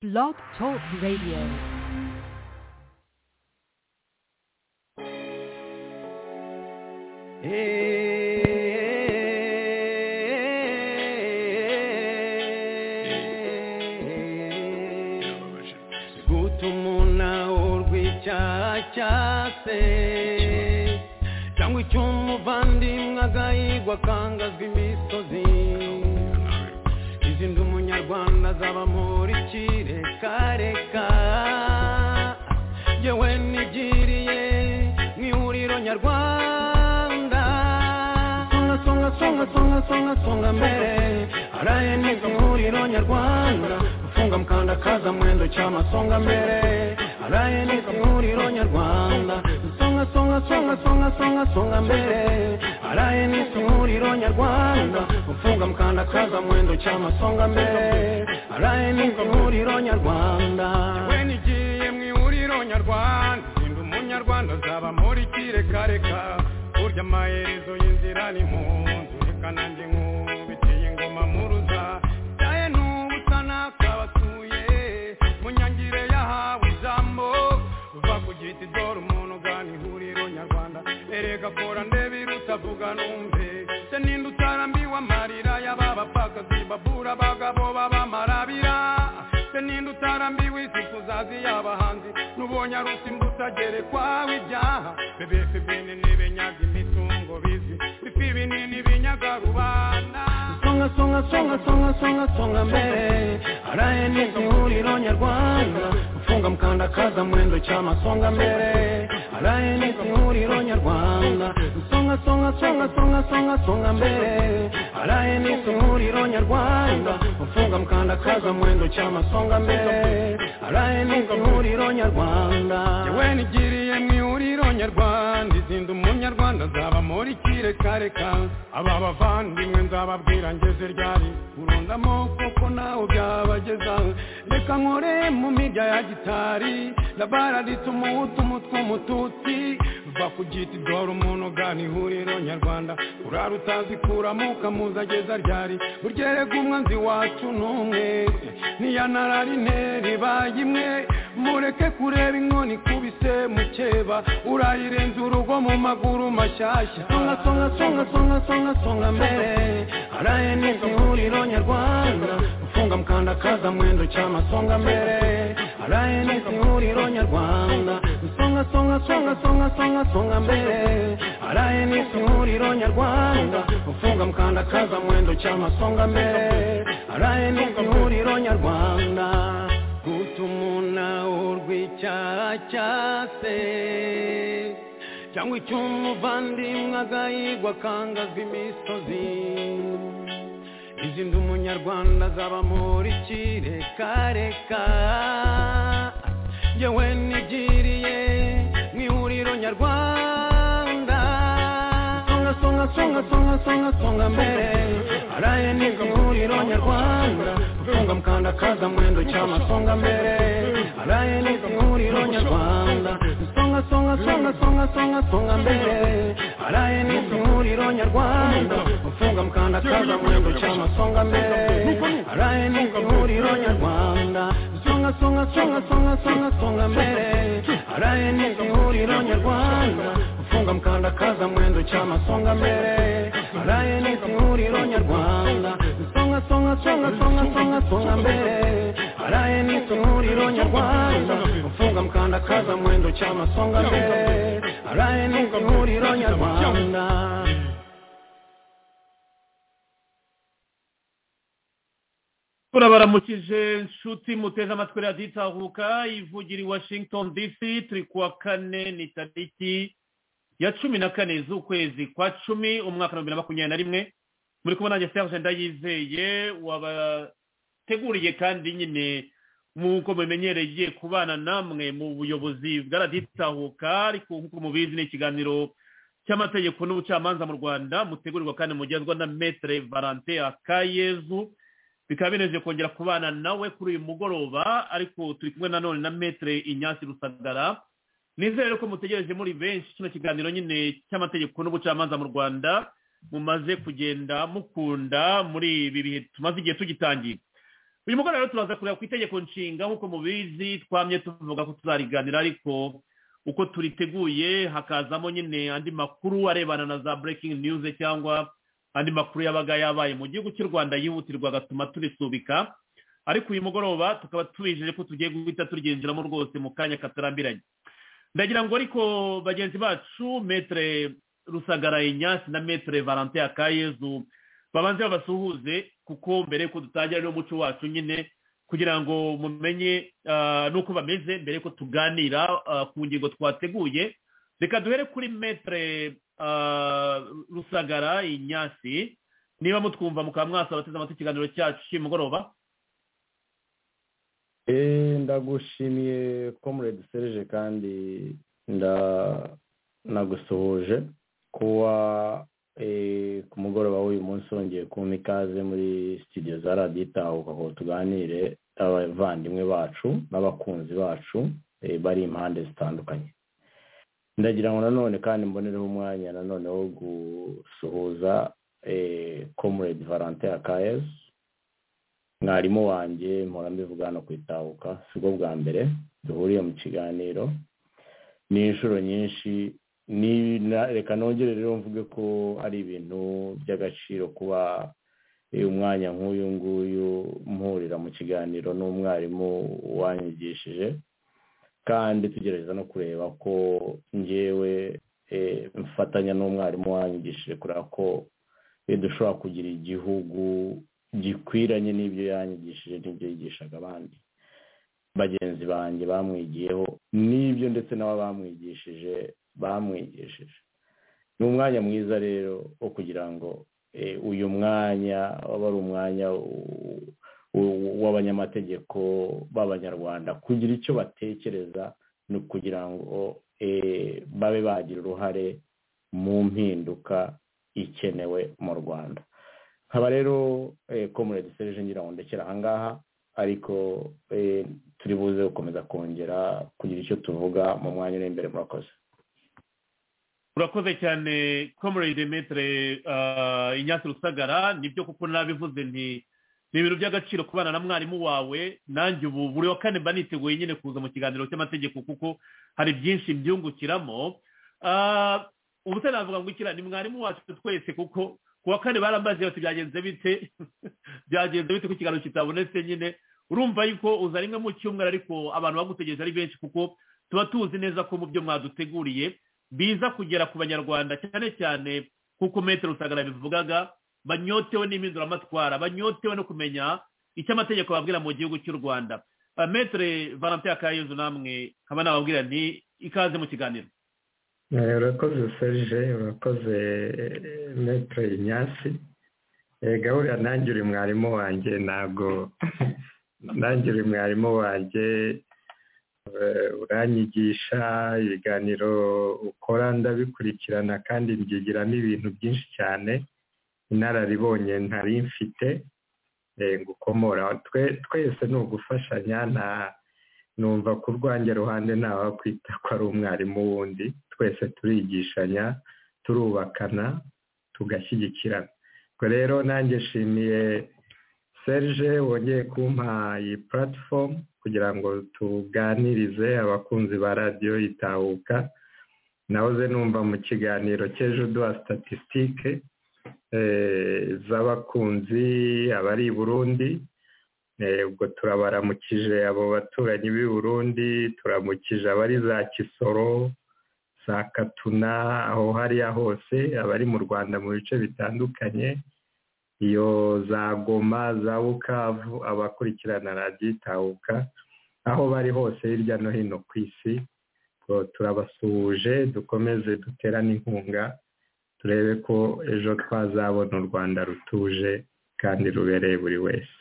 Blog Talk Radio. guta umunawurwa rw'icyaha cyase cyangwa icy'umuvandimwe agahigwa akangazwa imisozi izi ndi umunyarwanda azaba muri kirekareka yewe nigiriye mu ihuriro nyarwanda songa songa songa songa songa songa mbere araye n'izi ihuriro nyarwanda gufunga mukanda kaza mwendo cyama songa mbere araye n'izi ihuriro nyarwanda songa songa songa songa songa songa mbere araye n'izi ihuriro nyarwanda gufunga mukanda kaza mwendo cyama songa mbere araye n'izi ihuriro nyarwanda yewe nigiye mu ihuriro nyarwanda ndi umunyarwanda azaba muri kirekareka burya amaherezo y'inzira ni mu nzu reka nanjye nkubiteye ingoma muruza yaye n'ubusa nakabasuye mu nyangire yahawe ijambo uva ku giti dore umuntu ugana ihuriro nyarwanda erega kora ndebe irutavuga numve se ninde utarambiwe amarira y'ababapfakazi babura abagabo b'abamarabira se ninde utarambiwe isi tuzazi y'abahanzi n'ubonye ari usimbuta gerekwaho ibyaha bebefe bene ntibenyaga imitungo bizi bifi binini binyaga rubanda songa songa songa songa songa songa mbere araye n'izi ihuriro nyarwanda ufunga mukanda kaza mwendo cyama songa mbere araye n'izi ihuriro nyarwanda songa songa songa songa songa songa mbere araye n'izi ihuriro nyarwanda ufunga mukanda kaza mwendo cyama songa mbere araye n'izi ihuriro nyarwanda yewe nigiriye mu ihuriro nyarwanda izinda umunyarwanda azaba muri kirekareka aba bavandimwe nzababwira ngeze ryari urundamo kuko nawe byabageza reka nkore mu mirya ya gitari labaraditse umuhutu umutwe umututsi va ku giti dore umuntu ugana ihuriro nyarwanda urara utazi kuramo ukamuza ageza ryari burya erega umwanzi wacu ni umwe ntiyanararine ribaye imwe mureke kureba inkoni ikubise mukeba urayirenza urugo mu maguru mashyashya songa songa songa songa songa songa mbere araye n'izi ihuriro nyarwanda ufunga mukanda kaza mwendo cyama songa mbere araye n'izi ihuriro nyarwanda songa songa songa songa songa songa mbere araye n'izi ihuriro nyarwanda ufunga mukanda kaza mwendo cyama songa mbere araye n'izi ihuriro nyarwanda guta umunao rw'icyaha cyase cyangwa icy'umuvandimwe agahigwa akangazwa imisozi izi ndi umunyarwanda azaba muri kirekareka yewe nigiriye mu ihuriro nyarwanda songa songa songa songa songa songa mbere araye n'izi ihuriro nyarwanda gufunga mukanda kaza mwendo cyama songa mbere araye n'izi ihuriro nyarwanda songa songa songa songa songa songa mbere araye n'izi ihuriro nyarwanda gufunga mukanda kaza mwendo cyama songa mbere araye n'izi ihuriro nyarwanda songa songa songa songa songa songa mbere araye n'izi ihuriro nyarwanda gufunga mukanda kaza mwendo cyama songa mbere araye n'izi ihuriro nyarwanda songa songa songa songa songa songa mbere araye n'izi ihuriro nyarwanda gufunga mukanda kaza mwendo cyama songa mbere araye n'izi ihuriro nyarwanda turabaramukije nshuti muteze amatwi radiyo itahuka ivugira i washington dc turi kuwa kane ni tariki ya cumi na kane z'ukwezi kwa cumi umwaka wa bibiri na makumyabiri na rimwe muri kubona nanjye serge ndayizeye wabateguriye kandi nyine nk'uko mubimenyereye kubana namwe mu buyobozi bwa radiyo itahuka ariko nk'uko mubizi ni ikiganiro cy'amategeko n'ubucamanza mu rwanda mutegurirwa kandi mugezwa na metere valante akayezu bikaba binejeje kongera kubana nawe kuri uyu mugoroba ariko turi kumwe nanone na metere inyasi rusagara nizere ko mutegereje muri benshi kino kiganiro nyine cy'amategeko n'ubucamanza mu rwanda mumaze kugenda mukunda muri ibi bihe tumaze igihe tugitangira uyu mugoroba rero turaza kureba ku itegeko nshinga nk'uko mubizi twamye tuvuga ko tuzariganira ariko uko turiteguye hakazamo nyine andi makuru arebana na za breaking news cyangwa andi makuru yabaga yabaye mu gihugu cy'u rwanda yihutirwa agatuma turisubika ariko uyu mugoroba tukaba tubijeje ko tugiye guhita turyinjiramo rwose mu kanya katarambiranye ndagira ngo ariko bagenzi bacu metere rusagara inyasi na metere valante akayezu babanze babasuhuze kuko mbere ko dutangira n'umuco wacu nyine kugira ngo mumenye ah, n'uko bameze mbere ko tuganira ah, ku ngingo twateguye reka duhere kuri metere ah, rusagara inyasi niba mutwumva mukaba mwasaba bateze amatwi ikiganiro cyacu cy'umugoroba Eh, ndagushimiye comrade serge kandi nda nagusuhuje kuba eh, ku mugoroba w'uyu munsi wongeye kumpa ikaze muri studio za radiyo itahuka ngo tuganire abavandimwe bacu n'abakunzi bacu eh, bari impande zitandukanye ndagira ngo nanone kandi mbonereho umwanya nanone wo gusuhuza eh, comrade valentin akayesi mwarimu wanjye mpora mbivuga hano ku itahuka si bwo bwa mbere duhuriye mu kiganiro ni inshuro nyinshi ni- na- reka nongere rero mvuge ko ari ibintu by'agaciro kuba eh, umwanya nk'uyu nguyu mpurira mu kiganiro n'umwarimu wanyigishije kandi tugerageza no kureba ko ngewe eh, mfatanya n'umwarimu wanyigishije kureba ko eh, dushobora kugira igihugu gikwiranye n'ibyo yanyigishije n'ibyo yigishaga abandi bagenzi banjye bamwigiyeho n'ibyo ndetse n'abo bamwigishije bamwigishije ni umwanya mwiza rero wo kugira ngo eh, uyu mwanya waba ari umwanya w- w- w'abanyamategeko b'abanyarwanda kugira icyo batekereza ni ukugira ngo eh, babe bagira uruhare mu mpinduka ikenewe mu rwanda nkaba rero eh, comrade serge ngira ngo ndekere ahangaha ariko eh, turi buze gukomeza kongera kugira icyo tuvuga mu mwanya uri imbere murakoze urakoze cyane comrade metere inyasi rusagara nibyo kuko nabivuze nti ni ibintu by'agaciro kubana na mwarimu wawe nanjye ubu buri wa kane mba niteguye nyine kuza mu kiganiro cy'amategeko kuko hari byinshi mbyungukiramo Ah, ubu se navuga ngo ikira ni mwarimu wacu twese kuko ku wa kane barambaze bati byagenze bite byagenze bite ko ikiganiro kitabonetse nyine urumva yuko uza rimwe mu cyumweru ariko abantu bagutegereje ari benshi kuko tuba tuzi neza ko mu byo mwaduteguriye biza kugera ku banyarwanda cyane cyane nk'uko metero rusagara bivugaga banyotewe n'impinduramatwara banyotewe no kumenya icyo amategeko babwira mu gihugu cy'u rwanda Ah, metere valentin akayezu namwe nkaba nababwira nti ikaze mu kiganiro Eh, urakoze serge urakoze eh, metre inyasi Eh, gahurira nanjye uri mwarimu wanjye ntabwo nanjye uri mwarimu wanjye eh, uranyigisha ibiganiro ukora ndabikurikirana kandi mbyigiramo ibintu byinshi cyane inararibonye ntari mfite eh, ngukomora Twe- twese ni ugufashanya nta numva ku rwanjye ruhande ntawakwita ko ari umwarimu wundi twese turigishanya turubakana tugashyigikirana ubwo rero nanjye nshimiye serge wongeye kumpa iyi puratifomu kugira ngo tuganirize abakunzi ba radiyo itahuka nahoze numva mu kiganiro cy'ejo duha statisitike z'abakunzi abari i burundi Eh, ubwo turabaramukije abo baturanyi b'i burundi turamukije abari za kisoro za katuna aho hariya hose abari mu rwanda mu bice bitandukanye iyo za goma za bukavu abakurikirana radiyo itahuka aho bari hose hirya no hino ku isi ubwo turabasuhuje dukomeze duterane inkunga turebe ko ejo twazabona u rwanda rutuje kandi rubereye buri wese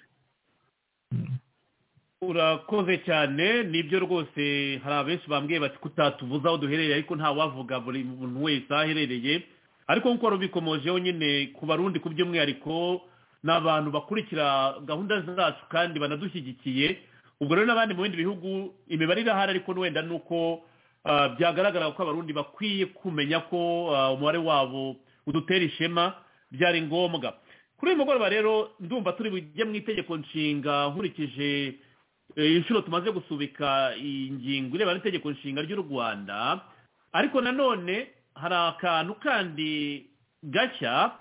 urakoze cyane nibyo rwose hari abenshi bambwiye bati kutatuvuza aho duherereye ariko nta wavuga buri muntu wese aho aherereye ariko nk'uko rubikomojeho nyine ku barundi ku by'umwihariko ni abantu bakurikira gahunda zacu kandi banadushyigikiye ubwo rero n'abandi mu bindi bihugu imibare irahari ariko wenda ni uko ah, byagaragara ko abarundi bakwiye kumenya ko ah, umubare wabo udutera ishema byari ngombwa kuri kuri uyu mugoroba rero ndumva turi bujye mu itegeko nshinga nkurikije eh, inshuro tumaze gusubika iyi ngingo irebana n'itegeko nshinga ry'u rwanda ariko nanone hari akantu kandi gashya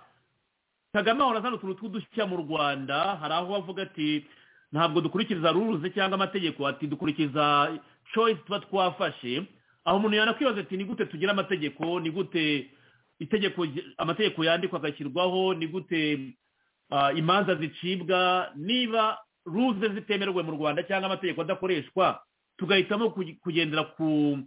kagame ahora azana utuntu tw'udushya mu rwanda hari aho avuga ati ntabwo dukurikiza ruruze cyangwa amategeko ati dukurikiza choice tuba twafashe aho umuntu yanakwibaza ati ni gute tugira amategeko ni gute itegeko amategeko yandikwa agashyirwaho ni gute ah, imanza zicibwa niba ruze zitemerwe mu rwanda cyangwa amategeko adakoreshwa tugahitamo kuge- kugendera ku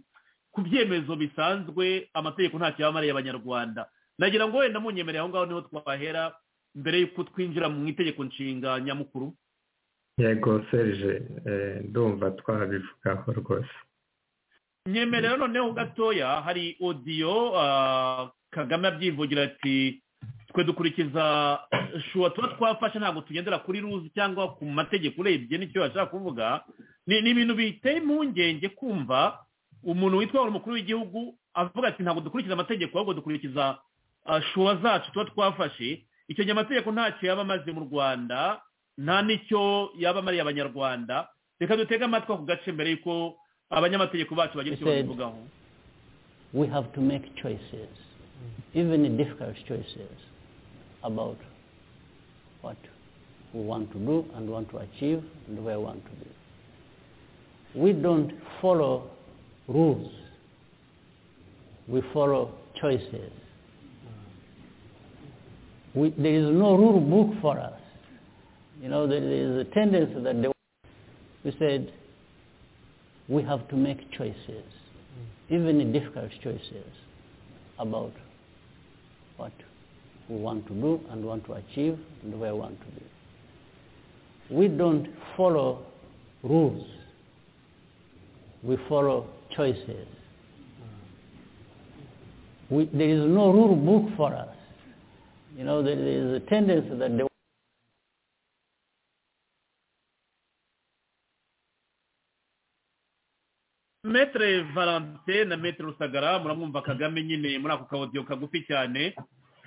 ku byemezo bisanzwe amategeko nta cyabamariye abanyarwanda nagira ngo wenda munyemereye aho ngaho niho twahera mbere y'uko twinjira mu itegeko nshinga nyamukuru yego serije eh, ndumva twabivugaho rwose nyemerera noneho gatoya hari odiyo ah, kagame abyivugira ati twe dukurikiza shuwa tuba twafashe ntabwo tugendera kuri ruzi cyangwa ku mategeko urebye nicyo bashaka kuvuga ni ni ibintu biteye impungenge kumva umuntu witwa umukuru w'igihugu avuga ati ntabwo dukurikiza amategeko ahubwo dukurikiza ah, shuwa zacu tuba twafashe icyo gihe amategeko ntacyo yaba amaze mu rwanda nta n'icyo yaba amariye abanyarwanda reka dutege amatwi ako gace mbere y'uko abanyamategeko bacu bagira icyo Ese- babivugaho we have to make choices, even difficult choices, about what we want to do and want to achieve and where we want to be. We don't follow rules, we follow choices. We, there is no rule book for us. You know, there is a tendency that they, we said we have to make choices, even difficult choices, about what we want to do and want to achieve and where we want to be. We don't follow rules. We follow choices. We, there is no rule book for us. You know, there is a tendency that they metere valante na metere rusagara muramwumva kagame nyine muri ako kawodiyo kagufi cyane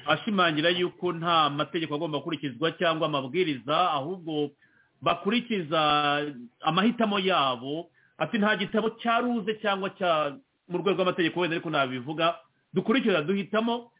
ashimangira yuko nta mategeko agomba gukurikizwa cyangwa amabwiriza ahubwo bakurikiza amahitamo yabo ati nta gitabo cya ruze cyangwa cya mu rwego rw'amategeko wenda ariko nabivuga dukurikiza duhitamo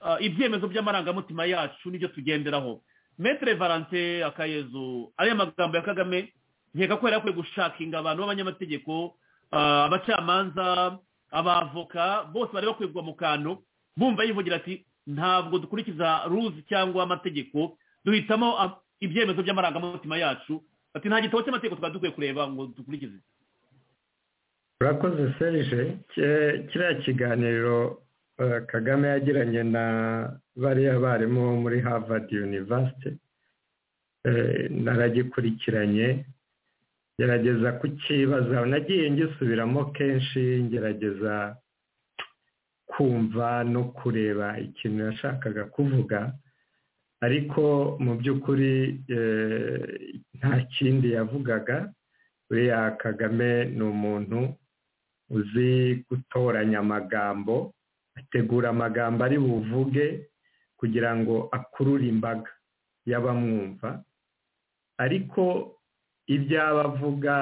ah, ibyemezo by'amarangamutima yacu n'ibyo tugenderaho metere valante akayezu ariya magambo ya kagame nkeka ko yari akwiye gushakinga abantu b'abanyamategeko ah, abacamanza abavoka bose bari bakwirwa mu kantu bumva yivugira ati ntabwo dukurikiza ruzi cyangwa amategeko duhitamo ah, ibyemezo by'amarangamutima yacu ati nta gitabo cy'amategeko twari dukwiye kureba ngo dukurikize urakoze serije Ki- kiriya kiganiro eh, kagame yagiranye na bariya barimu bo muri harvard university Eh, naragikurikiranye gerageza kukibaza nagiye ngisubiramo kenshi ngerageza kumva no kureba ikintu yashakaga kuvuga ariko mu by'ukuri eh, nta kindi yavugaga buriya kagame ni umuntu uzi gutoranya amagambo ategura amagambo ari buvuge kugira ngo akurure imbaga y'abamwumva ariko ibyo aba avuga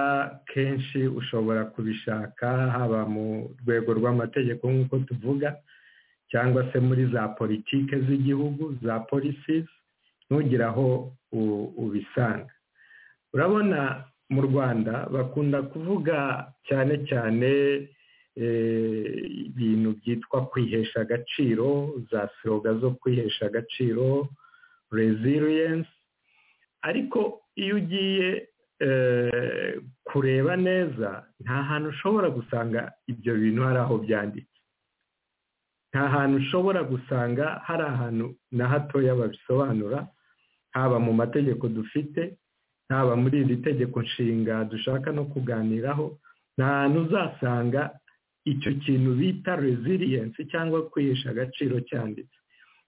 kenshi ushobora kubishaka haba mu rwego rw'amategeko nk'uko tuvuga cyangwa se muri za politike z'igihugu za policies ntugire aho u- ubisanga urabona mu rwanda bakunda kuvuga cyane cyane eh, ibintu byitwa kwihesha agaciro za siroga zo kwihesha agaciro resilience ariko iyo ugiye eh, kureba neza nta hantu ushobora gusanga ibyo bintu hari aho byanditse nta hantu ushobora gusanga hari ahantu na hatoya babisobanura haba mu mategeko dufite haba muri iri tegeko nshinga dushaka no kuganiraho nta hantu uzasanga icyo kintu bita resilience cyangwa kwihesha agaciro cyanditse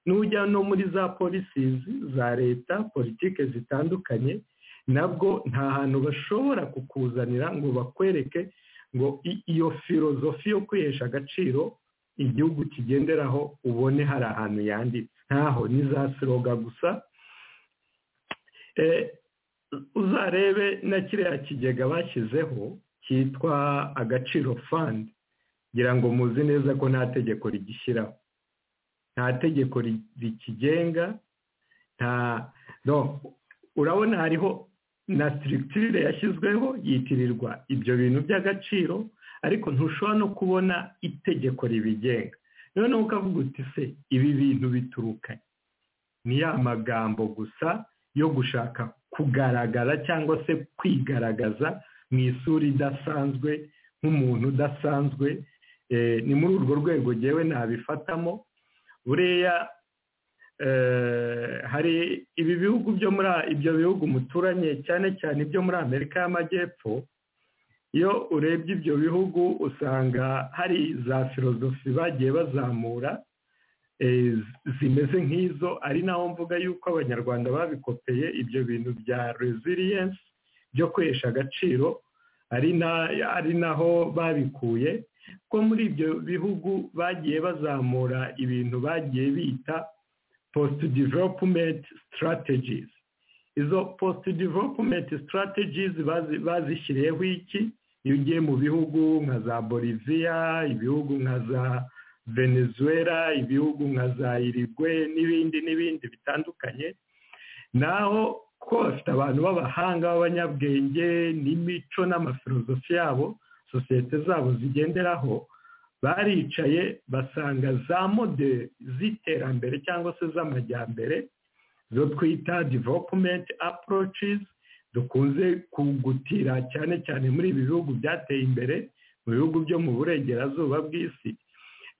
n'ujya no muri za policies za leta politike zitandukanye nabwo nta hantu bashobora kukuzanira ngo bakwereke ngo i- iyo filozofi yo kwihesha agaciro igihugu kigenderaho ubone hari ahantu yanditse ntaho ni za siroga gusa uzarebe na kiriya kigega bashyizeho cyitwa agaciro fandi kugira ngo muzi neza ko nta tegeko rigishyiraho nta tegeko rikigenga nta urabona hariho na sitiritire yashyizweho yitirirwa ibyo bintu by'agaciro ariko ntushobora no kubona itegeko ribigenga noneho ukavuga uti se ibi bintu biturukanye ni ya magambo gusa yo gushaka kugaragara cyangwa se kwigaragaza mu isura idasanzwe nk'umuntu udasanzwe ni muri urwo rwego ngewe nabifatamo buriya hari ibi bihugu byo muri ibyo bihugu muturanye cyane cyane ibyo muri amerika y'amajyepfo iyo urebye ibyo bihugu usanga hari za filozofi bagiye bazamura zimeze nk'izo ari naho mvuga yuko abanyarwanda babikopeye ibyo bintu bya resilience byo kwesha agaciro ari naho babikuye ko muri ibyo bihugu bagiye bazamura ibintu bagiye bita post development strategies izo post development strategies bazishyiriyeho iki iyo ugiye mu bihugu nka za boliviya ibihugu nka za venezuela ibihugu nka za irigwe n'ibindi n'ibindi bitandukanye naho ko bafite abantu b'abahanga b'abanyabwenge n'imico n'amafilozofi yabo sosiyete zabo zigenderaho baricaye basanga za modeli z'iterambere cyangwa se z'amajyambere zo twita development approaches dukunze kugutira cyane cyane muri ibi bihugu byateye imbere mu bihugu byo mu burengerazuba bw'isi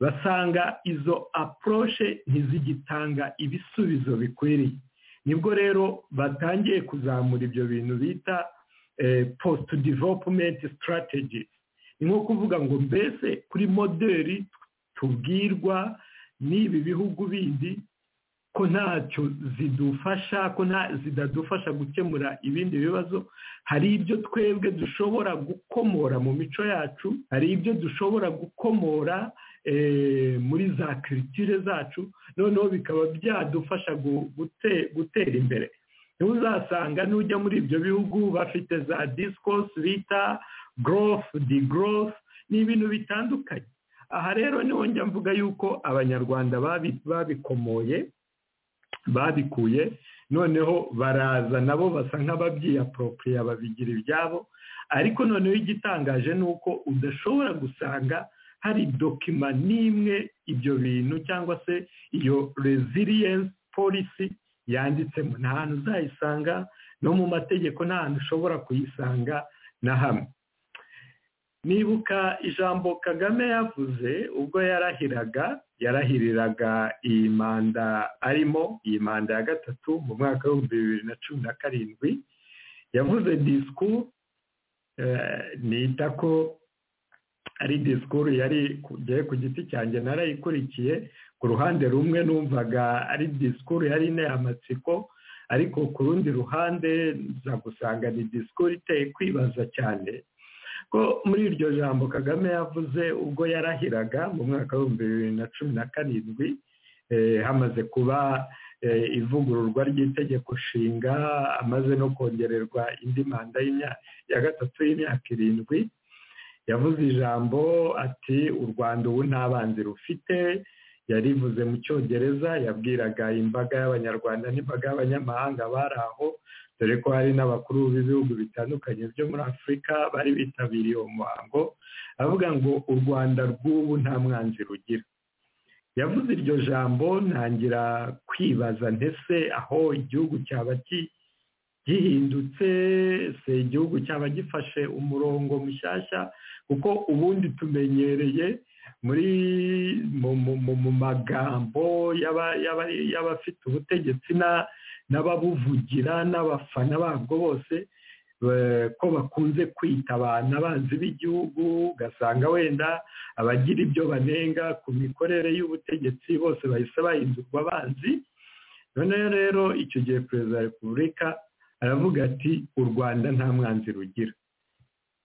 basanga izo approche ntizigitanga ibisubizo bikwiriye nibwo rero batangiye kuzamura ibyo bintu bita post development strategies ni nko kuvuga ngo mbese kuri modeli tubwirwa n'ibi bihugu bindi ko ntacyo zidufasha ko zitadufasha gukemura ibindi bibazo hari ibyo twebwe dushobora gukomora mu mico yacu hari ibyo dushobora gukomora muri za kiritire zacu noneho bikaba byadufasha gutera imbere niba uzasanga n'ujya muri ibyo bihugu bafite za disikosi bita gorofu di gorofu ni ibintu bitandukanye aha rero niho njya mvuga yuko abanyarwanda babikomoye babikuye noneho baraza nabo basa nk'ababyiyaporopuriya babigira ibyabo ariko noneho igitangaje ni uko udashobora gusanga hari dokima n'imwe ibyo bintu cyangwa se iyo resilience policy yanditsemo nta hantu uzayisanga no mu mategeko nta hantu ushobora kuyisanga na hamwe nibuka ijambo kagame yavuze ubwo yarahiraga yarahiriraga iyi manda arimo iyi manda ya gatatu mu mwaka w'ibihumbi bibiri na cumi na karindwi yavuze disikuru nita ko ari disikuru yari kugiye ku giti cyanjye narayikurikiye ku ruhande rumwe numvaga ari disikuru yari inteye amatsiko ariko ku rundi ruhande nza gusanga ni disikuru iteye kwibaza cyane ko muri iryo jambo kagame yavuze ubwo yarahiraga mu mwaka w'ibihumbi bibiri na cumi na karindwi hamaze kuba ivugururwa ry'itegeko nshinga amaze no kongererwa indi manda ya gatatu y'imyaka irindwi yavuze ijambo ati u rwanda ubu nta banzi rufite yarivuze mu cyongereza yabwiraga imbaga y'abanyarwanda n'imbaga y'abanyamahanga bari aho dore ko hari n'abakuru b'ibihugu bitandukanye byo muri afurika bari bitabiriye uwo muhango avuga ngo u rwanda rw'ubu nta mwanzi rugira yavuze iryo jambo ntangira kwibaza ntese aho igihugu cyaba gihindutse se igihugu cyaba gifashe umurongo mushyashya kuko ubundi tumenyereye muri mu magambo y'abafite ubutegetsi n'ababuvugira n'abafana babwo bose ko bakunze kwita abantu abanzi b'igihugu ugasanga wenda abagira ibyo banenga ku mikorere y'ubutegetsi bose bahise bahindurwa abanzi noneho rero icyo gihe perezida wa repubulika aravuga ati u rwanda nta mwanzi rugira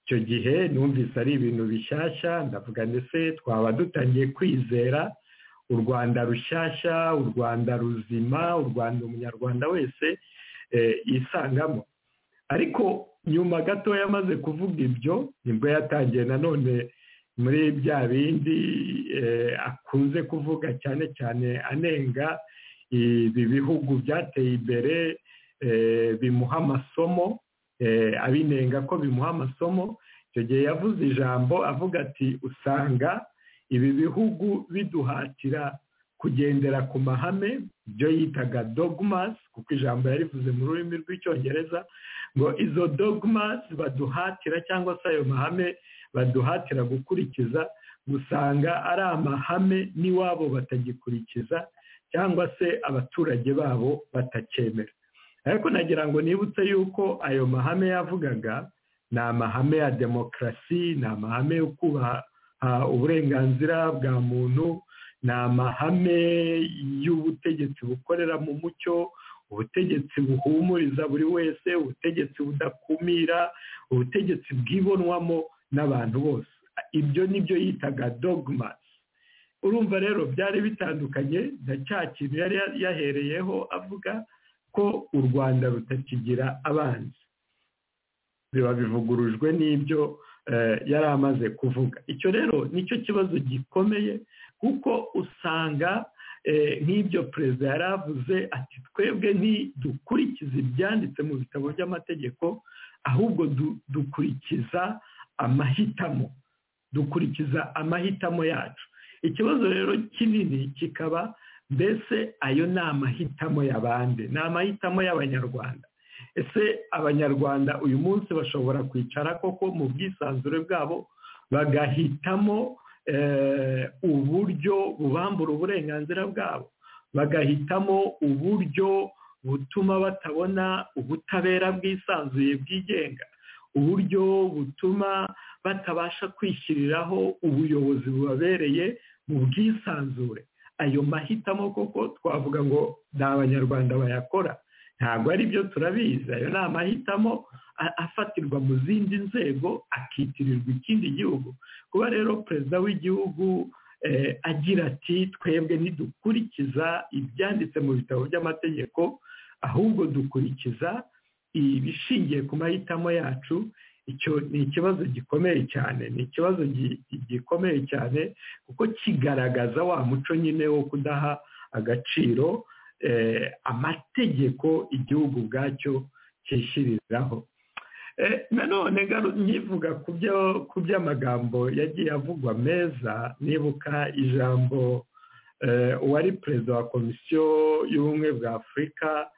icyo gihe numvise ari ibintu bishyashya ndavuga ndetse twaba dutangiye kwizera u rwanda rushyashya u rwanda ruzima u rwanda umunyarwanda wese yisangamo ariko nyuma gatoya amaze kuvuga ibyo nibwo yatangiye nanone muri bya bindi akunze kuvuga cyane cyane anenga ibi bihugu byateye imbere bimuha amasomo abinenga ko bimuha amasomo icyo gihe yavuze ijambo avuga ati usanga ibi bihugu biduhatira kugendera ku mahame ibyo yitaga dogmas kuko ijambo yarivuze mu rurimi rw'icyongereza ngo izo dogmas baduhatira cyangwa se ayo mahame baduhatira gukurikiza usanga ari amahame n'iwabo batagikurikiza cyangwa se abaturage babo batacyemera ariko nagira ngo nibutse yuko ayo mahame yavugaga ni amahame ya demokarasi ni amahame yo kubaha uburenganzira bwa muntu ni amahame y'ubutegetsi bukorera mu mucyo ubutegetsi buhumuriza buri wese ubutegetsi budakumira ubutegetsi bwibonwamo n'abantu bose ibyo ni byo yitaga dogmas urumva rero byari bitandukanye na cya kintu yari yahereyeho avuga ko u rwanda rutakigira abanzi biba bivugurujwe n'ibyo yari amaze kuvuga icyo rero nicyo kibazo gikomeye kuko usanga nk'ibyo perezida yari avuze ati twebwe ntidukurikize ibyanditse mu bitabo by'amategeko ahubwo dukurikiza amahitamo dukurikiza amahitamo yacu ikibazo rero kinini kikaba mbese ayo ni amahitamo y'abandi ni amahitamo y'abanyarwanda ese abanyarwanda uyu munsi bashobora kwicara koko mu bwisanzure bwabo bagahitamo uburyo bubambura uburenganzira bwabo bagahitamo uburyo butuma batabona ubutabera bwisanzuye bwigenga uburyo butuma batabasha kwishyiriraho ubuyobozi bubabereye mu bwisanzure ayo mahitamo koko twavuga ngo ni abanyarwanda bayakora ntabwo ari byo turabizi ayo ni amahitamo afatirwa mu zindi nzego akitirirwa ikindi gihugu kuba rero perezida w'igihugu agira ati twebwe ntidukurikiza ibyanditse mu bitabo by'amategeko ahubwo dukurikiza ibishingiye ku mahitamo yacu icyo ni ikibazo gikomeye cyane ni ikibazo gikomeye cyane kuko kigaragaza wa muco nyine wo kudaha agaciro amategeko igihugu ubwacyo cyishyiriraho nanone nkivuga ku by'amagambo yagiye avugwa meza nibuka ijambo uwari perezida wa komisiyo y'ubumwe bwa afurika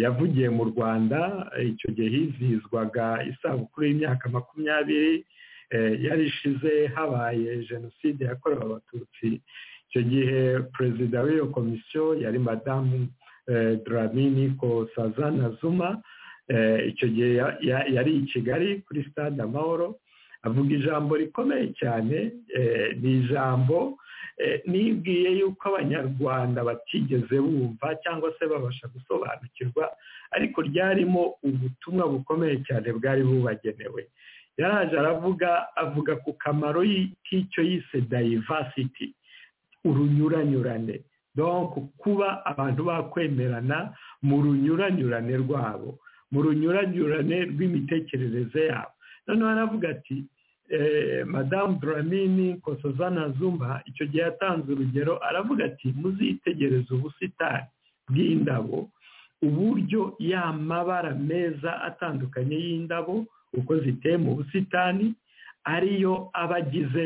yavugiye mu rwanda icyo gihe hizihizwaga isabukuru y'imyaka makumyabiri yarishize habaye jenoside yakorewe abatutsi icyo gihe perezida w'iyo komisiyo yari madamu dramini kosazana zuma icyo gihe yari i kigali kuri stade amahoro avuga ijambo rikomeye cyane ni ijambo nibwiye yuko abanyarwanda batigeze bumva cyangwa se babasha gusobanukirwa ariko ryarimo ubutumwa bukomeye cyane bwari bubagenewe yaraje aravuga avuga ku kamaro k'icyo yise dayivasiti urunyuranyurane donko kuba abantu bakwemerana mu runyuranyurane rwabo mu runyuranyurane rw'imitekerereze yabo noneho aravuga ati madamu duramini kosozana zuma icyo gihe yatanze urugero aravuga ati muzitegereze ubusitani bw'indabo uburyo y'amabara meza atandukanye y'indabo uko ziteye mu busitani ariyo aba agize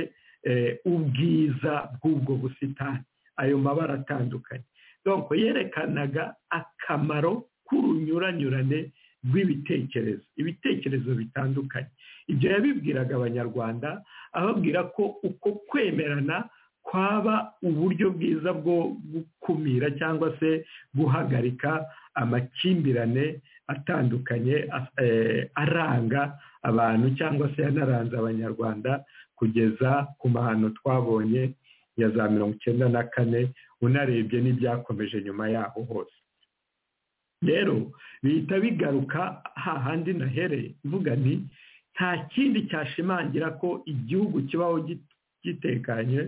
ubwiza bw'ubwo busitani ayo mabara atandukanye donko yerekanaga akamaro k'urunyuranyurane rw'ibitekerezo ibitekerezo bitandukanye ibyo yabibwiraga abanyarwanda ababwira ko uko kwemerana kwaba uburyo bwiza bwo gukumira cyangwa se guhagarika amakimbirane atandukanye aranga abantu cyangwa se yanaranze abanyarwanda kugeza ku mahano twabonye ya za mirongo icyenda na kane unarebye n'ibyakomeje nyuma yaho hose rero bihita bigaruka hahandi nahereye mvuga ni nta kindi cyashimangira ko igihugu kibaho gitekanye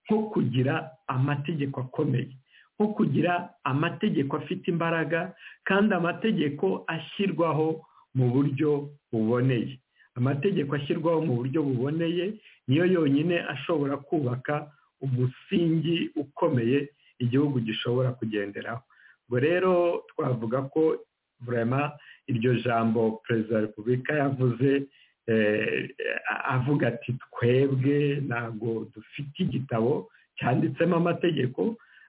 nko kugira amategeko akomeye nko kugira amategeko afite imbaraga kandi amategeko ashyirwaho mu buryo buboneye amategeko ashyirwaho mu buryo buboneye niyo yonyine ashobora kubaka umusingi ukomeye igihugu gishobora kugenderaho ubwo rero twavuga ko burema iryo jambo perezida wa repubulika yavuze avuga ati twebwe ntabwo dufite igitabo cyanditsemo amategeko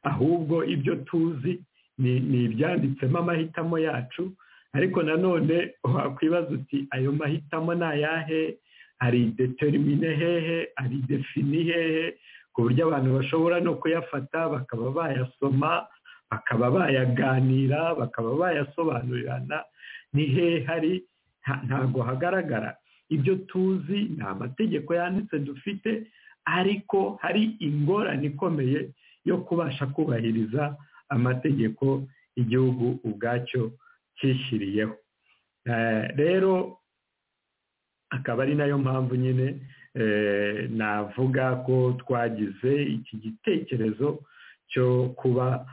ahubwo ibyo tuzi ni ibyanditsemo amahitamo yacu ariko nanone wakwibaza uti ayo mahitamo ni ayahe ari determine hehe ari defini hehe ku buryo abantu bashobora no kuyafata bakaba bayasoma bakaba bayaganira bakaba bayasobanurirana ni hehe hari ntabwo hagaragara ibyo tuzi ni amategeko yanditse dufite ariko hari ingorane ikomeye yo kubasha kubahiriza amategeko igihugu ubwacyo cyishyiriyeho rero akaba ari nayo mpamvu nyine navuga ko twagize iki gitekerezo cyo kuba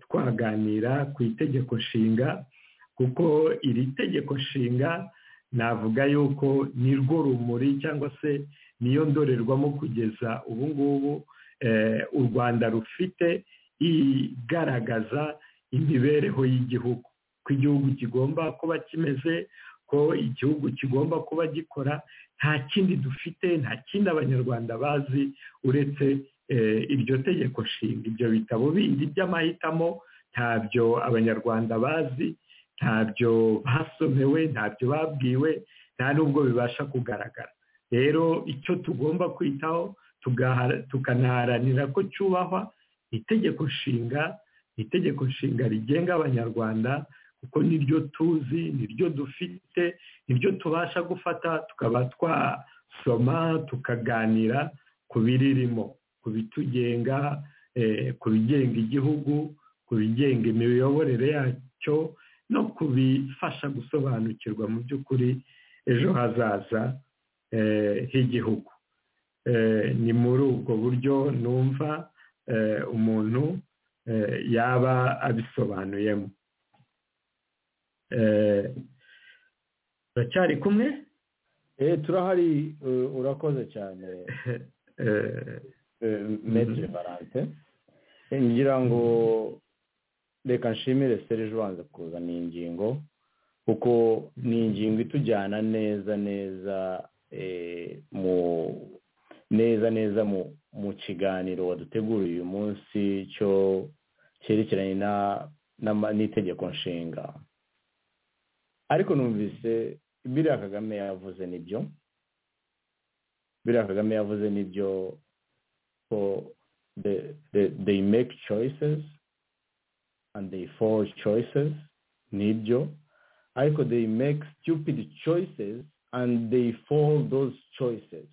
twaganira ku itegeko nshinga kuko iri tegeko nshinga navuga yuko nirwo rumuri cyangwa se niyo ndorerwamo kugeza ubu ngubu u rwanda rufite igaragaza imibereho y'igihugu ko igihugu kigomba kuba kimeze ko igihugu kigomba kuba gikora nta kindi dufite nta kindi abanyarwanda bazi uretse iryo tegeko nshinga ibyo bitabo bindi by'amahitamo ntabyo abanyarwanda bazi ntabyo basomewe ntabyo babwiwe nta n'ubwo bibasha kugaragara rero icyo tugomba kwitaho tukanaharanira ko cyubahwa itegeko nshinga itegeko nshinga rigenga abanyarwanda kuko niryo tuzi niryo dufite niryo tubasha gufata tukaba twasoma tukaganira ku biririmo ku bitugenga ku bigenga igihugu ku bigenga imiyoborere yacyo no kubifasha gusobanukirwa mu by'ukuri ejo hazaza h'igihugu ni muri ubwo buryo numva umuntu yaba abisobanuyemo uracyari kumwe turahari urakoze cyane metire valante ngira ngo reka nshimire serije ubanza kuzana iyi ngingo kuko ni ingingo itujyana neza neza mu neza neza mu kiganiro waduteguriye uyu munsi cyo cyerekeranye n'itegeko nshinga ariko numvise biriya kagame yavuze nibyo biriya kagame yavuze nibyo ko they make choices and they forge choices nibyo ariko they make stupid choices and they fall those choices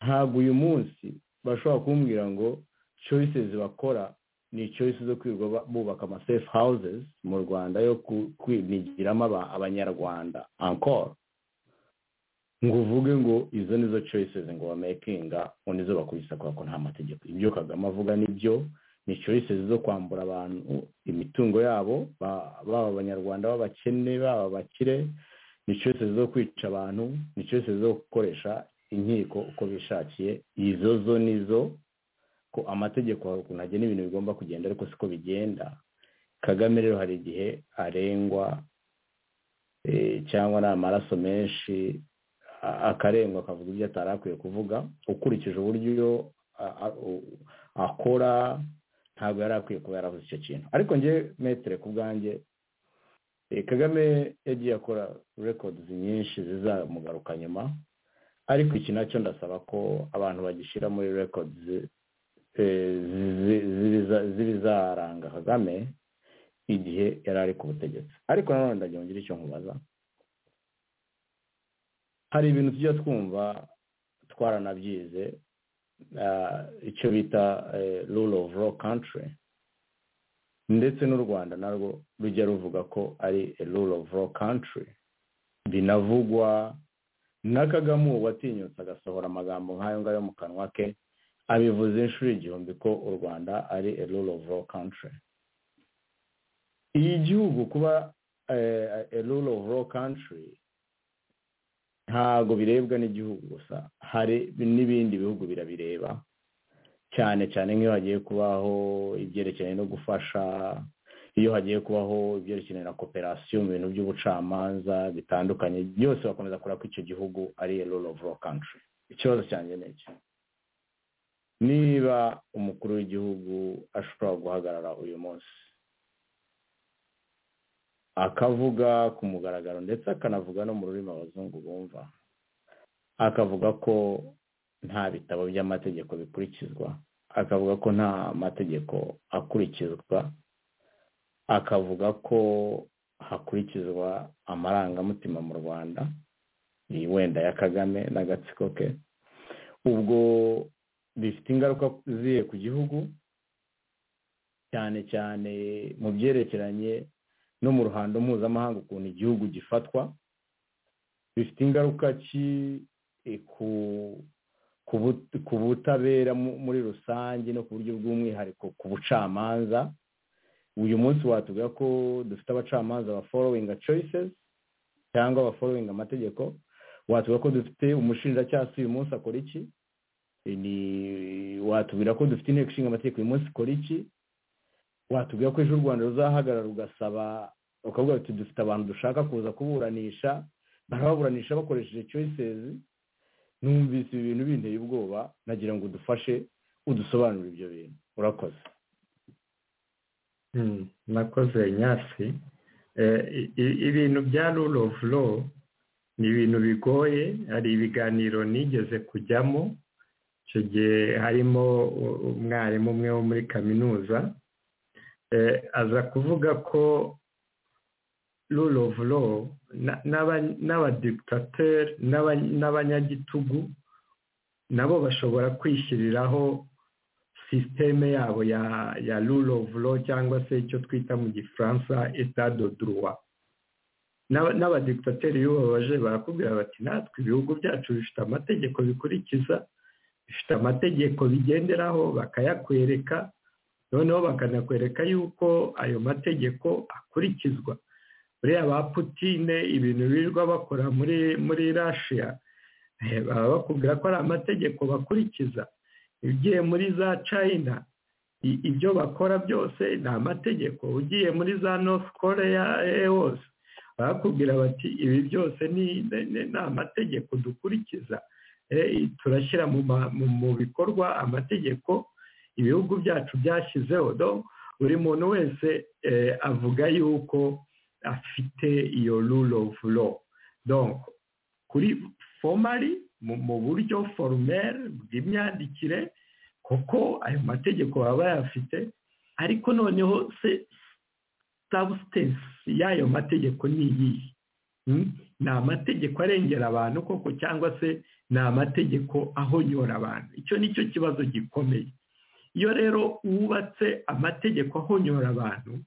ntabwo uyu munsi bashobora kumbwira ngo choices bakora ni choices zo kwirirwa bubaka ama safe houses mu rwanda yo kwinigiramo abanyarwanda encore ngo uvuge ngo izo nizo choices ngo bamakinga ngo nizo bakubise kubera ko nta mategeko ibyo kagame avuga nibyo ni choices zo kwambura abantu imitungo yabo baba abanyarwanda b'abakene baba abakire ni choices zo kwica abantu ni choices zo gukoresha inkiko uko bishakiye izo zo nizo ko amategeko hari ukuntu agena ibintu bigomba kugenda ariko siko bigenda kagame rero hari igihe arengwa cyangwa ari amaraso menshi akarengwa akavuga ibyo atari akwiye kuvuga ukurikije uburyo akora ntabwo yari akwiye kuba yaravuze icyo kintu ariko nge metire ku bwanjye kagame yagiye akora records nyinshi zizamugaruka nyuma ariko iki nacyo ndasaba ko abantu bagishyira muri records z'ibizaranga kagame igihe yari ari ku butegetsi ariko nanone ndagira ngo ngire icyo nkubaza hari ibintu tujya twumva twaranabyize icyo bita rule of law country ndetse n'u rwanda narwo rujya ruvuga ko ari rule of law country binavugwa na kagame ubu watinyutse agasohora amagambo nk'ayo ngayo mu kanwa ke abivuze inshuro igihumbi ko u rwanda ari a rule of law country iyi gihugu kuba a rule of law country ntabwo birebwa n'igihugu gusa hari n'ibindi bihugu birabireba cyane cyane nk'iyo hagiye kubaho ibyerekeranye no gufasha iyo hagiye kubaho ibyerekeranye na kooperasiyo mu bintu by'ubucamanza bitandukanye byose bakomeza kureba ko icyo gihugu ari a rule of law country ikibazo cyanjye ni iki niba umukuru w'igihugu ashobora guhagarara uyu munsi akavuga ku mugaragaro ndetse akanavuga no mu rurimi abazungu bumva akavuga ko nta bitabo by'amategeko bikurikizwa akavuga ko nta mategeko akurikizwa akavuga ko hakurikizwa amarangamutima mu rwanda iyi wenda ya kagame n'agatsiko ke ubwo bifite ingaruka ziye ku gihugu cyane cyane mu byerekeranye no mu ruhando mpuzamahanga ukuntu igihugu gifatwa bifite ingaruka ki ku butabera muri rusange no ku buryo bw'umwihariko ku bucamanza uyu munsi watubwira ko dufite abacamanza baforowinga choices cyangwa abaforowinga amategeko watubwira ko dufite umushinjacyaha uyu munsi akora iki watubwira ko dufite inteko ishinga amategeko uyu munsi ikora iki watubwira ko ejo u rwanda ruzahagarara ugasaba ukavuga uti dufite abantu dushaka kuza kuburanisha barababuranisha bakoresheje choyisezi numvise ibi bintu binteye ubwoba nagira ngo udufashe udusobanurire ibyo bintu urakoze nakoze nyasi ibintu bya rule of law ni ibintu bigoye hari ibiganiro nigeze kujyamo icyo gihe harimo umwarimu umwe wo muri kaminuza aza kuvuga ko rule of law n'abadigitateri n'abanyagitugu nabo bashobora kwishyiriraho sisiteme yabo ya rule of law cyangwa se icyo twita mu gifaransa etado duruwa n'abadigitateri iyo babaje barakubwira bati natwe ibihugu byacu bifite amategeko bikurikiza bifite amategeko bigenderaho bakayakwereka noneho bakanakwereka yuko ayo mategeko akurikizwa buriya ba putine ibintu birirwa bakora muri muri rashiya baba bakubwira ko ari amategeko bakurikiza ugiye muri za china ibyo bakora byose ni amategeko ugiye muri za north korea hose barakubwira bati ibi byose ni amategeko dukurikiza turashyira mu bikorwa amategeko ibihugu byacu byashyizeho buri muntu wese avuga yuko afite iyo rule of law kuri formali mu buryo forumeri bw'imyandikire kuko ayo mategeko baba bayafite ariko noneho se sabusitensi y'ayo mategeko ni iyihe ni amategeko arengera abantu koko cyangwa se ni amategeko ahonyora abantu icyo ni cyo kibazo gikomeye iyo rero wubatse amategeko ahonyora abantu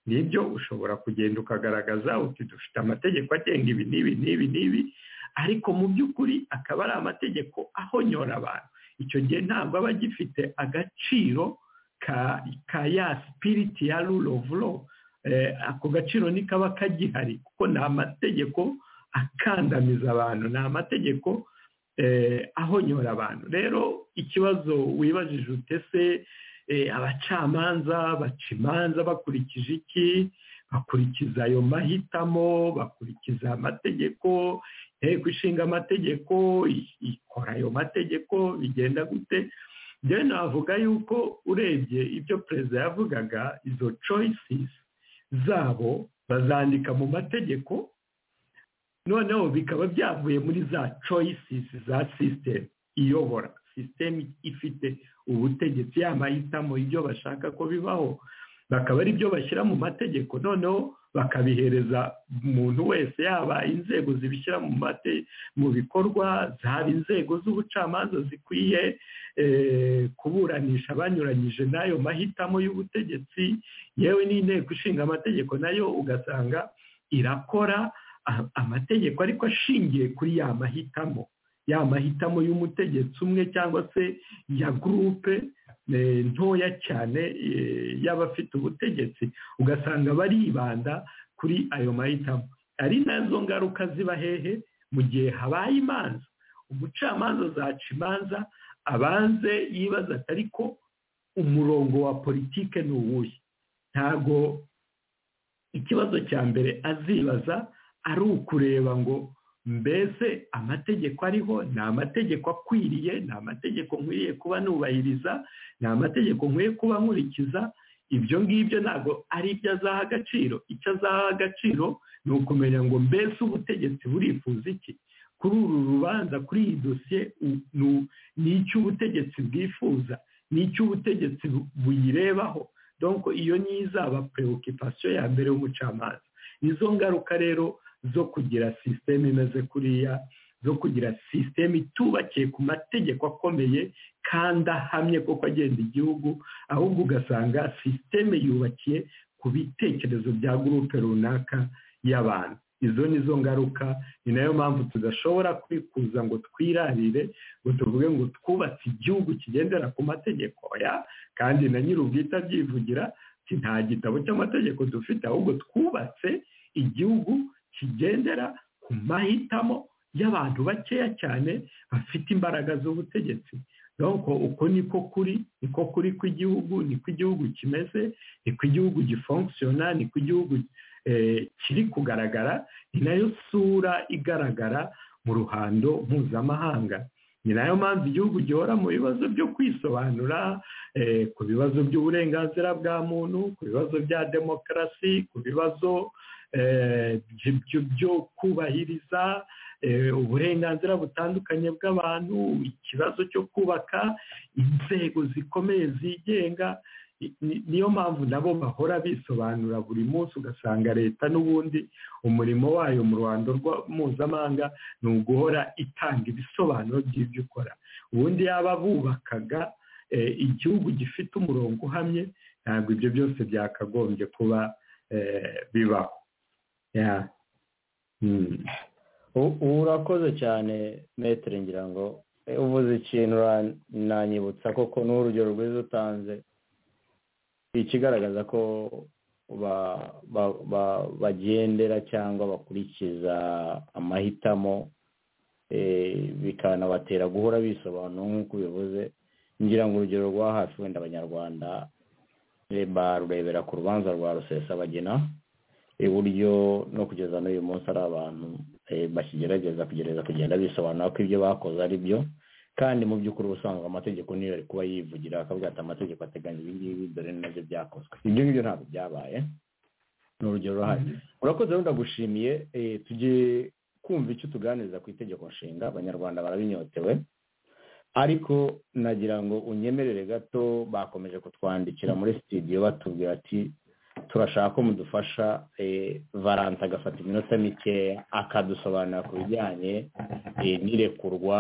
nibyo ushobora kugenda ukagaragaza uti dufite amategeko agenga ibi n'ibi n'ibi n'ibi ariko mu by'ukuri akaba ari amategeko ahonyora abantu icyo gihe ntabwo aba agifite agaciro ka ya sipiriti ya rule of law ako gaciro ntikaba kagihari kuko ni amategeko akandamiza abantu ni amategeko ahonyora abantu rero ikibazo wibajije utese abacamanza baca imanza bakurikije iki bakurikiza ayo mahitamo bakurikiza amategeko inteko ishinga amategeko ikora ayo mategeko bigenda gute njyewe navuga yuko urebye ibyo perezida yavugaga izo choices zabo bazandika mu mategeko noneho bikaba byavuye muri za choices za sisiteme iyobora sisiteme ifite ubutegetsi y'amahitamo ibyo bashaka ko bibaho bakaba ari byo bashyira mu mategeko noneho bakabihereza umuntu wese yaba inzego zibishyira mu mate mu bikorwa zaba inzego z'ubucamanza zikwiye kuburanisha banyuranyije n'ayo mahitamo y'ubutegetsi yewe n'inteko ishinga amategeko nayo ugasanga irakora amategeko ariko ashingiye kuri ya mahitamo ya mahitamo y'umutegetsi umwe cyangwa se ya gurupe eh, ntoya cyane eh, y'abafite ubutegetsi ugasanga baribanda kuri ayo mahitamo ari nazo ngaruka ziba hehe mu gihe habaye imanza umucamanza zaca imanza abanze yibaza ati ariko umurongo wa politike ni uwuhe ntabwo ikibazo cya mbere azibaza ari ukureba ngo mbese amategeko ariho ni amategeko akwiriye ni amategeko nkwiriye kuba nubahiriza ni amategeko nkwiye kuba nkurikiza ibyo ngibyo ntabwo ari ibyo azaha agaciro icyo azaha agaciro ni ukumenya ngo mbese ubutegetsi burifuza iki kuri uru rubanza kuri iyi dosiye ni icyo ubutegetsi bwifuza ni icyo ubutegetsi buyirebaho donko iyo izaba preoccupation ya mbere y'umucamanza nizo ngaruka rero zo kugira sisiteme imeze kuriya zo kugira sisiteme itubakiye ku mategeko akomeye kandi ahamye kuko agenda igihugu ahubwo ugasanga sisiteme yubakiye ku bitekerezo bya gurupe runaka y'abantu izo ni zo ngaruka ni nayo mpamvu tudashobora kwikuza ngo twirarire ngo tuvuge ngo twubatse igihugu kigendera ku mategeko ya kandi na nyir'ubwite abyivugira ati nta gitabo cy'amategeko dufite ahubwo twubatse igihugu kigendera ku mahitamo y'abantu bakeya cyane bafite imbaraga z'ubutegetsi donko uko niko kuri niko kuri kw'igihugu niko igihugu kimeze niko igihugu gifonkisiyona niko igihugu kiri kugaragara ni nayo sura igaragara mu ruhando mpuzamahanga ni nayo mpamvu igihugu gihora mu bibazo byo kwisobanura ku bibazo by'uburenganzira bwa muntu ku bibazo bya demokarasi ku bibazo byo kubahiriza uburenganzira butandukanye bw'abantu ikibazo cyo kubaka inzego zikomeye zigenga niyo mpamvu nabo bahora bisobanura buri munsi ugasanga leta n'ubundi umurimo wayo mu ruhando mpuzamahanga ni uguhora itanga ibisobanuro by'ibyo ukora ubundi yaba bubakaga igihugu gifite umurongo uhamye ntabwo ibyo byose byakagombye kuba bibaho ubu urakoze cyane metero ngira ngo uvuze ikintu nanyibutsa koko n'urugero rwiza utanze ikigaragaza ko bagendera cyangwa bakurikiza amahitamo bikanabatera guhora bisobanura nk'uko ubivuze ngira ngo urugero rwa hafi wenda abanyarwanda barurebera ku rubanza rwa rusesabagina iburyo no kugeza n'uyu munsi ari abantu bakigerageza kugerageza kugenda bisobanura ko ibyo bakoze ari byo kandi mu by'ukuri ubusanzwe amategeko niyo ari kuba yivugira akavuga ati amategeko ateganya ibi ngibi dore nabyo byakozwe ibyo ngibyo ntabwo byabaye ni urugero ruhari urakoze rero ndagushimiye tugiye kumva icyo tuganiriza ku itegeko nshinga abanyarwanda barabinyotewe ariko nagira ngo unyemerere gato bakomeje kutwandikira muri sitidiyo batubwira ati turashaka ko mudufasha valanse agafata iminota mikeya akadusobanurira ku bijyanye n'irekurwa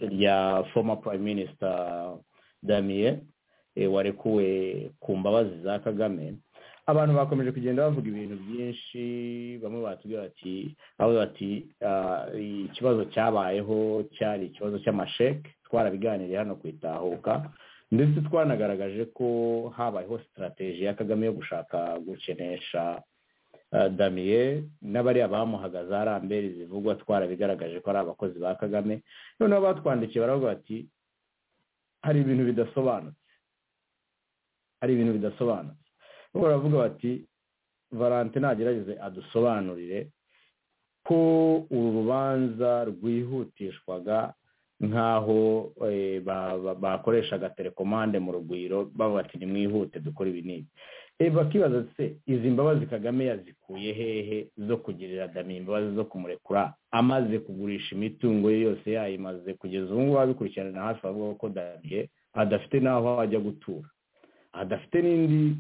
rya foma purayime minisita damiye warekuwe ku mbabazi za kagame abantu bakomeje kugenda bavuga ibintu byinshi bamwe batubwira bati aho bati ikibazo cyabayeho cyari ikibazo cy'amasheke twarabiganiriye hano ku itahuka ndetse twanagaragaje ko habayeho sitarateji ya kagame yo gushaka gukenesha damiye n'abariya bamuhagaze hari amberi zivugwa twarabigaragaje ko ari abakozi ba kagame noneho batwandikiye baravuga bati hari ibintu bidasobanutse hari ibintu bidasobanutse baravuga bati valante nagerageze adusobanurire ko uru rubanza rwihutishwaga nk'aho bakoreshaga telekomande mu rugwiro bavuga ati nimwihute dukora ibi n'ibi bakibaza se izi mbabazi kagame yazikuye hehe zo kugirira damiye imbabazi zo kumurekura amaze kugurisha imitungo ye yose yayimaze kugeza ubu ngubu abikurikirana hafi bavuga ko damiye adafite n'aho ajya gutura adafite n'indi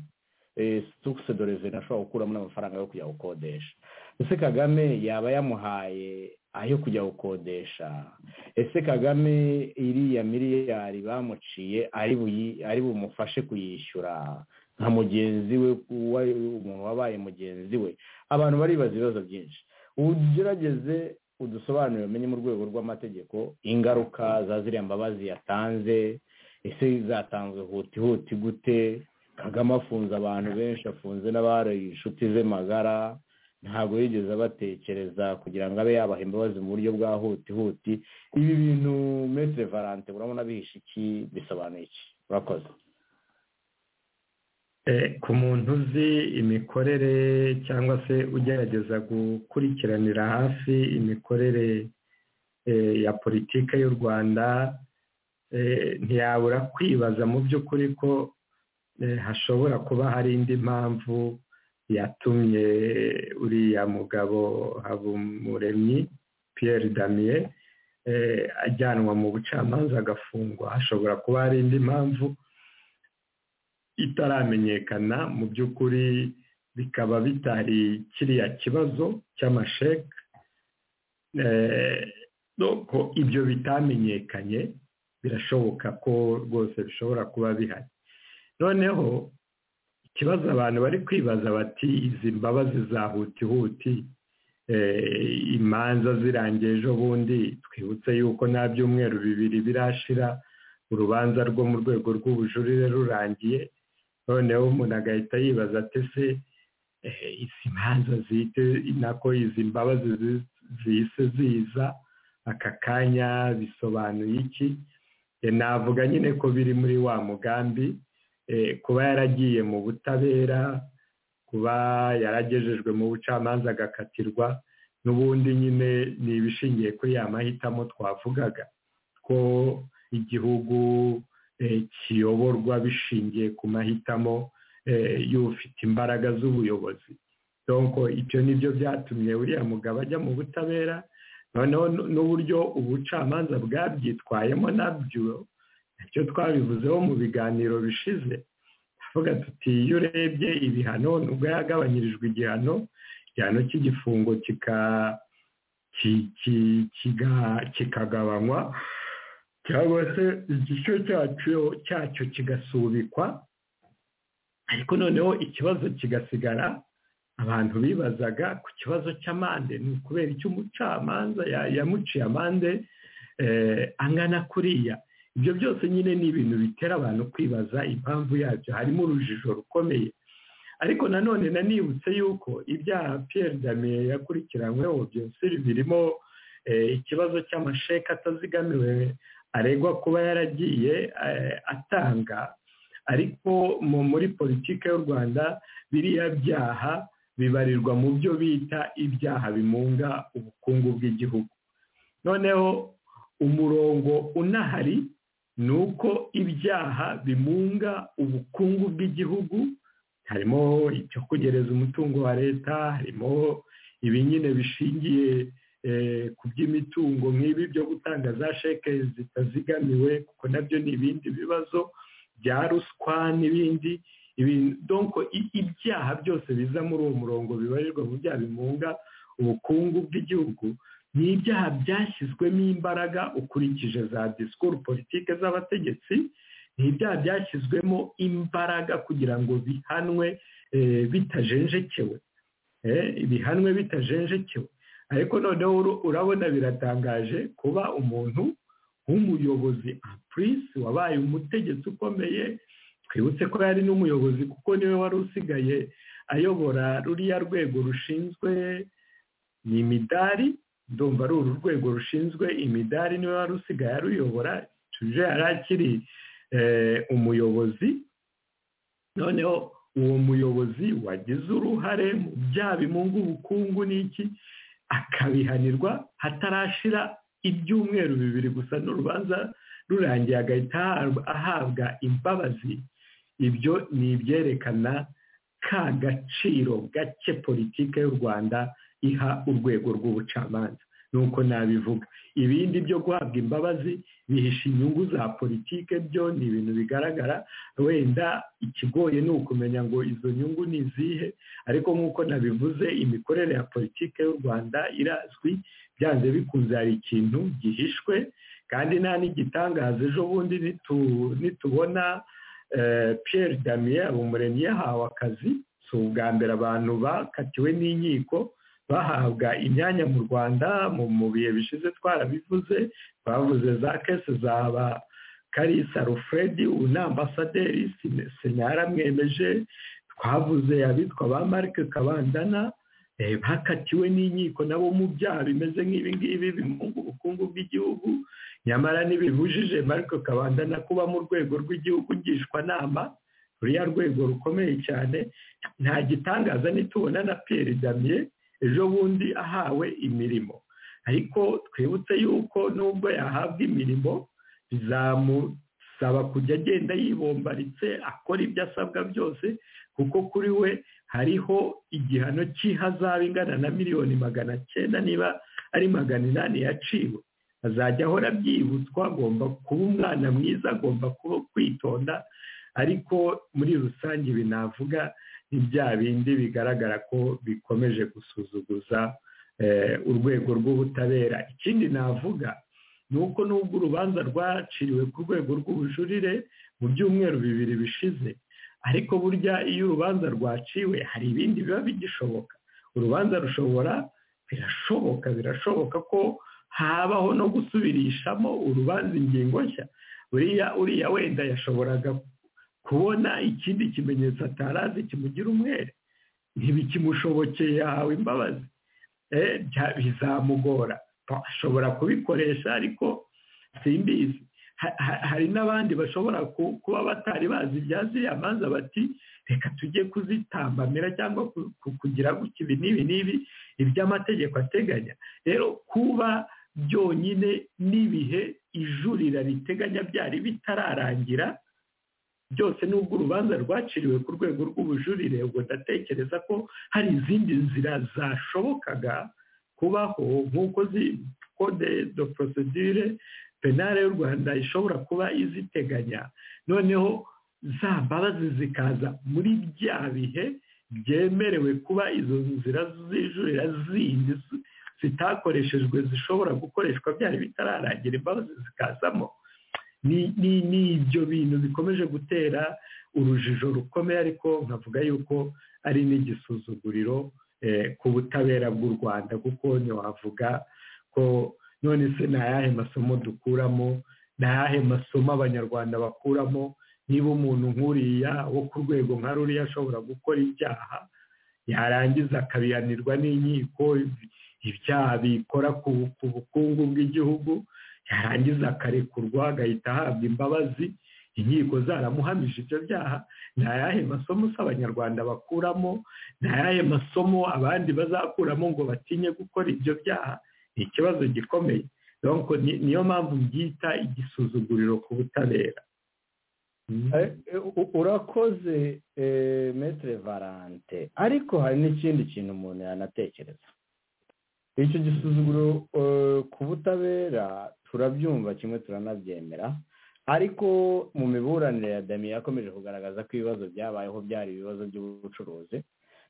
situkuse doreveni ashobora gukuramo n'amafaranga yo kujya gukodesha ese kagame yaba yamuhaye ayo kujya gukodesha ese kagame iriya miliyari bamuciye ari bumufashe kuyishyura nka mugenzi we umuntu wabaye mugenzi we abantu baribaza ibibazo byinshi ugerageze udusobanurire umenye mu rwego rw'amategeko ingaruka za ziriya mbabazi yatanze ese zatanzwe huti huti gute kagame afunze abantu benshi afunze n'abari inshuti ze magara ntabwo yigeze abatekereza kugira ngo abe yabaha imbabazi mu buryo bwa huti huti ibi bintu metere valante urabona bihishe iki bisobanuye iki urakoze ku muntu uzi imikorere cyangwa se ugerageza gukurikiranira hafi imikorere ya politiki y'u rwanda ntiyabura kwibaza mu by'ukuri ko hashobora kuba hari indi mpamvu yatumye uriya mugabo habumuremyi Pierre damiye ajyanwa mu bucamanza agafungwa hashobora kuba hari indi mpamvu itaramenyekana mu by'ukuri bikaba bitari kiriya kibazo cy'amasheke ko ibyo bitamenyekanye birashoboka ko rwose bishobora kuba bihari noneho ikibazo abantu bari kwibaza bati izi mbabazi za hutihuti imanza zirangiye ejo bundi twibutse yuko nta byumweru bibiri birashira urubanza rwo mu rwego rw'ubujurire rurangiye noneho umuntu agahita yibaza ati se izi manza zihite nako izi mbabazi zihise ziza aka kanya bisobanuye iki navuga nyine ko biri muri wa mugambi kuba yaragiye mu butabera kuba yaragejejwe mu bucamanza agakatirwa n'ubundi nyine ni ibishingiye kuri ya mahitamo twavugaga ko igihugu kiyoborwa bishingiye ku mahitamo y'ufite imbaraga z'ubuyobozi ibyo ni byo byatumye uriya mugabo ajya mu butabera noneho n'uburyo ubucamanza bwabyitwayemo nabyo nabyo twabivuzeho mu biganiro bishize tuvuga tuti iyo urebye ibihano nubwo yagabanyirijwe igihano igihano cy'igifungo kikagabanywa cyangwa se igice cyacyo cyacyo kigasubikwa ariko noneho ikibazo kigasigara abantu bibazaga ku kibazo cy'amande ni ukubera icyo umucamanza yamuciye amande angana kuriya ibyo byose nyine ni ibintu bitera abantu kwibaza impamvu yabyo harimo urujijo rukomeye ariko nanone nanibutse yuko ibyaha Pierre damiye yakurikiranyweho byose birimo ikibazo cy'amasheka atazigamiwe aregwa kuba yaragiye atanga ariko muri politiki y'u rwanda biriya byaha bibarirwa mu byo bita ibyaha bimunga ubukungu bw'igihugu noneho umurongo unahari ni uko ibyaha bimunga ubukungu bw'igihugu harimo icyo kugereza umutungo wa leta harimo ibi nyine bishingiye ku by'imitungo nk'ibi byo gutanga za sheke zitazigamiwe kuko nabyo ni ibindi bibazo bya ruswa n'ibindi donko ibyaha byose biza muri uwo murongo bibarirwa mu byaha bimunga ubukungu bw'igihugu ni ibyaha byashyizwemo imbaraga ukurikije za disikuru politike z'abategetsi ni ibyaha byashyizwemo imbaraga kugira ngo bihanwe bitajenjekewe bihanwe bitajenjekewe ariko noneho urabona biratangaje kuba umuntu w'umuyobozi apurisi wabaye umutegetsi ukomeye twibutse ko yari n'umuyobozi kuko niwe wari usigaye ayobora ruriya rwego rushinzwe ni imidari ndumva ari uru rwego rushinzwe imidari niwe wari usigaye aruyobora tuje yari akiri umuyobozi noneho uwo muyobozi wagize uruhare mu byaha bimunga ubukungu n'iki akabihanirwa hatarashira ibyumweru bibiri gusa n'urubanza rurangiye agahita ahabwa imbabazi ibyo ni ibyerekana ka gaciro gake politiki y'u rwanda iha urwego rw'ubucamanza nuko nabivuga ibindi byo guhabwa imbabazi bihisha inyungu za politiki byo ni ibintu bigaragara wenda ikigoye ni ukumenya ngo izo nyungu ni izihe ariko nk'uko nabivuze imikorere ya politiki y'u rwanda irazwi byanze bikunze hari ikintu gihishwe kandi nta n'igitangaza ejo bundi nitubona Pierre damiye umuremyi yahawe akazi si ubwa mbere abantu bakatiwe n'inkiko bahabwa imyanya mu rwanda mu bihe bishize twarabivuze bavuze za kese zaba karisa rufredi una ambasaderi senyara mwemeje twavuze abitwa ba marike kabandana bakatiwe n'inkiko nabo mu byaha bimeze nk'ibingibi bimunga ubukungu bw'igihugu nyamara ntibibujije marike kabandana kuba mu rwego rw'igihugu ngishwanama ruriya rwego rukomeye cyane nta gitangaza nitubona na piyeri damiye ejo bundi ahawe imirimo ariko twibutse yuko nubwo yahabwa imirimo bizamusaba kujya agenda yibombaritse akora ibyo asabwa byose kuko kuri we hariho igihano cy'ihazabu ingana na miliyoni magana cyenda niba ari magana inani yaciwe azajya ahora abyibutswa agomba kuba umwana mwiza agomba kuba kwitonda ariko muri rusange ibi navuga ni bya bindi bigaragara ko bikomeje gusuzuguza urwego rw'ubutabera ikindi navuga ni uko nubwo urubanza rwaciriwe ku rwego rw'ubujurire mu byumweru bibiri bishize ariko burya iyo urubanza rwaciwe hari ibindi biba bigishoboka urubanza rushobora birashoboka birashoboka ko habaho no gusubirishamo urubanza ingingo nshya buriya uriya wenda yashoboraga kubona ikindi kimenyetso atarazi kimugira umwere ntibikimushobokeye yahawe imbabazi bizamugora ashobora kubikoresha ariko simbizi hari n'abandi bashobora kuba batari bazi ibya ziriya manza bati reka tujye kuzitambamira cyangwa kugira gutya ibi n'ibi n'ibi ibyo amategeko ateganya rero kuba byonyine n'ibihe ijurira riteganya byari bitararangira byose nubwo urubanza rwaciriwe ku rwego rw'ubujurire ubwo ndatekereza ko hari izindi nzira zashobokaga kubaho nk'uko kode do porosidire penale y'u rwanda ishobora kuba iziteganya noneho za mbabazi zikaza muri bya bihe byemerewe kuba izo nzira zijurira zindi zitakoreshejwe zishobora gukoreshwa byari bitararangira imbabazi zikazamo ni ibyo bintu bikomeje gutera urujijo rukomeye ariko nkavuga yuko ari n'igisuzuguriro ku butabera bw'u rwanda kuko ntiwavuga ko none se ni ayahe masomo dukuramo ni ayahe masomo abanyarwanda bakuramo niba umuntu nk'uriya wo ku rwego nka ruriya ashobora gukora ibyaha yarangiza akabihanirwa n'inkiko ibyaha bikora ku bukungu bw'igihugu yarangiza akarekurwa agahita ahabwa imbabazi inkiko zaramuhamije ibyo byaha ni ayahe masomo se abanyarwanda bakuramo ni ayahe masomo abandi bazakuramo ngo batinye gukora ibyo byaha ni ikibazo gikomeye niyo mpamvu byita igisuzuguriro ku butabera urakoze metere valante ariko hari n'ikindi kintu umuntu yanatekereza icyo gisuzuguro ku butabera turabyumva kimwe turanabyemera ariko mu miburanire ya damiye yakomeje kugaragaza ko ibibazo byabayeho byari ibibazo by'ubucuruzi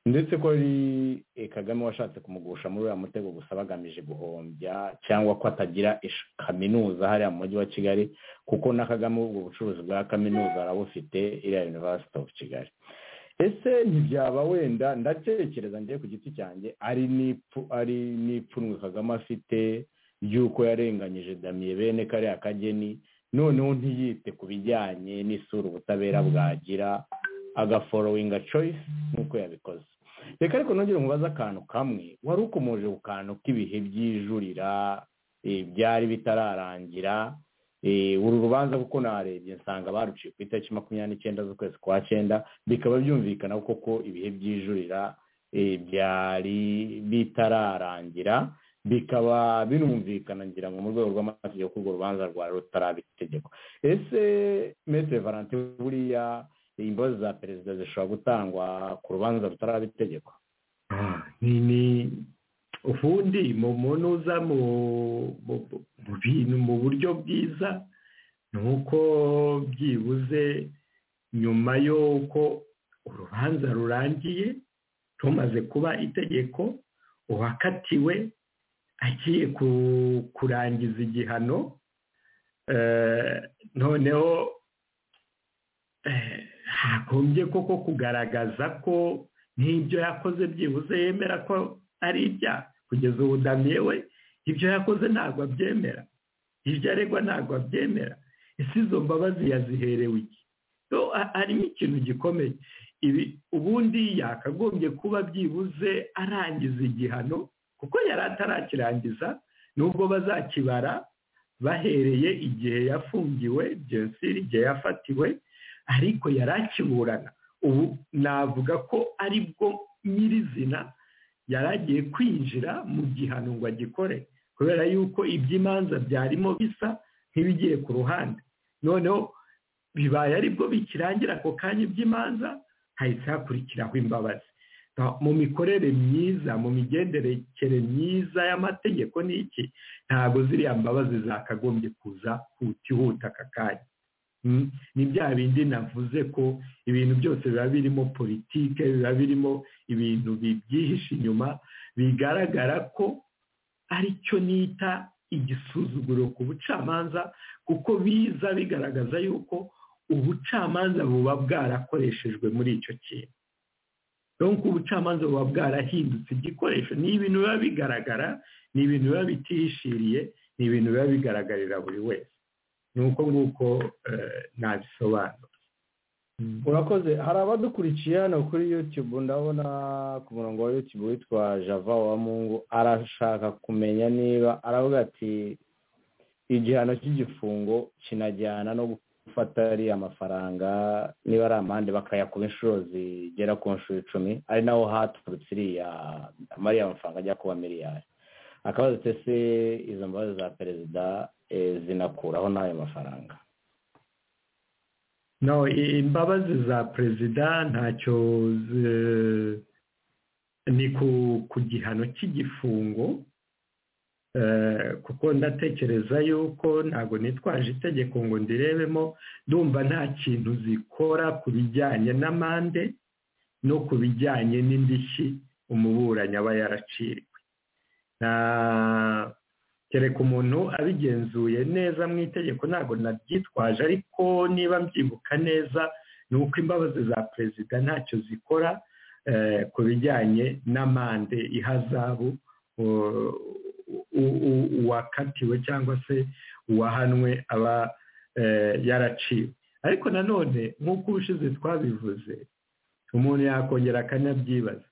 ndetse ko ari kagame washatse kumugusha muri uriya mutego gusa bagamije guhombya cyangwa ko atagira kaminuza hariya mu mujyi wa kigali kuko na kagame ubwo bucuruzi bwa kaminuza arabufite iriya univerisite ofu kigali ese ntibyaba wenda ndatekereza njye ku giti cyanjye ari n'ipfunwe kagame afite ry'uko yarenganyije damiye bene kariya kageni noneho ntiyite ku bijyanye n'isura ubutabera bwagira agaforowinga coyisi nk'uko yabikoze reka ariko nongere mubaze akantu kamwe wari ukomoje ku kantu k'ibihe by'ijurira byari bitararangira uru rubanza kuko narebye nsanga baruciye ku itariki makumyabiri n'icyenda z'ukwezi kwa cyenda bikaba byumvikana koko ibihe by'ijurira byari bitararangira bikaba binumvikana ngira ngo mu rwego rw'amategeko urwo rubanza rwari rutaraba itegeko ese metere valante buriya imbabazi za perezida zishobora gutangwa ku rubanza rutaraba itegeko ni ubundi mu munuza mu bintu mu buryo bwiza ni uko byibuze nyuma y'uko urubanza rurangiye rumaze kuba itegeko uwakatiwe agiye kurangiza igihano noneho hagombye koko kugaragaza ko n'ibyo yakoze byibuze yemera ko ari ibyaha kugeza ubu damiye we ibyo yakoze ntabwo abyemera ibyo aregwa ntabwo abyemera ese izo mbabazi yaziherewe iki So, ha- harimo ikintu gikomeye ibi ubundi yakagombye kuba byibuze arangiza igihano kuko yari atarakirangiza nubwo bazakibara bahereye igihe yafungiwe jenoside igihe yafatiwe ariko yari akiburana ubu navuga ko ari bwo nyirizina yari agiye kwinjira mu gihano ngo agikore kubera yuko iby'imanza byarimo bisa nk'ibigiye ku ruhande noneho bibaye aribwo bikirangira ako kanya iby'imanza hahise hakurikiraho imbabazi Now, mu mikorere myiza mu migenderekere myiza y'amategeko ni iki ntabwo ziriya mbabazi zakagombye kuza hutihuta aka kanya Mm, ni bya bindi navuze ko ibintu byose biba birimo politike biba birimo ibintu bi- byihishe inyuma bigaragara ko ari cyo nita igisuzuguro ku bucamanza kuko biza bigaragaza yuko ubucamanza buba bwarakoreshejwe muri icyo kintu donc ubucamanza buba bwarahindutse igikoresho ni ibintu biba bigaragara ni ibintu biba bitihishiriye ni ibintu biba bigaragarira buri wese ni uko nguko eh, nabisobanura Mm. urakoze hari abadukurikiye hano kuri yutube ndabona ku murongo wa yutube witwa java wa mungu arashaka kumenya niba aravuga ati igihano cy'igifungo kinajyana no gufata ariya mafaranga niba ari amande bakayakuba inshuro zigera ku nshuro icumi ari naho haturutse iriya amariya mafaranga ajya kuba miliyari akabazo se izo mbabazi za perezida eh, zinakuraho n'ayo mafaranga no i- imbabazi za perezida ntacyo zi- ni ku ku gihano cy'igifungo Eh, kuko ndatekereza yuko ntabwo nitwaje itegeko ngo ndirebemo ndumva nta kintu zikora ku bijyanye n'amande no ku bijyanye n'indishyi umuburanyi aba yaraciriwe Na- kereka umuntu abigenzuye neza mu itegeko ntabwo nabyitwaje ariko niba mbyibuka neza ni uko imbabazi za perezida ntacyo zikora eh, ku bijyanye n'amande ihazabu u- u- u- uwakatiwe cyangwa se uwahanwe aba eh, yaraciwe ariko nanone nk'uko ubushize twabivuze umuntu yakongera akanabyibaza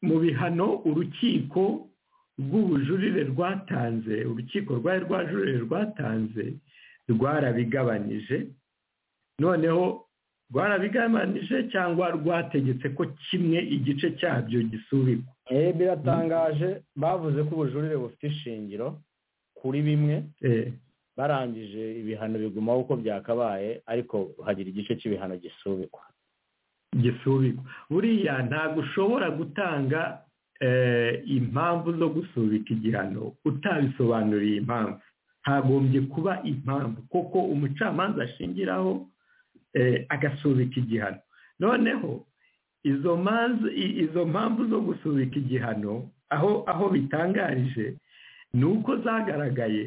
mu bihano urukiko rw'ubujurire rwatanze urukiko rwari rwajurire rwatanze rwarabigabanije noneho rwarabigabanije cyangwa rwategetse ko kimwe igice cyabyo gisubikwa Eh, biratangaje bavuze ko ubujurire bufite ishingiro kuri bimwe Eh, barangije ibihano bigumaho uko byakabaye ariko hagira igice cy'ibihano gisubikwa gisubikwa buriya ntabwo ushobora gutanga eh, impamvu zo gusubika igihano utabisobanuriye impamvu hagombye kuba impamvu kuko umucamanza ashingiraho eh, agasubika igihano noneho izo manza i- izo mpamvu zo gusubika igihano aho aho bitangarije ni uko zagaragaye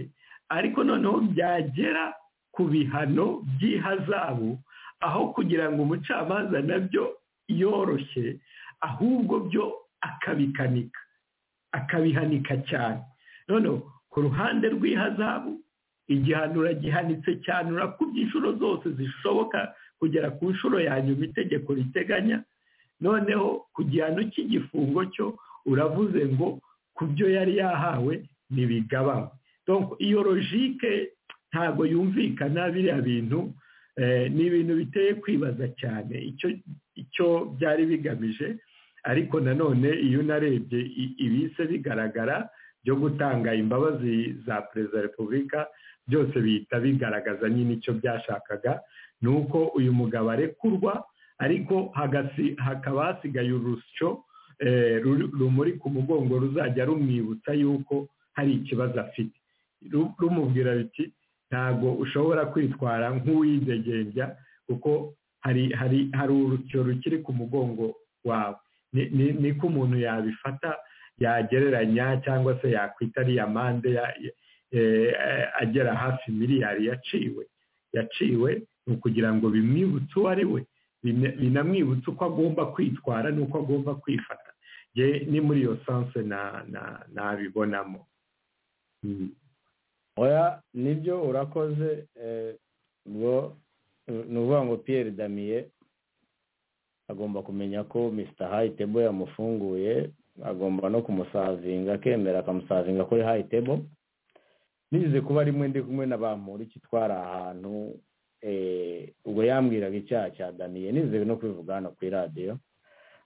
ariko noneho byagera ku bihano by'ihazabu aho kugira ngo umucamanza nabyo yoroshye ahubwo byo akabikanika akabihanika cyane noneho ku ruhande rw'ihazabu igihano uragihanitse cyane urakubye inshuro zose zishoboka kugera ku nshuro ya nyuma itegeko riteganya noneho ku gihano cy'igifungo cyo uravuze ngo ku byo yari yahawe ntibigabanywe Donc, iyo logike ntabwo yumvikana biriya bintu eh, ni ibintu biteye kwibaza cyane icyo icyo byari bigamije ariko nanone iyo unarebye i- ibise bigaragara byo gutanga imbabazi za perezida wa repubulika byose bihita bigaragaza nyine icyo byashakaga ni uko uyu mugabo arekurwa ariko hagasi- hakaba hasigaye urusyo eh, ruri- rumuri ku mugongo ruzajya rumwibutsa yuko hari ikibazo afite Ru- rumubwira biti ntabwo ushobora kwitwara nk'uwidegembya kuko hari hari hari urusyo rukiri ku mugongo wawe Ni- ni- niko umuntu yabifata yagereranya cyangwa se yakwita ariya mande ya- ya- eh, eh, agera hafi miliyari yaciwe yaciwe ni ukugira ngo bimwibutse uwo ari we bina- binamwibutsa uko agomba kwitwara n'uko agomba kwifata ye ni muri iyo sanse na na nabibonamo Mm. oya nibyo urakoze eh, ubwo ni ukuvuga ngo piyeri damiye agomba kumenya ko misita hayitebo yamufunguye agomba no kumusavinga akemera akamusavinga kuri hayitebo nigeze kuba rimwe ndi kumwe na ba mpuriki twari ahantu eh, ubwo yambwiraga icyaha cya damiye nigeze no kubivuga hano kuri radiyo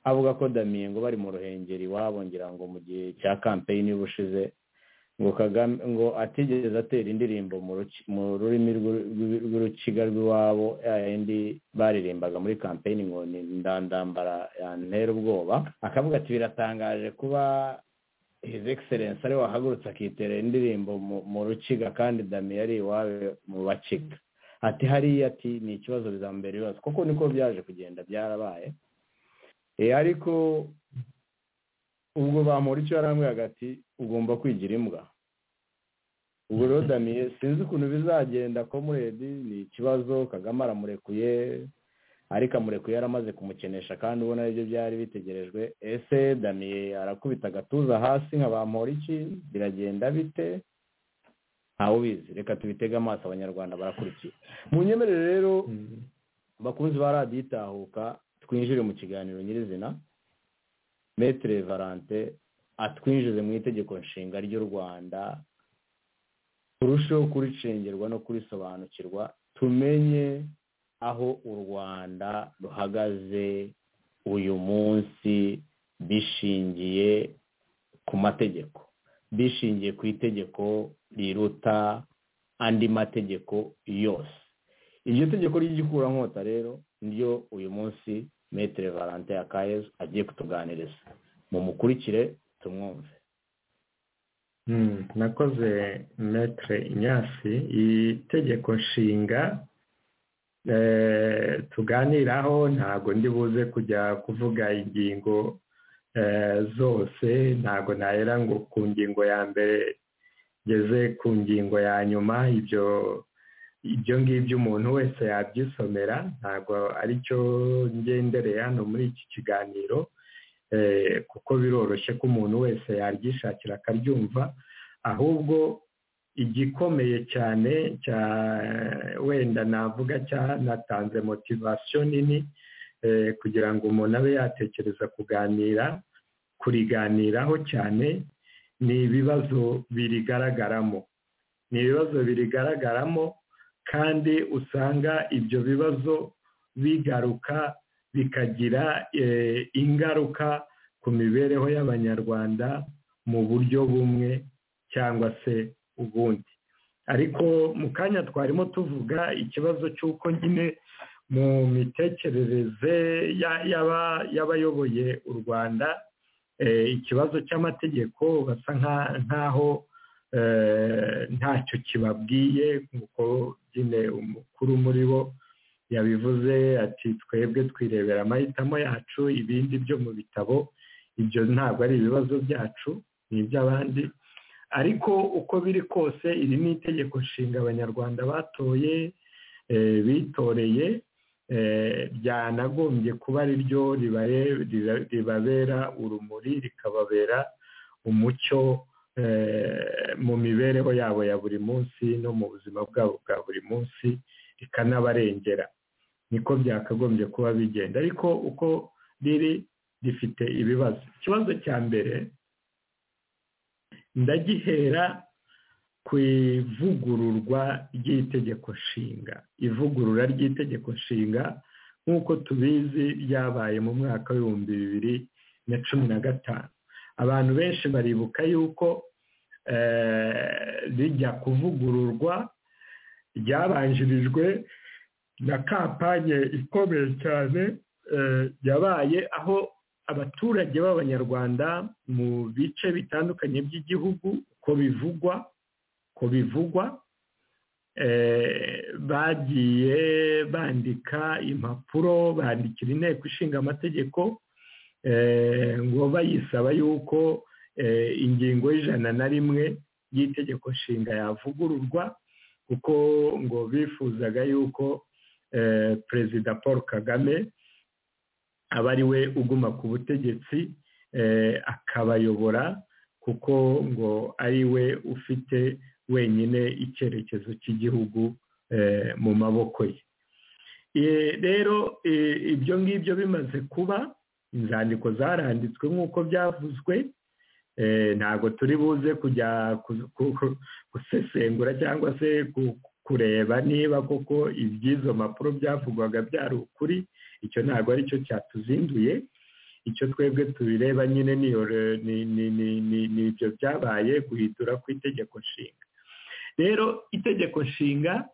avuga ko damiye ngo bari mu ruhengeri iwabo ngira ngo mu gihe cya kampeyini y'ubushize ngo kagame ngo atigeze atera indirimbo mu ruki- mu rurimi rw'u- rw'u- rw'urukiga rw'iwabo ya yindi baririmbaga muri kampeyini ngo ni ndandambara yantera ubwoba akavuga ati biratangaje kuba his excellence ariwe wahagurutse akitera indirimbo mu- mu rukiga kandi damiye ari iwawe mu bakiga ati hariya ati ni ikibazo bizambera ibibazo kuko niko byaje kugenda byarabaye Eh, ariko ubwo bamura icyo yarambwiye hagati ugomba kwigira imbwa ubwo rero damiye sinzi ukuntu bizagenda komuredi ni ikibazo kagame aramurekuye ariko amurekuye yaramaze kumukenesha kandi ubona aribyo byari bitegerejwe ese damiye arakubita agatuza hasi nka bamura iki biragenda bite ntawe ubizi reka tubitege amaso abanyarwanda barakurikiye mu nyemerere rero Mm. bakunzi ba radiyo itahuka twinjire mu kiganiro nyirizina metere valante atwinjize mu itegeko nshinga ry'u rwanda turusheho kuricengerwa no kurisobanukirwa tumenye aho u rwanda ruhagaze uyu munsi bishingiye ku mategeko bishingiye ku itegeko riruta andi mategeko yose iryo tegeko ry'igikurankota rero niryo uyu munsi metere valante akayezu agiye kutuganiriza mumukurikire tumwumve Mm, nakoze metre inyasi itegeko nshinga eh, tuganiraho ntago ndi buze kujya kuvuga ingingo eh, zose ntago nahera ngo ku ngingo ya mbere ngeze ku ngingo ya nyuma ibyo ibyo ngibyo umuntu wese yabyisomera ntago ari cyo ngendereye hano muri iki kiganiro eh, kuko biroroshye ko umuntu wese yaryishakira akaryumva ahubwo igikomeye cyane cya wenda navuga cyanatanze motivasiyo nini eh, kugira ngo umuntu abe yatekereza kuganira kuriganiraho cyane ni ibibazo birigaragaramo ni ibibazo birigaragaramo kandi usanga ibyo bibazo bigaruka bikagira eh, ingaruka ku mibereho y'abanyarwanda mu buryo bumwe cyangwa se ubundi ariko mu kanya twarimo tuvuga ikibazo cy'uko nyine mu mitekerereze ya- y'aba- y'abayoboye u rwanda eh, ikibazo cy'amategeko basa nka- nk'aho eh, ntacyo kibabwiye nk'uko nyine umukuru muri bo yabivuze ati twebwe twirebera amahitamo yacu ibindi byo mu bitabo ibyo ntabwo ari ibibazo byacu ni iby'abandi ariko uko biri kose iri ni itegeko nshinga abanyarwanda batoye eh, bitoreye eh, ryanagombye kuba ari ryo ribare- riba- ribabera urumuri rikababera umucyo eh, mu mibereho yabo ya buri munsi no mu buzima bwabo bwa buri munsi rikanabarengera niko byakagombye kuba bigenda ariko uko riri rifite ibibazo ikibazo cya mbere ndagihera ku ivugururwa ry'itegeko nshinga ivugurura ry'itegeko nshinga nk'uko tubizi ryabaye mu mwaka w'ibihumbi bibiri na cumi na gatanu abantu benshi baribuka yuko eh, rijya kuvugururwa ryabanjirijwe na kampanye ikomeye cyane eh, yabaye aho abaturage b'abanyarwanda mu bice bitandukanye by'igihugu uko bivugwa uko bivugwa eh, bagiye bandika impapuro bandikira inteko ishinga amategeko eh, ngo bayisaba yuko eh, ingingo y'ijana na rimwe y'itegeko nshinga yavugururwa kuko ngo bifuzaga yuko eh, perezida paul kagame aba ari we uguma ku butegetsi akabayobora kuko ngo ari we ufite wenyine icyerekezo cy'igihugu mu maboko ye rero ibyo ngibyo bimaze kuba inzandiko zaranditswe nk'uko byavuzwe ntabwo turi buze kujya gusesengura cyangwa se kureba niba koko iby'izo mpapuro byavugwaga byari ukuri icyo ntabwo ari cyo cyatuzinduye icyo twebwe tubireba nyine ni ibyo byabaye guhindura ku itegeko nshinga rero itegeko nshinga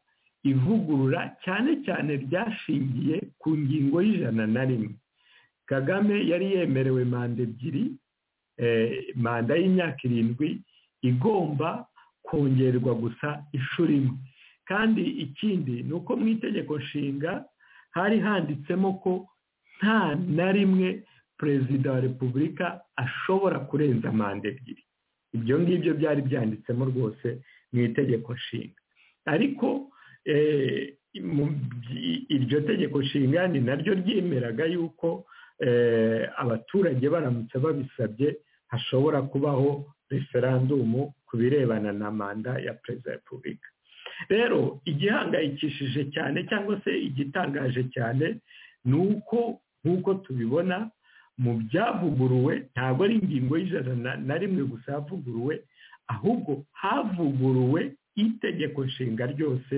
ivugurura cyane cyane ryashingiye ku ngingo y'ijana na rimwe kagame yari yemerewe manda ebyiri manda y'imyaka irindwi igomba kongerwa gusa inshuro imwe kandi ikindi ni uko mu itegeko nshinga hari handitsemo ko nta na rimwe perezida wa repubulika ashobora kurenza manda ebyiri ibyo ngibyo byari byanditsemo rwose mu itegeko nshinga ariko iryo tegeko nshinga ni naryo ryemeraga yuko abaturage baramutse babisabye hashobora kubaho referandumu ku birebana na manda ya perezida wa repubulika rero igihangayikishije cyane cyangwa se igitangaje cyane ni uko nk'uko tubibona mu byavuguruwe ntabwo ari ingingo y'ijana na rimwe gusa yavuguruwe ahubwo havuguruwe itegeko nshinga ryose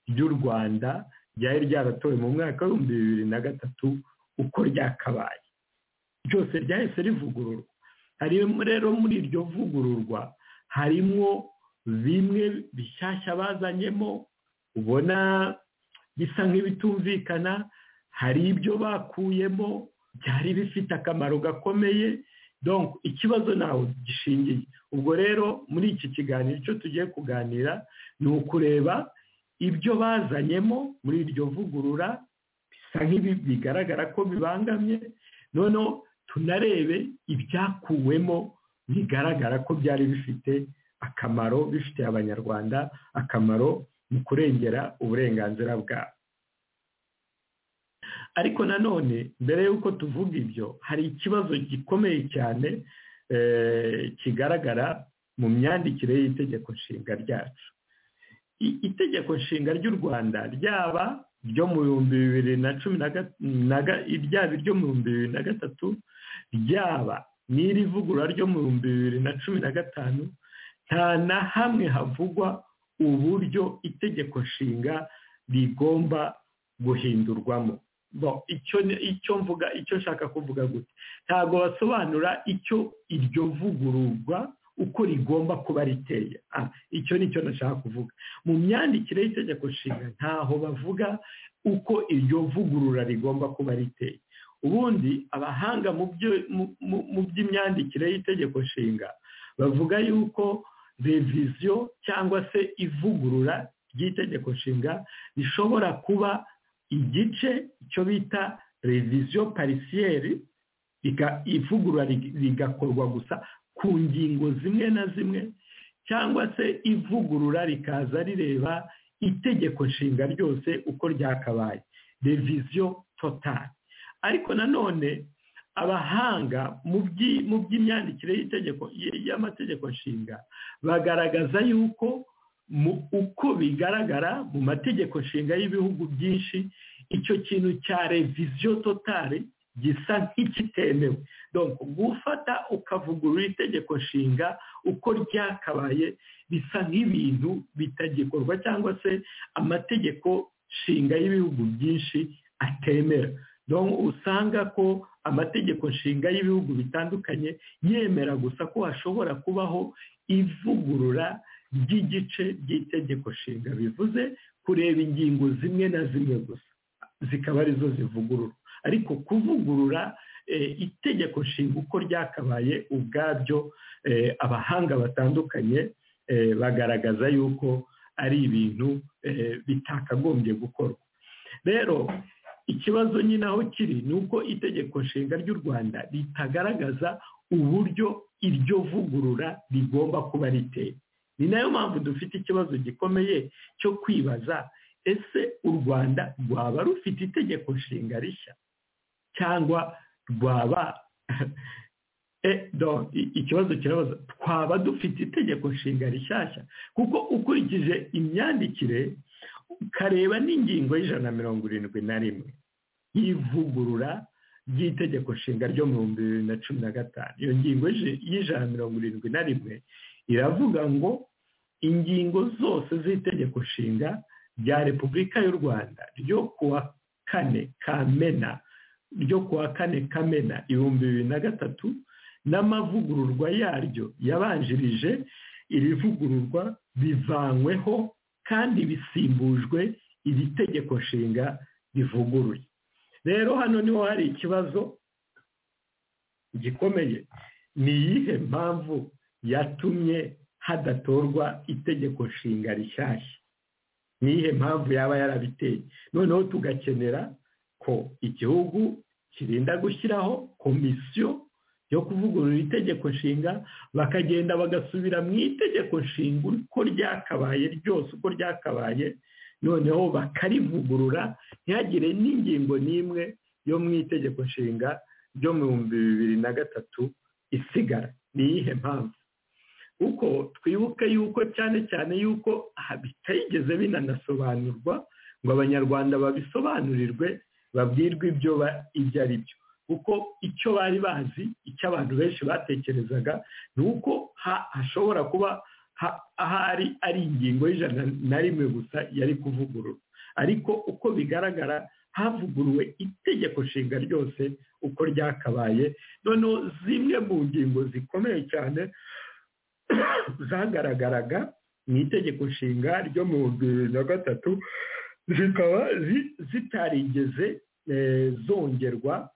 ry'u rwanda ryari ryaratowe mu mwaka w'ibihumbi bibiri na gatatu uko ryakabaye ryose ryahise rivugururwa harimo rero muri iryo vugururwa harimo bimwe bishyashya bazanyemo ubona bisa nk'ibitumvikana hari ibyo bakuyemo byari bifite akamaro gakomeye donko ikibazo ntawe gishingiye ubwo rero muri iki kiganiro icyo tugiye kuganira ni ukureba ibyo bazanyemo muri iryo vugurura bisa nk'ibi bigaragara ko bibangamye noneho tunarebe ibyakuwemo bigaragara ko byari bifite akamaro bifitiye abanyarwanda akamaro mu kurengera uburenganzira bwabo ariko nanone mbere y'uko tuvuga ibyo hari ikibazo gikomeye cyane kigaragara mu myandikire y'itegeko nshinga ryacu itegeko nshinga ry'u rwanda ryaba iryo mu bihumbi bibiri na cumi ryaba iryo mu bihumbi bibiri na gatatu ryaba n'irivugurura ryo mu bihumbi bibiri na cumi na gatanu nta na hamwe havugwa uburyo itegeko nshinga rigomba guhindurwamo icyo mvuga icyo nshaka kuvuga gutya ntabwo basobanura icyo iryo vugururwa uko rigomba kuba riteye icyo ni cyo nashaka kuvuga mu myandikire y'itegeko nshinga ntaho bavuga uko iryo vugurura rigomba kuba riteye ubundi abahanga mu by'imyandikire y'itegeko nshinga bavuga yuko reviziyo cyangwa se ivugurura ry'itegeko nshinga rishobora kuba igice icyo bita reviziyo parisiyeri ivugurura rigakorwa gusa ku ngingo zimwe na zimwe cyangwa se ivugurura rikaza rireba itegeko nshinga ryose uko ryakabaye reviziyo totari ariko nanone abahanga mu by'imyandikire y'amategeko nshinga bagaragaza yuko uko bigaragara mu mategeko nshinga y'ibihugu byinshi icyo kintu cya reviziyo totari gisa nk'ikitemewe gufata ukavugurura itegeko nshinga uko ryakabaye bisa nk'ibintu bitagikorwa cyangwa se amategeko nshinga y'ibihugu byinshi atemera usanga ko amategeko nshinga y'ibihugu bitandukanye yemera gusa ko hashobora kubaho ivugurura ry'igice ry'itegeko nshinga bivuze kureba ingingo zimwe na zimwe gusa zikaba arizo zivugurura ariko kuvugurura itegeko nshinga uko ryakabaye ubwabyo abahanga batandukanye bagaragaza yuko ari ibintu bitakagombye gukorwa rero ikibazo nyine aho kiri ni uko itegeko nshinga ry'u rwanda ritagaragaza uburyo iryo vugurura rigomba kuba riteye ni nayo mpamvu dufite ikibazo gikomeye cyo kwibaza ese u rwanda rwaba rufite itegeko nshinga rishya cyangwa rwaba Eh, donc, i- ikibazo kirabaza twaba dufite itegeko nshinga rishyashya kuko ukurikije imyandikire ukareba n'ingingo y'ijana na mirongo irindwi na rimwe y'ivugurura ry'itegeko nshinga ryo mu bihumbi bibiri na cumi na gatanu iyo ngingo y'ij- y'ijana na mirongo irindwi na rimwe iravuga ngo ingingo zose z'itegeko nshinga rya repubulika y'u rwanda ryo kuwa kane kamena ryo kuwa kane kamena ibihumbi bibiri na gatatu n'amavugururwa yaryo yabanjirije iri vugururwa bivanyweho kandi bisimbujwe iri tegeko nshinga rivuguruye rero hano niho hari ikibazo gikomeye ni iyihe mpamvu yatumye hadatorwa itegeko nshinga rishyashya ni iyihe mpamvu yaba yarabiteye noneho tugakenera ko igihugu kirinda gushyiraho komisiyo yo kuvugurura itegeko nshinga bakagenda bagasubira mu itegeko nshinga uko ryakabaye ryose uko ryakabaye noneho bakarivugurura ntihagire n'ingingo n'imwe yo mu itegeko nshinga ryo mu bihumbi bibiri na gatatu isigara ni iyihe mpamvu kuko twibuke yuko cyane cyane yuko aha bitigeze binanasobanurwa ngo abanyarwanda babisobanurirwe babwirwe ibyo ba- ibyo ari byo kuko icyo bari bazi icyo abantu benshi batekerezaga ni uko ha- hashobora kuba ha- ahari ari ingingo y'ijana na rimwe gusa yari kuvugururwa ariko uko bigaragara havuguruwe itegeko nshinga ryose uko ryakabaye noneho zimwe mu ngingo zikomeye cyane zagaragaraga mu itegeko nshinga ryo mu bihumbi bibiri na gatatu zikaba zi- zitarigeze eh, zongerwa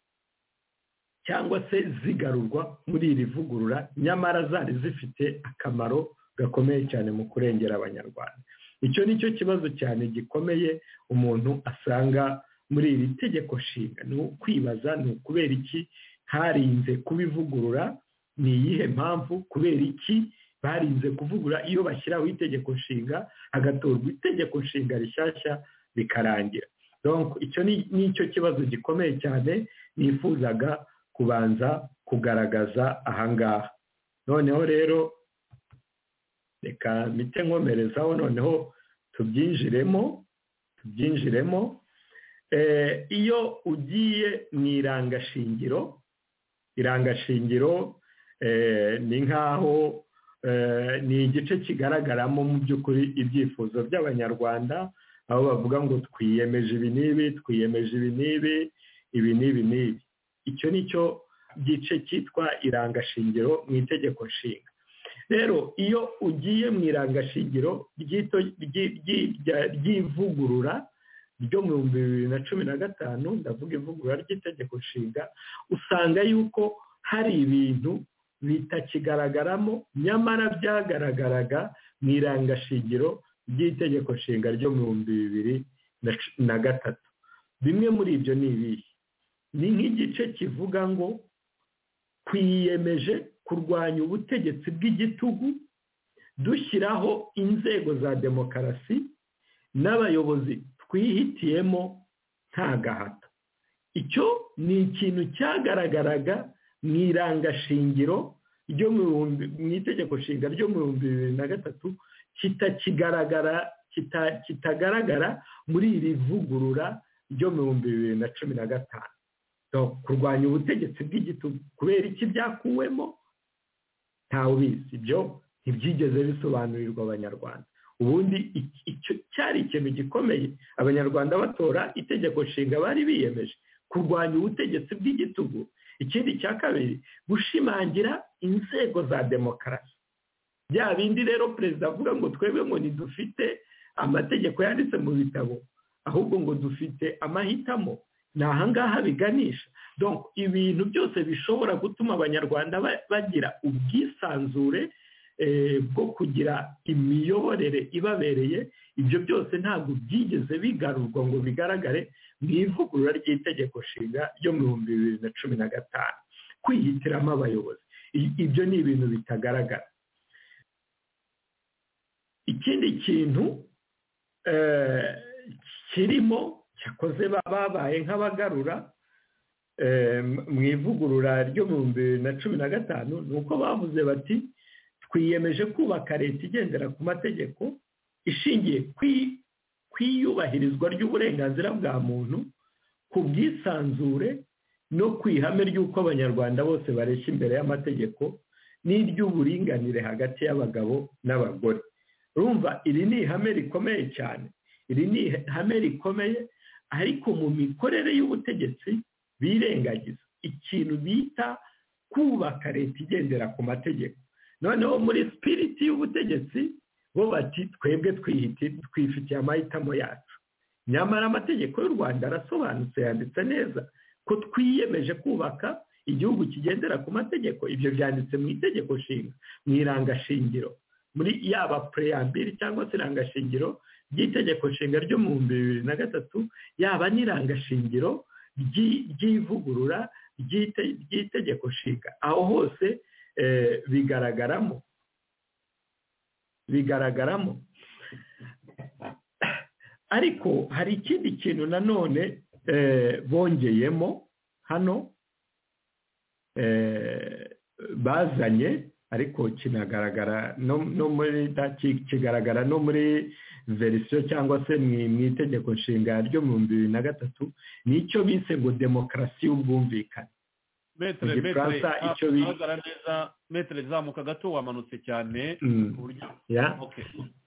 cyangwa se zigarurwa muri iri vugurura nyamara zari zifite akamaro gakomeye cyane mu kurengera abanyarwanda icyo ni cyo kibazo cyane gikomeye umuntu asanga muri iri tegeko nshinga ni ukwibaza ni ukubera iki harinze kubivugurura ni iyihe mpamvu kubera iki barinze kuvugura iyo bashyiraho itegeko nshinga hagatorwa itegeko nshinga rishyashya bikarangira donc icyo ni- ni cyo kibazo gikomeye cyane nifuzaga kubanza kugaragaza ahangaha noneho rero reka mite nkomerezaho noneho tubyinjiremo tubyinjiremo Eh, iyo ugiye mu irangashingiro irangashingiro eh, ni nk'aho eh, ni igice kigaragaramo mu by'ukuri ibyifuzo by'abanyarwanda aho bavuga ngo twiyemeje ibi n'ibi twiyemeje ibi n'ibi ibi n'ibi n'ibi icyo ni cyo gice cyitwa irangashingiro mu itegeko nshinga rero iyo ugiye mu irangashingiro ry'ito- ry'i- ry'i- rya- ry'ivugurura ryo mu bihumbi bibiri na cumi na gatanu ndavuga ivugurura ry'itegeko nshinga usanga yuko hari ibintu bitakigaragaramo nyamara byagaragaraga mu irangashingiro ry'itegeko nshinga ryo mu bihumbi bibiri na cu- na gatatu bimwe muri ibyo ni ibihe ni nk'igice kivuga ngo twiyemeje kurwanya ubutegetsi bw'igitugu dushyiraho inzego za demokarasi n'abayobozi twihitiyemo nta gahato icyo ni ikintu cyagaragaraga mu irangashingiro ryo mu bihumbi- mu itegeko nshinga ryo mu bihumbi bibiri na gatatu kitakigaragara kita- kitagaragara muri iri vugurura ryo mu bihumbi bibiri na cumi na gatanu Donc, kurwanya ubutegetsi bw'igitugu kubera iki byakuwemo ntawe ubizi ibyo ntibyigeze bisobanurirwa abanyarwanda ubundi iki- icyo cyari ikintu gikomeye abanyarwanda batora itegeko nshinga bari biyemeje kurwanya ubutegetsi bw'igitugu ikindi cya kabiri gushimangira inzego za demokarasi bya bindi rero perezida avuga ngo twebwe ngo ntidufite amategeko yanditse mu bitabo ahubwo ngo dufite amahitamo ni ahangaha biganisha donc ibintu byose bishobora gutuma abanyarwanda ba- bagira ubwisanzure eh, bwo kugira imiyoborere ibabereye ibyo byose ntabwo byigeze bigarurwa ngo bigaragare mu ivugurura ry'itegeko nshinga ryo mu bihumbi bibiri na cumi na gatanu kwihitiramo abayobozi I- ibyo ni ibintu bitagaragara ikindi kintu eh, kirimo cyakoze ba- babaye nk'abagarura mu ivugurura ryo mu bihumbi bibiri na cumi na gatanu ni uko bavuze bati twiyemeje kubaka leta igendera ku mategeko ishingiye ku iyubahirizwa ry'uburenganzira bwa muntu ku bwisanzure no ku ihame ry'uko abanyarwanda bose bareshya imbere y'amategeko n'iry'uburinganire hagati y'abagabo n'abagore rumva iri ni ihame rikomeye cyane iri ni ihame rikomeye ariko mu mikorere y'ubutegetsi birengagiza ikintu bita kubaka leta igendera ku mategeko noneho muri sipiriti y'ubutegetsi bo bati twebwe twifitiye amahitamo yacu nyamara amategeko y'u rwanda arasobanutse yanditse neza ko twiyemeje kubaka igihugu kigendera ku mategeko ibyo byanditse mu itegeko nshinga mu irangashingiro muri yaba pureyambiri cyangwa se irangashingiro ry'itegeko nshinga ryo mu bihumbi bibiri na gatatu yaba n'irangashingiro ry'ivugurura ry'itegeko nshinga aho hose bigaragaramo bigaragaramo ariko hari ikindi kintu nanone bongeyemo hano bazanye ariko kinagaragara no muri kigaragara no muri verisiyo cyangwa se mu itegeko nshinga ryo mu bihumbi bibiri na gatatu nicyo bise ngo demokarasi y'ubwumvikane metero metero izamuka gato wamanutse cyane ku buryo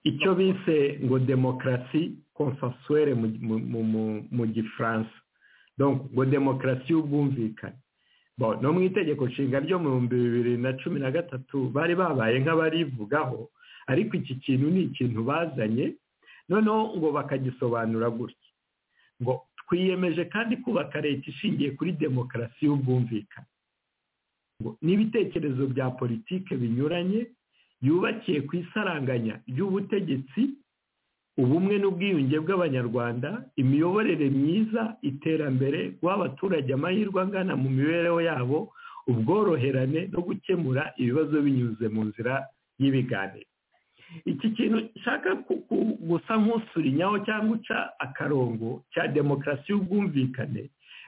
icyo bise ngo demokarasi konsensuwere mu gifaransa ngo demokarasi y'ubwumvikane no mu itegeko nshinga ryo mu bihumbi bibiri na cumi na gatatu bari babaye nk'abarivugaho ariko iki kintu ni ikintu bazanye noneho ngo bakagisobanura gutya ngo twiyemeje kandi kubaka leta ishingiye kuri demokarasi y'ubwumvikane n'ibitekerezo bya politiki binyuranye yubakiye ku isaranganya ry'ubutegetsi ubumwe n'ubwiyunge bw'abanyarwanda imiyoborere myiza iterambere guha abaturage amahirwe angana mu mibereho yabo ubworoherane no gukemura ibibazo binyuze mu nzira y'ibiganiro iki kintu nshaka gusa nk'usurinyaho cyangwa uca akarongo cya demokarasi y'ubwumvikane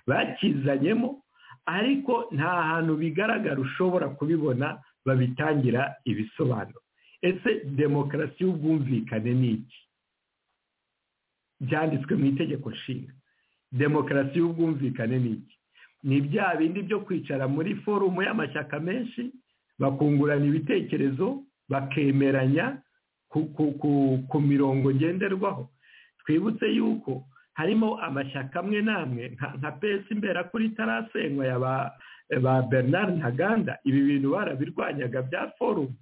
bakizanyemo ariko nta hantu bigaragara ushobora kubibona babitangira ibisobanuro ese demokarasi y'ubwumvikane ni iki byanditswe mu itegeko nshinga demokarasi y'ubwumvikane ni iki ni bya bindi byo kwicara muri forumu y'amashyaka menshi bakungurana ibitekerezo bakemeranya ku mirongo ngenderwaho twibutse yuko harimo amashyaka amwe n'amwe nka pesi imbera kuri tarasenywa ya ba bernard ntaganda ibi bintu barabirwanyaga bya forumu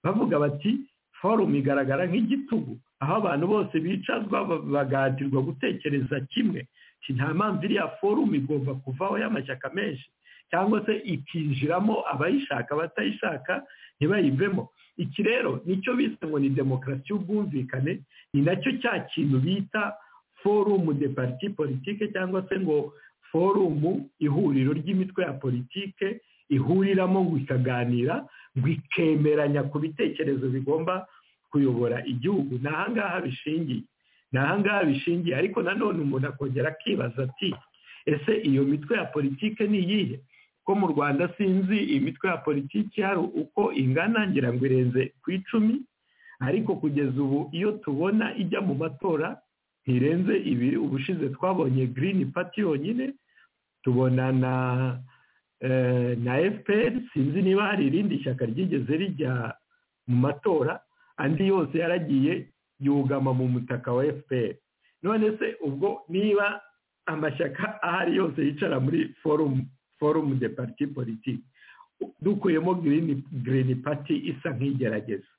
bavuga bati forumu igaragara nk'igitugu aho abantu bose bicazwa bagahatirwa gutekereza kimwe nta mpamvu iriya forumu igomba kuvaho y'amashyaka menshi cyangwa se ikinjiramo abayishaka abatayishaka ntibayivemo iki rero nicyo bise ngo ni demokarasi y'ubwumvikane ni nacyo cya kintu bita forumu de pariti politike cyangwa se ngo forumu ihuriro ry'imitwe ya politike ihuriramo ngo ikaganira ngo ikemeranya ku bitekerezo bigomba kuyobora igihugu ni ahangaha bishingiye ni ahangaha bishingiye ariko nanone umuntu akongera akibaza ati ese iyo mitwe ya politike ni iyihe ko mu rwanda sinzi iyi mitwe ya politiki hari uko ingana ngira ngo irenze ku icumi ariko kugeza ubu iyo tubona ijya mu matora ntirenze ibiri ubushize twabonye girini pati yonyine tubona na na fpr sinzi niba hari irindi shyaka ryigeze rijya mu matora andi yose yaragiye yugama mu mutaka wa fpr none se ubwo niba amashyaka ahari yose yicara muri forumu forumu de pariti politiki dukuyemo girini pati isa nk'igerageza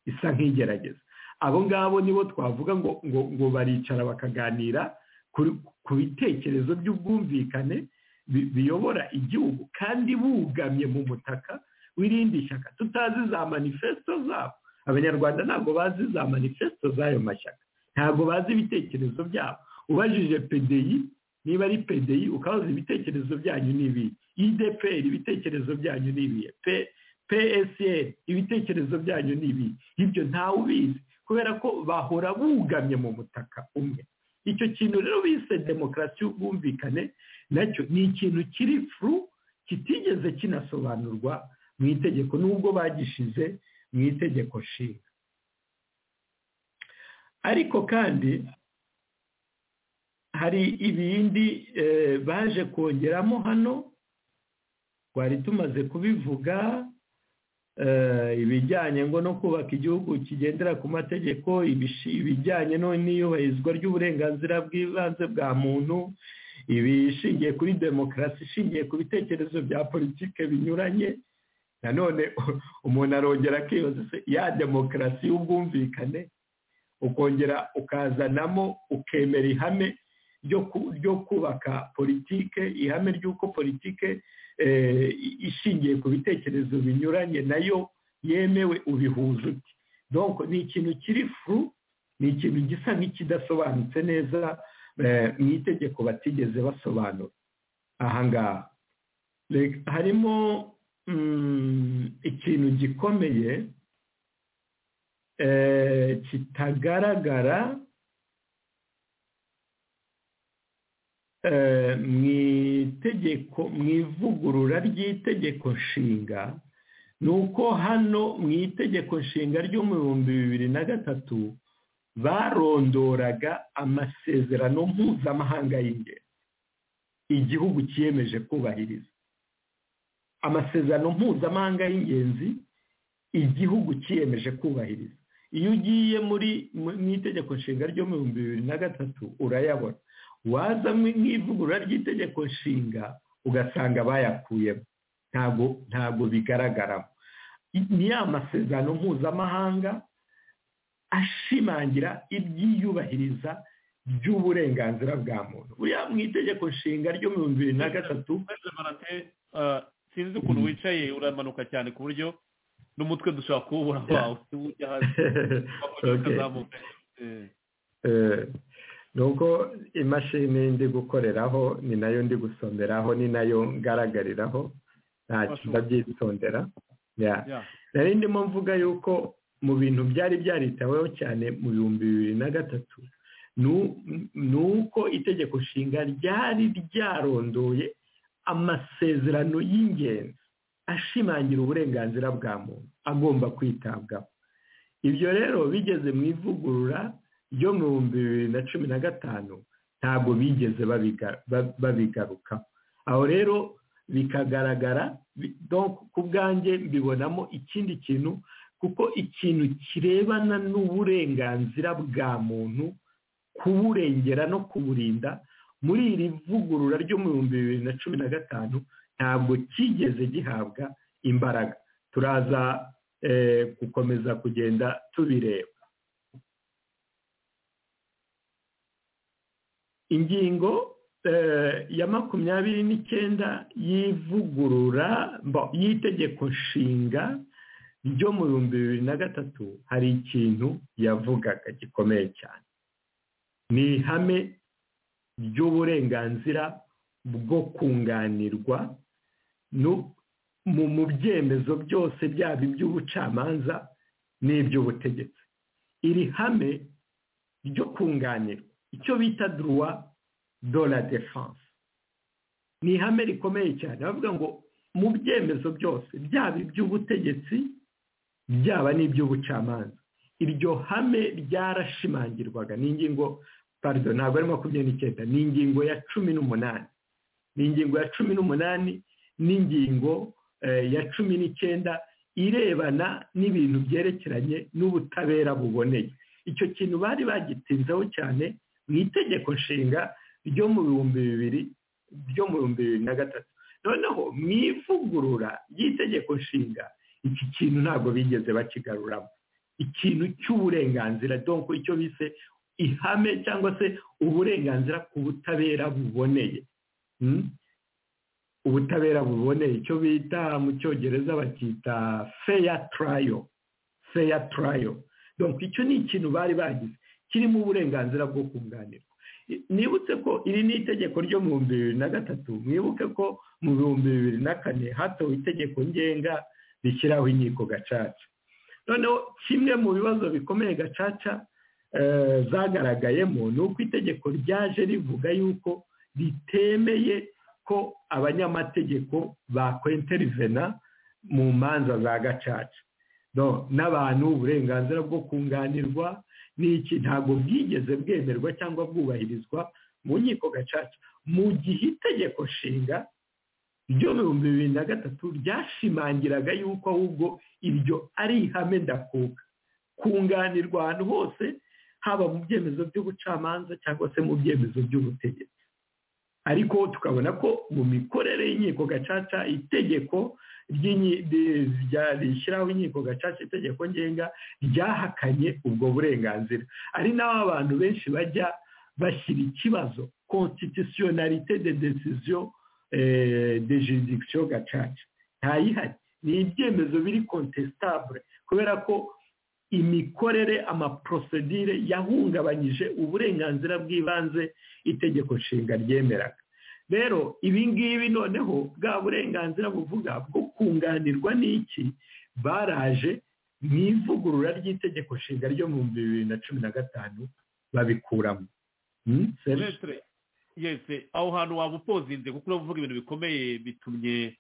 isa nk'igerageza abo ngabo nibo twavuga ngo ngo baricara bakaganira ku bitekerezo by'ubwumvikane biyobora igihugu kandi bugamye mu mutaka w'irindi shyaka tutazi za manifesto zabo abanyarwanda ntabwo bazi za manifesto z'ayo mashyaka ntabwo bazi ibitekerezo byabo ubajije pedeyi niba ari pedeyi ukabaza ibitekerezo byanyu n'ibihe ideperi ibitekerezo byanyu n'ibihe psl ibitekerezo byanyu n'ibihe ibyo ntawe ubizi kubera ko bahora bugamye mu butaka umwe icyo kintu rero bise demokarasi y'ubwumvikane nacyo ni ikintu kiri furu kitigeze kinasobanurwa mu itegeko nubwo bagishize mu itegeko nshinga ariko kandi hari ibindi baje kongeramo hano twari tumaze kubivuga ibijyanye ngo no kubaka igihugu kigendera ku mategeko ibijyanye n'iyubahirizwa ry'uburenganzira bw'ibanze bwa muntu ibishingiye kuri demokarasi ishingiye ku bitekerezo bya politike binyuranye nanone umuntu arongera akibaza ya demokarasi y'ubwumvikane ukongera ukazanamo ukemera ihame ryo kubaka politike ihame ry'uko politike ishingiye ku bitekerezo binyuranye nayo yemewe ubihuza uti donko ni ikintu kiri furu ni ikintu gisa nk'ikidasobanutse neza mu itegeko batigeze basobanura ahangaha harimo ikintu gikomeye kitagaragara mu itegeko mu ivugurura ry'itegeko nshinga ni uko hano mu itegeko nshinga ryo mu bihumbi bibiri na gatatu barondoraga amasezerano mpuzamahanga y'ingendo igihugu cyiyemeje kubahiriza amasezerano mpuzamahanga y'ingenzi igihugu cyiyemeje kubahiriza iyo ugiye muri mu itegeko nshinga ryo mu bihumbi bibiri na gatatu urayabona waza mu ivugurura ry'itegeko nshinga ugasanga bayakuyemo ntabwo ntabwo bigaragaramo ni ya masezerano mpuzamahanga ashimangira ibyiyubahiriza by'uburenganzira bwa muntu buriya mu itegeko nshinga ryo mu bihumbi bibiri na gatatu sinzi ukuntu wicaye uramanuka cyane ku buryo n'umutwe dushobora kuwubura wawe ujya hasi ukazamuka nuko imashini ndi gukoreraho ni nayo ndi gusomeraho ni nayo ngaragariraho nta ndabyitondera nari ndimo mvuga yuko mu bintu byari byaritaweho cyane mu bihumbi bibiri na gatatu ni uko itegeko nshinga ryari ryarondoye amasezerano y'ingenzi ashimangira uburenganzira bwa muntu agomba kwitabwaho ibyo rero bigeze mu ivugurura ryo mu bihumbi bibiri na cumi na gatanu ntabwo bigeze babigarukaho aho rero bikagaragara ku bwanjye mbibonamo ikindi kintu kuko ikintu kirebana n'uburenganzira bwa muntu kuburengera no kuburinda muri iri vugurura ryo mu bihumbi bibiri na cumi na gatanu ntabwo cyigeze gihabwa imbaraga turaza gukomeza kugenda tubireba ingingo ya makumyabiri n'icyenda y'ivugurura y'itegeko nshinga ryo mu bihumbi bibiri na gatatu hari ikintu yavugaga gikomeye cyane ni ihame ry'uburenganzira bwo kunganirwa mu byemezo byose byaba iby'ubucamanza n'iby'ubutegetsi iri hame ryo kunganirwa icyo bita duruwa do la defanse ni ihame rikomeye cyane bavuga ngo mu byemezo byose byaba iby'ubutegetsi byaba n'iby'ubucamanza iryo hame ryarashimangirwaga ni ingingo parido ntabwo ari makumyabiri n'icyenda ni ingingo ya cumi n'umunani ni ingingo ya cumi n'umunani n'ingingo ya cumi n'icyenda irebana n'ibintu byerekeranye n'ubutabera buboneye icyo kintu bari bagitinzeho cyane mu itegeko nshinga ryo mu bihumbi bibiri ryo mu bihumbi bibiri na gatatu noneho mu ivugurura ry'itegeko nshinga iki kintu ntabwo bigeze bakigaruramo ikintu cy'uburenganzira donko icyo bise ihame cyangwa se uburenganzira ku butabera buboneye ubutabera buboneye icyo bita mu cyongereza bakita feya tarayo feya tarayo donko icyo ni ikintu bari bagize kirimo uburenganzira bwo kunganirwa nibutse ko iri ni itegeko ryo mu bihumbi bibiri na gatatu mwibuke ko mu bihumbi bibiri na kane hatowe itegeko ngenga rishyiraho inkiko gacaca noneho kimwe mu bibazo bikomeye gacaca zagaragayemo ni uko itegeko ryaje rivuga yuko ritemeye ko abanyamategeko bakwinterivena mu manza za gacaca n'abantu uburenganzira bwo kunganirwa n'iki ntabwo bwigeze bwemerwa cyangwa bwubahirizwa mu nkiko gacaca mu gihe itegeko nshinga ryo ibihumbi bibiri na gatatu ryashimangiraga yuko ahubwo iryo ari ihame ndakuka kunganirwa ahantu hose haba mu byemezo by'ubucamanza cyangwa se mu byemezo by'ubutegetsi ariko tukabona ko mu mikorere y'inkiko gacaca itegeko rishyiraho inkiko gacaca itegeko ngenga ryahakanye ubwo burenganzira ari naho abantu benshi bajya bashyira ikibazo constitutionalite de decision de jurisdiction gacaca ntayihari ni ibyemezo biri contestable kubera ko imikorere amaprosedire yahungabanyije uburenganzira bw'ibanze itegeko nshinga ryemeraga rero ibi ngibi noneho bwa burenganzira buvuga bwo kunganirwa n'iki baraje mu ivugurura ry'itegeko nshinga ryo mu bihumbi bibiri na cumi na gatanu babikuramo yesi aho hantu waba upozinze kuko uravuga ibintu bikomeye bitumye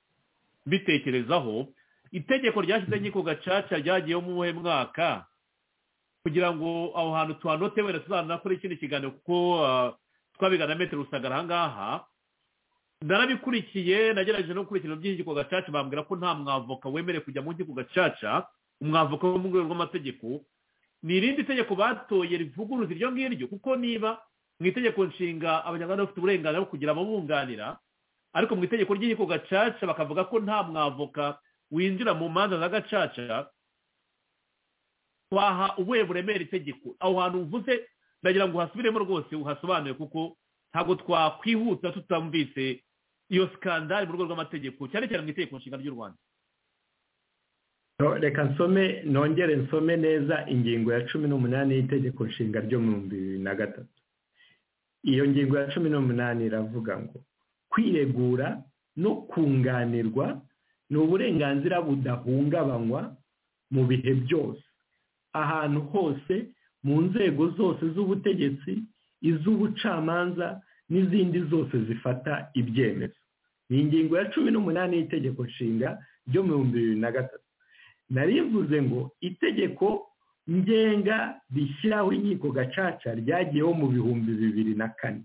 bitekerezaho itegeko ryashyize nkiko gacaca ryagiyeho mu buhe mwaka kugira ngo aho hantu tuhanote wenda tuzanakora ikindi kiganiro kuko twabigana metero rusagara aha ngaha narabikurikiye nagerageje no gukurikirana iby'inkiko gacaca bambwira ko nta mwavoka wemerewe kujya mu nkiko gacaca umwavoka wo mu rwego rw'amategeko ni irindi tegeko batoye rivuguruza iryo ngiryo kuko niba mu itegeko nshinga abanyarwanda bafite uburenganzira bwo kugira ababunganira ariko mu itegeko ry'inkiko gacaca bakavuga ko nta mwavoka winjira mu manza za gacaca waha ubuhe buremere itegeko aho hantu uvuze ndagira ngo uhasubiremo rwose uhasobanure kuko ntabwo twakwihuta tutamvise iyo sikandari mu rwego rw'amategeko cyane cyane mu itegeko nshinga ry'u rwanda reka nsome nongere nsome neza ingingo ya cumi n'umunani y'itegeko nshinga ryo mu bihumbi bibiri na gatatu iyo ngingo ya cumi n'umunani iravuga ngo kwiregura no kunganirwa ni uburenganzira budahungabanywa mu bihe byose ahantu hose mu nzego zose z'ubutegetsi iz'ubucamanza n'izindi zose zifata ibyemezo ni ingingo ya cumi n'umunani y'itegeko nshinga ryo mu bihumbi bibiri na gatatu narivuze ngo itegeko ngenga rishyiraho inkiko gacaca ryagiyeho mu bihumbi bibiri na kane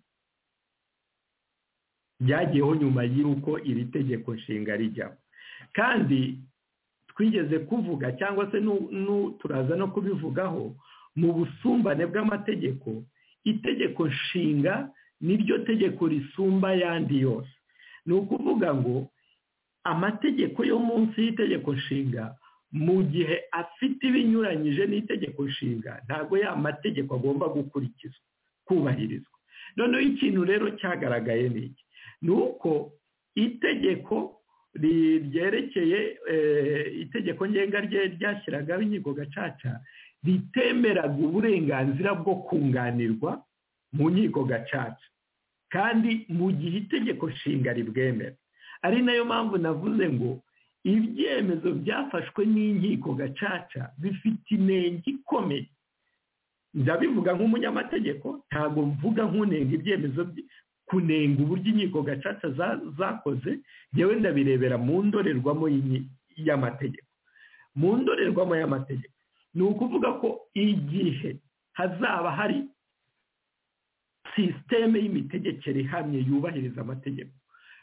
ryagiyeho nyuma y'uko iri tegeko nshinga rijyaho kandi twigeze kuvuga cyangwa se turaza no kubivugaho mu busumbane bw'amategeko itegeko nshinga niryo tegeko risumba ayandi yose ni ukuvuga ngo amategeko yo munsi y'itegeko nshinga mu gihe afite ibinyuranyije n'itegeko nshinga ntabwo ya mategeko agomba gukurikizwa kubahirizwa noneho ikintu rero cyagaragaye ni iki ni uko itegeko ryerekeye itegeko ngenga rye ryashyiragaho inkiko gacaca ritemeraga uburenganzira bwo kunganirwa mu nkiko gacaca kandi mu gihe itegeko nshinga ribwemera ari nayo mpamvu navuze ngo ibyemezo byafashwe n'inkiko gacaca bifite inenge ikomeye ndabivuga nk'umunyamategeko ntabwo mvuga nk'unenga ibyemezo kunenga uburyo inkiko gacaca zakoze yewe ndabirebera mu ndorerwamo y'amategeko mu ndorerwamo y'amategeko ni ukuvuga ko igihe hazaba hari sisiteme y'imitegekere ihamye yubahiriza amategeko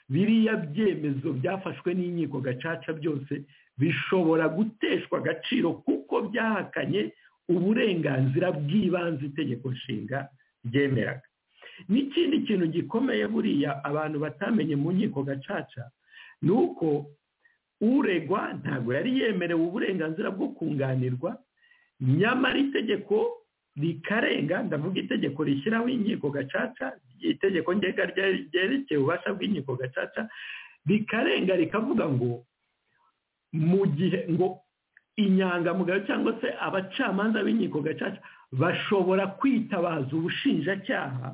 biriya byemezo byafashwe n'inkiko gacaca byose bishobora guteshwa agaciro kuko byahakanye uburenganzira bw'ibanze itegeko nshinga ryemeraga n'ikindi kintu gikomeye buriya abantu batamenye mu nkiko gacaca ni uko uregwa ntabwo yari yemerewe uburenganzira bwo kunganirwa nyamara itegeko rikarenga ndavuga itegeko rishyiraho inkiko gacaca itegeko ngenga ryerekeye ububasha bw'inkiko gacaca rikarenga rikavuga ngo mu gihe ngo inyangamugayo cyangwa se abacamanza b'inkiko gacaca bashobora kwitabaza ubushinjacyaha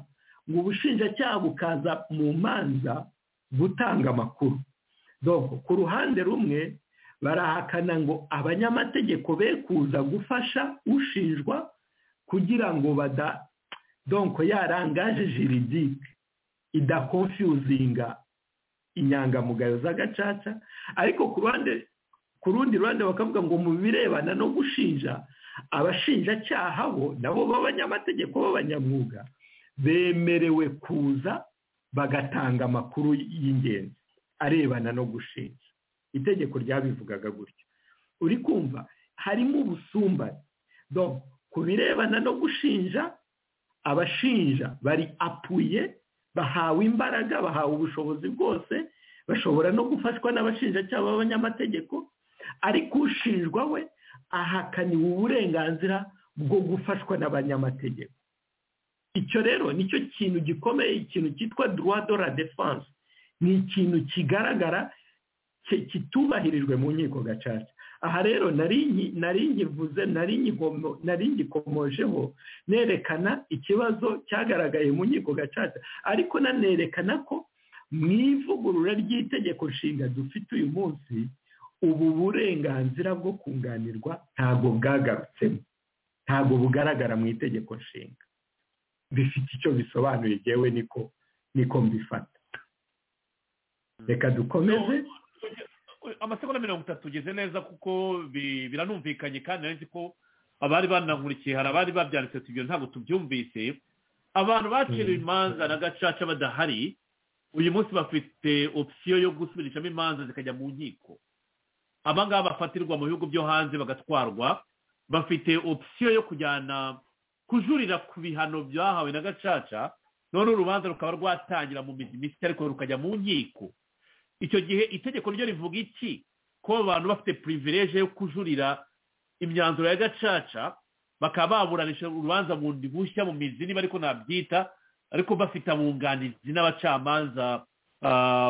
ngo ubushinjacyaha bukaza mu manza gutanga amakuru dore ku ruhande rumwe barahakana ngo abanyamategeko be kuza gufasha ushinjwa kugira ngo bada donko yarangaje jiridike idakonfiyuzinga inyangamugayo z'agacaca ariko ku ruhande ku rundi ruhande bakavuga ngo mu birebana no gushinja abashinjacyaha bo nabo b'abanyamategeko b'abanyamwuga bemerewe kuza bagatanga amakuru y'ingenzi arebana no gushinja itegeko ryabivugaga gutyo uri kumva harimo ubusumbane ku birebana no gushinja abashinja bari apuye bahawe imbaraga bahawe ubushobozi bwose bashobora no gufashwa n'abashinjacyaha b'abanyamategeko ariko ushinjwa we ahakaniwe uburenganzira bwo gufashwa n'abanyamategeko icyo rero nicyo kintu gikomeye ikintu cyitwa de la defense ni ikintu kigaragara kitubahirijwe mu nkiko gacaca aha rero nari nyivuze nari ngikomojeho nerekana ikibazo cyagaragaye mu nkiko gacaca ariko nanerekana ko mu ivugurura ry'itegeko nshinga dufite uyu munsi ubu burenganzira bwo kunganirwa ntabwo bwagarutsemo ntabwo bugaragara mu itegeko nshinga bifite icyo bisobanuye yewe niko niko mbifata reka dukomeze amasegonda mirongo itatu tugeze neza kuko biranumvikanye kandi nzi ko abari banakurikiye hari abari babyanditse tubyo ntabwo tubyumvise abantu baciriwe imanza na gacaca badahari uyu munsi bafite opsiyo yo gusubirishamo imanza zikajya mu nkiko abangaba bafatirwa mu bihugu byo hanze bagatwarwa bafite opsiyo yo kujyana kujurira ku bihano byahawe na gacaca none urubanza rukaba rwatangira mu mizi mishya ariko rukajya mu nkiko icyo gihe itegeko ryo rivuga iki ko abantu bafite purivileje yo kujurira imyanzuro ya gacaca bakaba baburanisha urubanza bundi bushya mu mizi niba ariko nabyita ariko bafite abunganizi n'abacamanza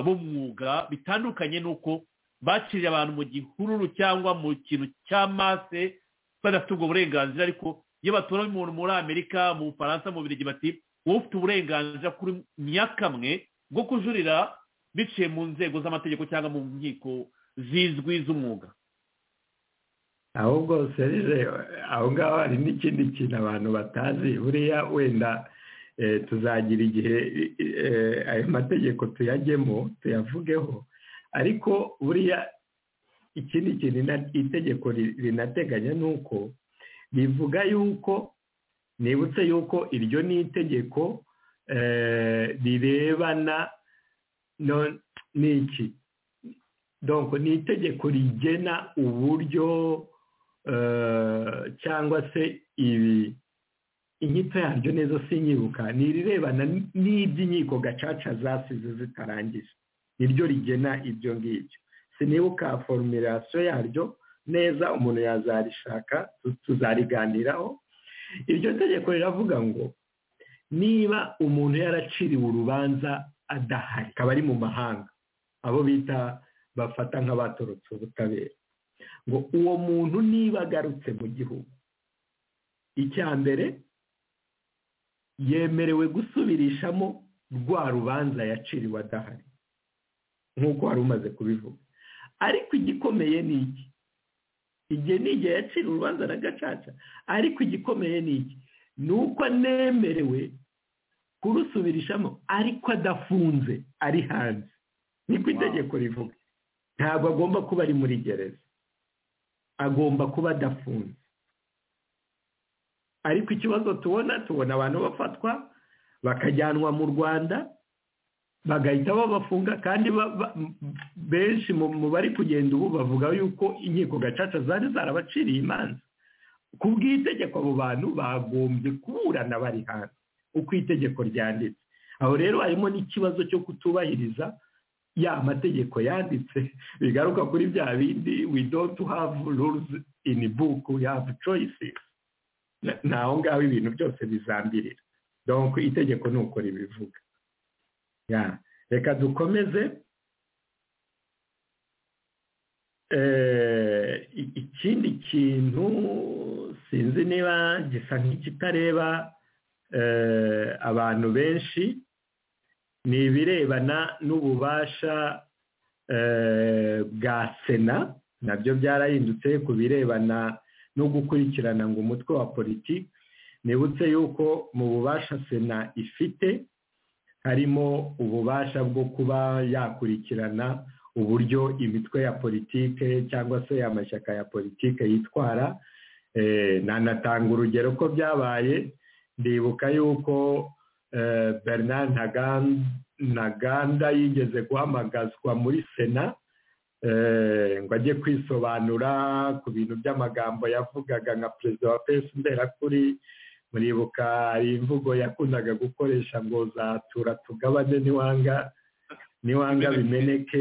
b'umwuga bitandukanye n'uko baciriye abantu mu gihururu cyangwa mu kintu cya mase badafite ubwo burenganzira ariko iyo batora umuntu muri amerika mu bufaransa mu birigi bati wowe ufite uburenganzira kuri nyakamwe bwo kujurira biciye mu nzego z'amategeko cyangwa mu nkiko zizwi z'umwuga ahubwo serije aho ngaho hari n'ikindi kintu abantu batazi buriya wenda tuzagira igihe ayo mategeko tuyajyemo tuyavugeho ariko buriya ikindi kintu itegeko rinateganya ni uko rivuga yuko nibutse yuko iryo ni itegeko rirebana ni iki donko ni itegeko rigena uburyo cyangwa se ibi inyito yaryo neza sinyibuka ni irirebana n'iby'inkiko gacaca zasize zitarangije niryo rigena ibyo ngibyo sinibuka forumirasiyo yaryo neza umuntu yazarishaka tuzariganiraho iryo tegeko riravuga ngo niba umuntu yaraciriwe urubanza adahari akaba ari mu mahanga abo bita bafata nk'abatorotse ubutabera ngo uwo muntu niba agarutse mu gihugu icya mbere yemerewe gusubirishamo rwa rubanza yaciriwe adahari nk'uko wari umaze kubivuga ariko igikomeye ni iki igihe ni igihe yacira urubanza na gacaca ariko igikomeye ni iki ni uko anemerewe kurusubirishamo ariko adafunze ari hanze niko itegeko rivuga ntabwo agomba kuba ari muri gereza agomba kuba adafunze ariko ikibazo tubona tubona abantu bafatwa bakajyanwa mu rwanda bagahita babafunga kandi benshi mu bari kugenda ubu bavuga yuko inkiko gacaca zari zarabaciriye imanza ku bw'itegeko abo bantu bagombye kuburana bari hanze uko itegeko ryanditse aho rero harimo n'ikibazo cyo kutubahiriza ya mategeko yanditse bigaruka kuri bya bindi we don't have rules in book we have choices ni aho ngaho ibintu byose bizambirira donc itegeko ni uko ribivuga reka dukomeze ikindi kintu sinzi niba gisa nk'ikitareba abantu benshi ni ibirebana n'ububasha bwa sena nabyo byarahindutse ku birebana no gukurikirana ngo umutwe wa politiki nibutse yuko mu bubasha sena ifite harimo ububasha bwo kuba yakurikirana uburyo imitwe ya politike cyangwa se amashyaka ya politike yitwara nanatanga urugero ko byabaye ndibuka yuko bernard ntaganda yigeze guhamagazwa muri sena ngo ajye kwisobanura ku bintu by'amagambo yavugaga nka perezida wa pesi mberakuri muribuka imvugo yakundaga gukoresha ngo zatura tugabane niwanga niwanga bimeneke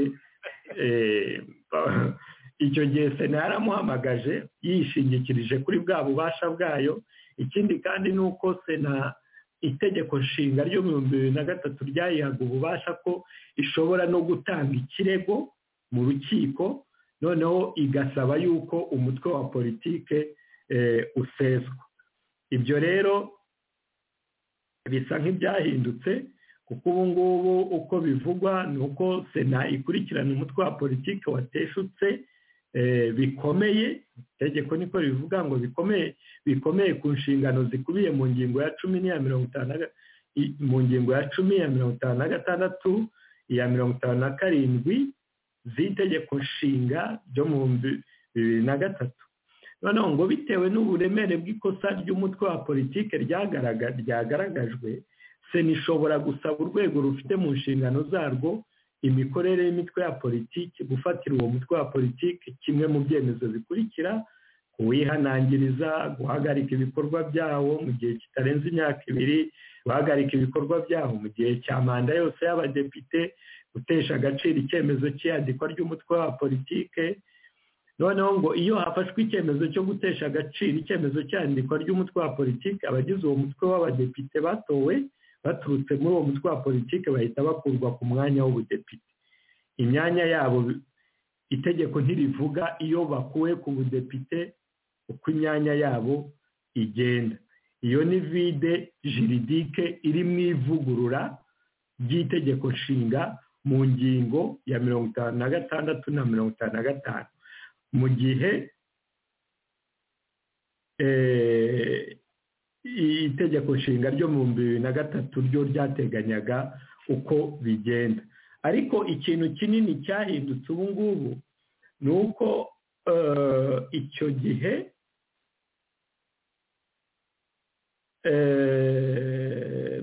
icyo gihe sena yaramuhamagaje yishingikirije kuri bwa bubasha bwayo ikindi kandi ni uko sena itegeko nshinga ryo mu bihumbi bibiri na gatatu ryayihaga ububasha ko ishobora no gutanga ikirego mu rukiko noneho igasaba yuko umutwe wa politike useswa ibyo rero bisa nk'ibyahindutse kuko ubu ngubu uko bivugwa ni uko sena ikurikirana umutwe wa politiki wateshutse bikomeye itegeko niko rivuga ngo bikomeye bikomeye ku nshingano zikubiye mu ngingo ya cumi n'iya mirongo itanu mu ngingo ya cumi iya mirongo itanu na gatandatu iya mirongo itanu na karindwi z'itegeko nshinga ryo mu bibiri na gatatu noneho ngo bitewe n'uburemere bw'ikosa ry'umutwe wa politiki ryagaragajwe sena ishobora gusaba urwego rufite mu nshingano zarwo imikorere y'imitwe ya politiki gufatira uwo mutwe wa politiki kimwe mu byemezo bikurikira kuwihanangiriza guhagarika ibikorwa byawo mu gihe kitarenze imyaka ibiri guhagarika ibikorwa byawo mu gihe cya manda yose y'abadepite gutesha agaciro icyemezo cy'iyandikwa ry'umutwe wa politiki noneho ngo iyo hafashwe icyemezo cyo gutesha agaciro icyemezo cy'iyandikwa ry'umutwe wa politiki abagize uwo mutwe w'abadepite batowe baturutse muri uwo mutwe wa politiki bahita bakurwa ku mwanya w'ubudepite imyanya yabo itegeko ntirivuga iyo bakuwe ku budepite uko imyanya yabo igenda iyo ni vide jiridike iri mu ivugurura ry'itegeko nshinga mu ngingo ya mirongo itanu na gatandatu na mirongo itanu na gatanu mu gihe itegeko nshinga ryo mu bihumbi bibiri na gatatu ryo ryateganyaga uko bigenda ariko ikintu kinini cyahindutse ubu ngubu ni uko icyo gihe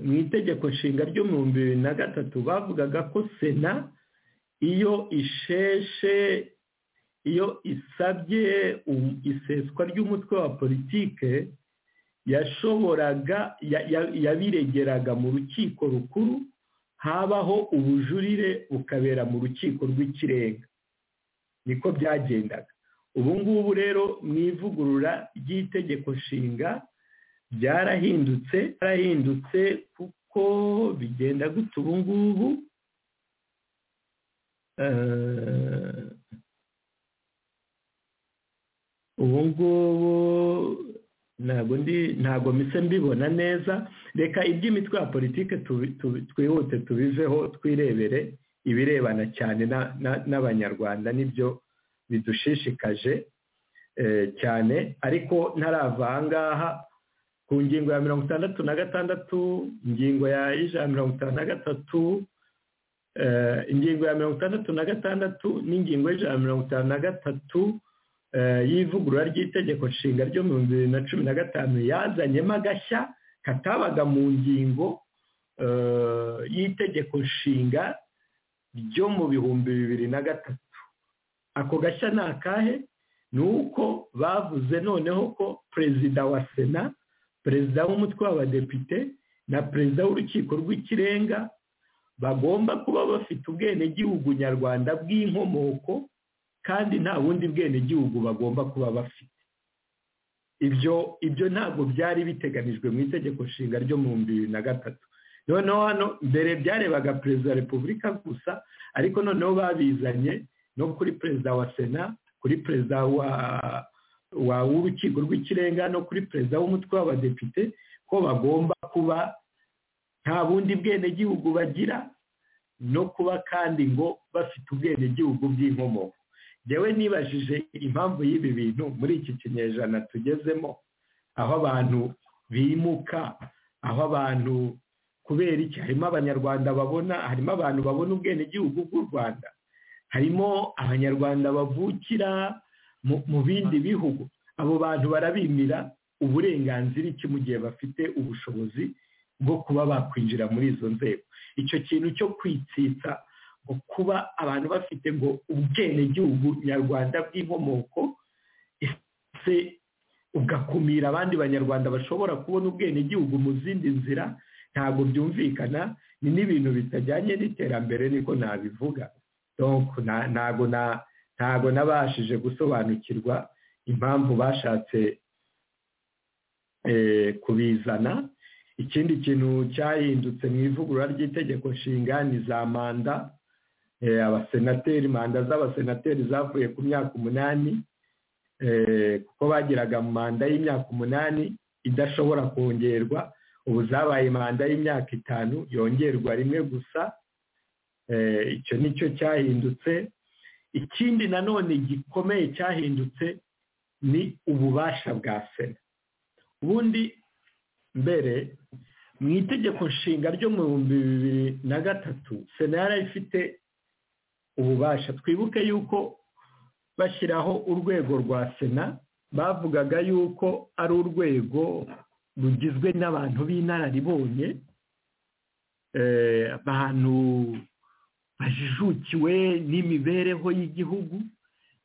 mu itegeko nshinga ryo mu bihumbi bibiri na gatatu bavugaga ko sena iyo isheshe iyo isabye iseswa ry'umutwe wa politike yashoboraga yabiregeraga mu rukiko rukuru habaho ubujurire bukabera mu rukiko rw'ikirenga niko byagendaga ubu ngubu rero mu ivugurura ry'itegeko nshinga byarahindutse byarahindutse kuko bigenda gutya ubu ngubu ubu ngubu ntabwo ndi ntabwo mise mbibona neza reka iby'imitwe ya politiki twihute tubiveho twirebere ibirebana cyane n'abanyarwanda nibyo bidushishikaje cyane ariko ntarava aha ngaha ku ngingo ya mirongo itandatu na gatandatu ingingo ya ijana mirongo itanu na gatatu ingingo ya mirongo itandatu na gatandatu n'ingingo y'ijana mirongo itanu na gatatu y'ivugurura ry'itegeko nshinga ryo mu bihumbi bibiri na cumi na gatanu yazanyemo agashya katabaga mu ngingo y'itegeko nshinga ryo mu bihumbi bibiri na gatatu ako gashya ni akahe ni uko bavuze noneho ko perezida wa sena perezida w'umutwe w'abadepite na perezida w'urukiko rw'ikirenga bagomba kuba bafite ubwenegihugu nyarwanda bw'inkomoko kandi nta bundi bwenegihugu bagomba kuba bafite ibyo ibyo ntabwo byari biteganijwe mu itegeko nshinga ryo mu bihumbi bibiri na gatatu noneho hano mbere byarebaga perezida wa repubulika gusa ariko noneho babizanye no kuri perezida wa sena kuri perezida wa w'urukiko rw'ikirenga no kuri perezida w'umutwe w'abadepite ko bagomba kuba nta bundi bwenegihugu bagira no kuba kandi ngo bafite ubwenegihugu bw'inkomoko yewe nibajije impamvu y'ibi bintu muri iki kinyejana tugezemo aho abantu bimuka aho abantu kubera iki harimo abanyarwanda babona harimo abantu babona ubwenegihugu bw'u rwanda harimo abanyarwanda bavukira mu- mu bindi bihugu abo bantu barabimira uburenganzira iki mu gihe bafite ubushobozi bwo kuba bakwinjira muri izo nzego icyo kintu cyo kwitsitsa ngo kuba abantu bafite ngo ubwenegihugu nyarwanda bw'inkomoko ese ugakumira abandi banyarwanda bashobora kubona ubwenegihugu mu zindi nzira ntabwo byumvikana ni n'ibintu bitajyanye n'iterambere niko nabivuga Donc, na- ntabwo na- ntabwo nabashije gusobanukirwa impamvu bashatse eh, kubizana ikindi kintu cyahindutse mu ivugurura ry'itegeko nshinga ni za manda eh, abasenateri manda z'abasenateri zavuye ku myaka umunani eh, kuko bagiraga manda y'imyaka umunani idashobora kongerwa ubu zabaye manda y'imyaka itanu yongerwa rimwe gusa Eh, icyo ni cyo cyahindutse ikindi nanone gikomeye cyahindutse ni ububasha bwa sena ubundi mbere mu itegeko nshinga ryo mu bihumbi bibiri na gatatu sena yari ifite ububasha twibuke yuko bashyiraho urwego rwa sena bavugaga yuko ari urwego rugizwe n'abantu b'inararibonye eh, abantu bajijukiwe n'imibereho y'igihugu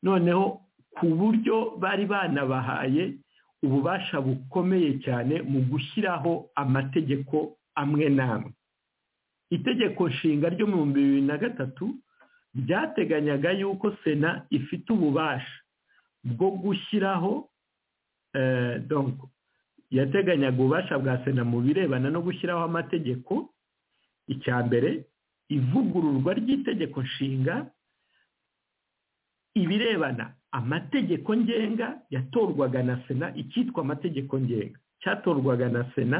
noneho ku buryo bari banabahaye ububasha bukomeye cyane mu gushyiraho amategeko amwe n'amwe itegeko nshinga ryo mu bihumbi bibiri na gatatu ryateganyaga yuko sena ifite ububasha bwo gushyiraho eh, donc, yateganyaga ububasha bwa sena mu birebana no gushyiraho amategeko icya mbere ivugururwa ry'itegeko nshinga ibirebana amategeko ngenga yatorwaga na sena icyitwa amategeko ngenga cyatorwaga na sena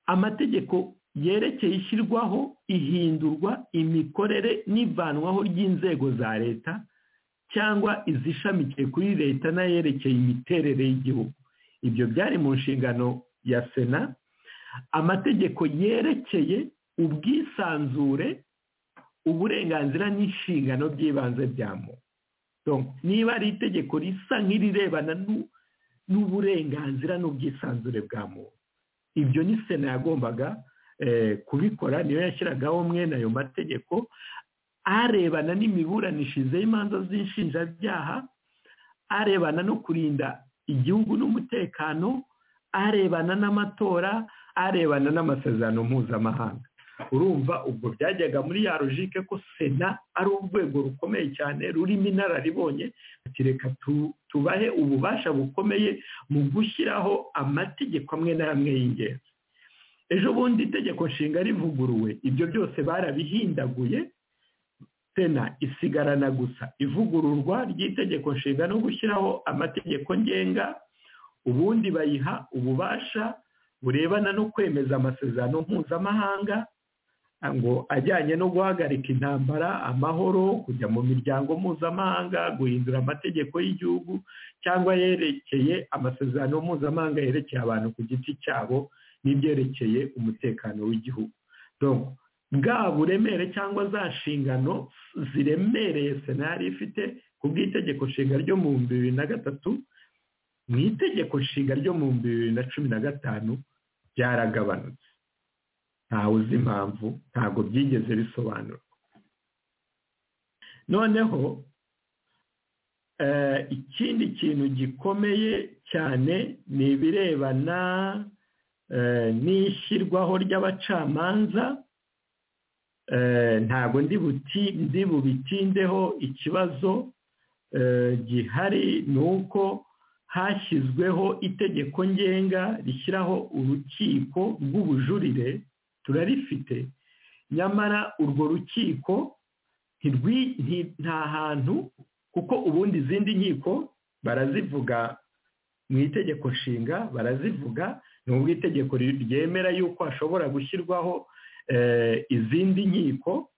amategeko yerekeye ishyirwaho ihindurwa imikorere n'ivanwaho ry'inzego za leta cyangwa izishamikiye kuri leta n'ayerekeye imiterere y'igihugu ibyo byari mu nshingano ya sena amategeko yerekeye ubwisanzure uburenganzira n'inshingano by'ibanze bya muntu Donc, niba ari itegeko risa nk'irirebana n'u- n'uburenganzira n'ubwisanzure bwa muntu ibyo ni sena yagombaga eh, kubikora niyo yashyiragaho mwene ayo mategeko arebana n'imiburanishirize y'imanza z'inshinjabyaha arebana no kurinda igihugu n'umutekano arebana n'amatora arebana n'amasezerano mpuzamahanga urumva ubwo byajyaga muri ya logike ko sena ari urwego rukomeye cyane rurimo inararibonye ati reka tu- tubahe ububasha bukomeye mu gushyiraho amategeko amwe n'amwe y'ingenzi ejo bundi itegeko nshinga rivuguruwe ibyo byose barabihindaguye sena isigarana gusa ivugururwa ry'itegeko nshinga no gushyiraho amategeko ngenga ubundi bayiha ububasha burebana no kwemeza amasezerano mpuzamahanga ngo ajyanye no guhagarika intambara amahoro kujya mu miryango mpuzamahanga guhindura amategeko y'igihugu cyangwa yerekeye amasezerano mpuzamahanga yerekeye abantu ku giti cyabo n'ibyerekeye umutekano w'igihugu Donc, bwa buremere cyangwa za nshingano ziremereye sena yari ifite ku bw'itegeko nshinga ryo mu bihumbi bibiri na gatatu mu itegeko nshinga ryo mu bihumbi bibiri na cumi na gatanu byaragabanutse ntawe uzi impamvu ntabwo byigeze bisobanurwa noneho eh, ikindi kintu gikomeye cyane ni ibirebana eh, n'ishyirwaho ry'abacamanza eh, ntabwo ndi buti ndi bubitindeho ikibazo eh, gihari ni uko hashyizweho itegeko ngenga rishyiraho urukiko rw'ubujurire turarifite nyamara urwo rukiko ntirwi- nti- nta hantu kuko ubundi izindi nkiko barazivuga mu itegeko nshinga barazivuga nubwo itegeko ri- ryemera yuko hashobora gushyirwaho eh, izindi nkiko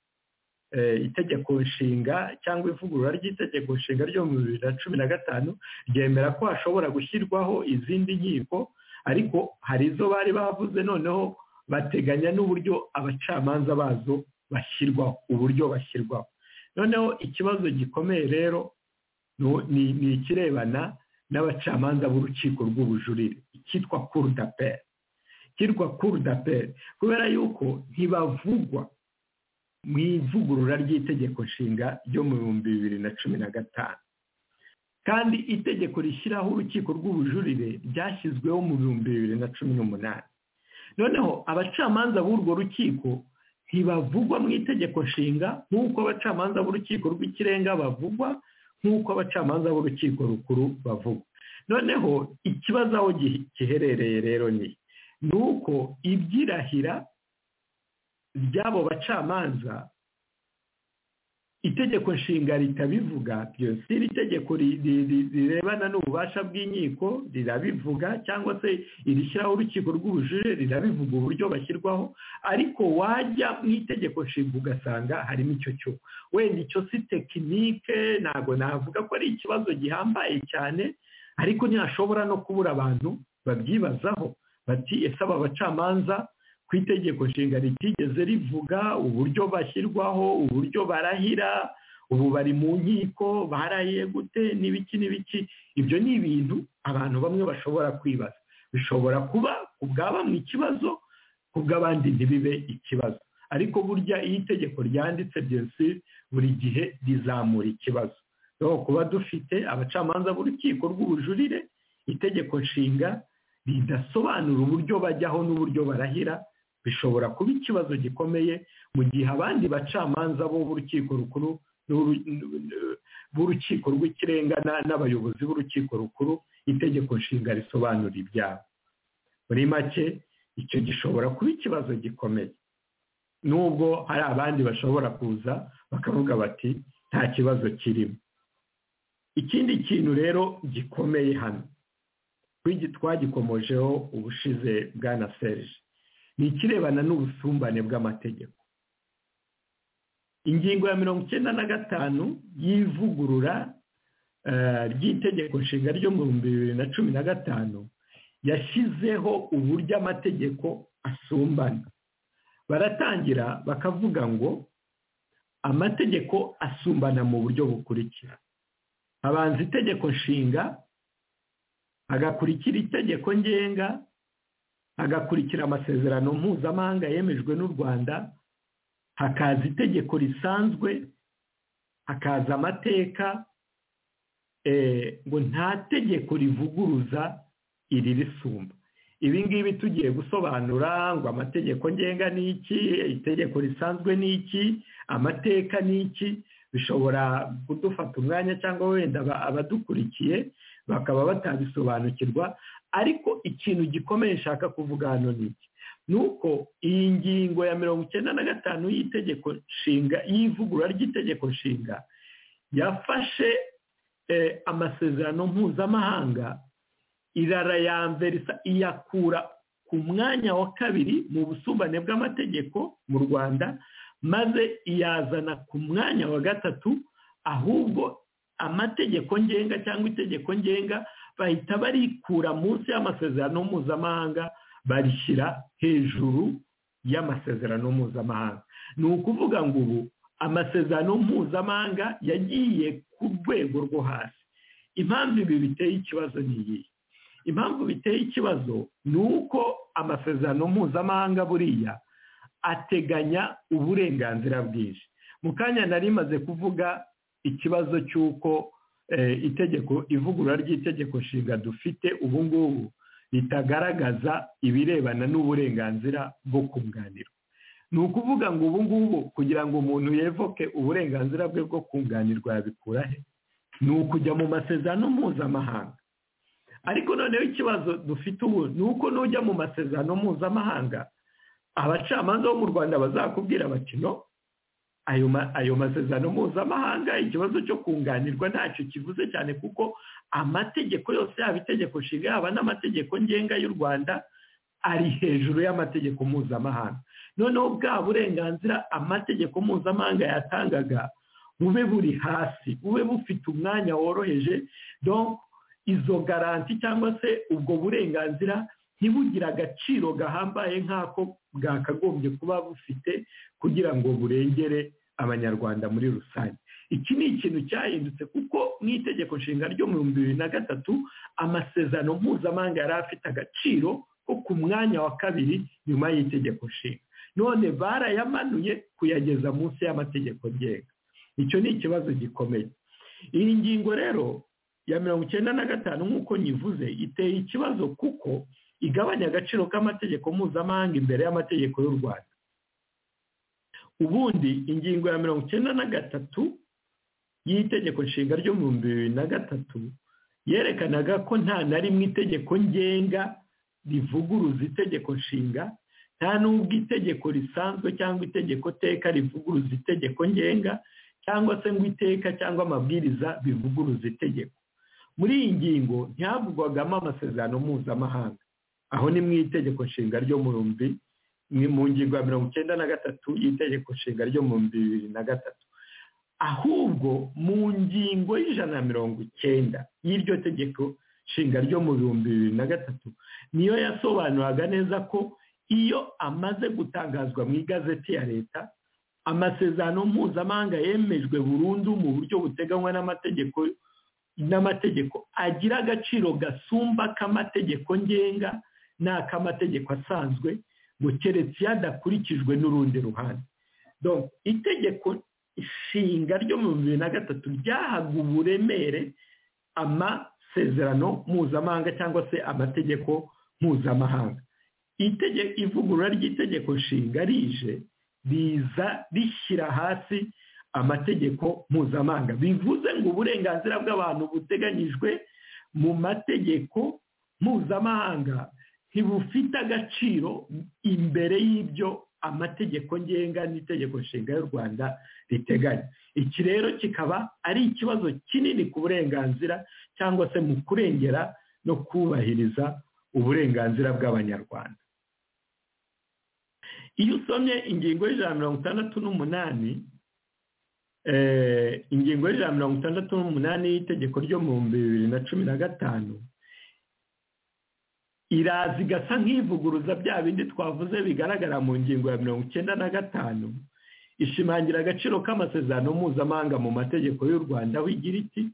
eh, itegeko nshinga cyangwa ivugurura ry'itegeko nshinga ryo mu bibiri na cumi na gatanu ryemera ko hashobora gushyirwaho izindi nkiko ariko hari izo bari bavuze noneho bateganya n'uburyo abacamanza bazo bashyirwaho uburyo bashyirwaho noneho ikibazo gikomeye rero ni ikirebana n'abacamanza b'urukiko rw'ubujurire icyitwa kurudaperi icyitwa kurudaperi kubera yuko ntibavugwa mu ivugurura ry'itegeko nshinga ryo mu bihumbi bibiri na cumi na gatanu kandi itegeko rishyiraho urukiko rw'ubujurire ryashyizweho mu bihumbi bibiri na cumi n'umunani noneho abacamanza b'urwo rukiko ntibavugwa mu itegeko nshinga nk'uko abacamanza b'urukiko rw'ikirenga bavugwa nk'uko abacamanza b'urukiko rukuru bavugwa noneho ikibazo aho giherereye rero ni ni uko ibyirahira by'abo bacamanza itegeko nshinga ritabivuga byose iri tegeko rirebana n'ububasha bw'inkiko rirabivuga cyangwa se irishyiraho urukiko rw'ubujurire rirabivuga uburyo bashyirwaho ariko wajya mu itegeko nshinga ugasanga harimo icyo cyo wenda icyo si tekinike ntabwo navuga ko ari ikibazo gihambaye cyane ariko ntihashobora no kubura abantu babyibazaho bati ese aba bacamanza ku itegeko nshinga ritigeze rivuga uburyo bashyirwaho uburyo barahira ubu bari mu nkiko barahiye gute n'ibiki n'ibiki ibyo ni ibintu abantu bamwe bashobora kwibaza bishobora kuba ku bwa bamwe ikibazo ku bw'abandi ntibibe ikibazo ariko burya iyo itegeko ryanditse byose buri gihe rizamura ikibazo rero kuba dufite abacamanza b'urukiko rw'ubujurire itegeko nshinga ridasobanura uburyo bajyaho n'uburyo barahira bishobora kuba ikibazo gikomeye mu gihe abandi bacamanza bo b'urukiko rukuru b'urukiko rw'ikirenga n'abayobozi b'urukiko rukuru itegeko nshinga risobanura ibyabo muri make icyo gishobora kuba ikibazo gikomeye nubwo hari abandi bashobora kuza bakavuga bati nta kibazo kirimo ikindi kintu rero gikomeye hano twagikomojeho ubushize bwana serije ni ikirebana n'ubusumbane bw'amategeko ingingo ya mirongo icyenda na gatanu y'ivugurura ry'itegeko nshinga ryo mu bihumbi bibiri na cumi na gatanu yashyizeho uburyo amategeko asumbana baratangira bakavuga ngo amategeko asumbana mu buryo bukurikira habanza itegeko nshinga hagakurikira itegeko ngenga hagakurikira amasezerano mpuzamahanga yemejwe n'u rwanda hakaza itegeko risanzwe hakaza amateka ngo nta tegeko rivuguruza iri risumba ibi ngibi tugiye gusobanura ngo amategeko ngenga ni iki itegeko risanzwe ni iki amateka ni iki bishobora kudufata umwanya cyangwa wenda abadukurikiye bakaba batabisobanukirwa ariko ikintu gikomeye nshaka kuvuga hano ni iki ni uko iyi ngingo ya mirongo icyenda na gatanu y'itegeko nshinga y'ivugurura ry'itegeko nshinga yafashe amasezerano mpuzamahanga irarayambere iyakura ku mwanya wa kabiri mu busumbane bw'amategeko mu rwanda maze iyazana ku mwanya wa gatatu ahubwo amategeko ngenga cyangwa itegeko ngenga bahita barikura munsi y'amasezerano mpuzamahanga barishyira hejuru y'amasezerano mpuzamahanga ni ukuvuga ngo ubu amasezerano mpuzamahanga yagiye ku rwego rwo hasi impamvu ibi biteye ikibazo ni iyi impamvu biteye ikibazo ni uko amasezerano mpuzamahanga buriya ateganya uburenganzira bwinshi mu kanya nari maze kuvuga ikibazo cy'uko itegeko ivugurura ry'itegeko nshinga dufite ubu ngubu ritagaragaza ibirebana n'uburenganzira bwo kunganirwa ni ukuvuga ngo ubu ngubu kugira ngo umuntu yevoke uburenganzira bwe bwo kunganirwa yabikura he ni ukujya mu masezerano mpuzamahanga ariko noneho ikibazo dufite ubu ni uko n'ujya mu masezerano mpuzamahanga abacamanza bo mu rwanda bazakubwira bati no ayo masezerano mpuzamahanga ikibazo cyo kunganirwa ntacyo kivuze cyane kuko amategeko yose yaba itegeko nshinga yaba n'amategeko ngenga y'u rwanda ari hejuru y'amategeko mpuzamahanga noneho bwa burenganzira amategeko mpuzamahanga yatangaga bube buri hasi bube bufite umwanya woroheje izo garanti cyangwa se ubwo burenganzira ntibugire agaciro gahambaye nk'ako bwakagombye kuba bufite kugira ngo burengere abanyarwanda muri rusange iki ni ikintu cyahindutse kuko mu itegeko nshinga ryo mu bihumbi bibiri na gatatu amasezerano mpuzamahanga yari afite agaciro ko ku mwanya wa kabiri nyuma y'itegeko nshinga none barayamanuye kuyageza munsi y'amategeko ngenga icyo ni ikibazo gikomeye iyi ngingo rero ya mirongo icyenda na gatanu nk'uko nyivuze iteye ikibazo kuko igabanya agaciro k'amategeko mpuzamahanga imbere y'amategeko y'u rwanda ubundi ingingo ya mirongo icyenda na gatatu y'itegeko nshinga ryo mu bihumbi bibiri na gatatu yerekanaga ko nta na rimwe itegeko ngenga rivuguruza itegeko nshinga nta n'ubwo itegeko risanzwe cyangwa itegeko teka rivuguruza itegeko ngenga cyangwa se ngo iteka cyangwa amabwiriza bivuguruza itegeko muri iyi ngingo ntihavugwagamo amasezerano mpuzamahanga aho ni mu itegeko nshinga ryo mu bihumbi mu ngingo ya mirongo icyenda na gatatu y'itegeko nshinga ryo mu bihumbi bibiri na gatatu ahubwo mu ngingo y'ijana na mirongo icyenda y'iryo tegeko nshinga ryo mu bihumbi bibiri na gatatu niyo yasobanuraga neza ko iyo amaze gutangazwa mu igazeti ya leta amasezerano mpuzamahanga yemejwe burundu mu buryo buteganywa n'amategeko n'amategeko agira agaciro gasumba k'amategeko ngenga n'ak'amategeko asanzwe ngo keretse iyo adakurikijwe n'urundi ruhande itegeko ishinga ryo mu bibiri na gatatu ryahaga uburemere amasezerano mpuzamahanga cyangwa se amategeko mpuzamahanga ivugurura ry'itegeko nshinga rije riza rishyira hasi amategeko mpuzamahanga bivuze ngo uburenganzira bw'abantu buteganyijwe mu mategeko mpuzamahanga ntibufite agaciro imbere y'ibyo amategeko ngenga n'itegeko nshinga y'u rwanda riteganya iki rero kikaba ari ikibazo kinini ku burenganzira cyangwa se mu kurengera no kubahiriza uburenganzira bw'abanyarwanda iyo usomye ingingo y'ijana mirongo itandatu n'umunani ingingo y'ijana mirongo itandatu n'umunani y'itegeko ryo mu bihumbi bibiri na cumi na gatanu iraza igasa nk'ivuguruza bya bindi twavuze bigaragara mu ngingo ya mirongo icyenda na gatanu ishimangira agaciro k'amasezerano mpuzamahanga mu mategeko y'u rwanda wigira iki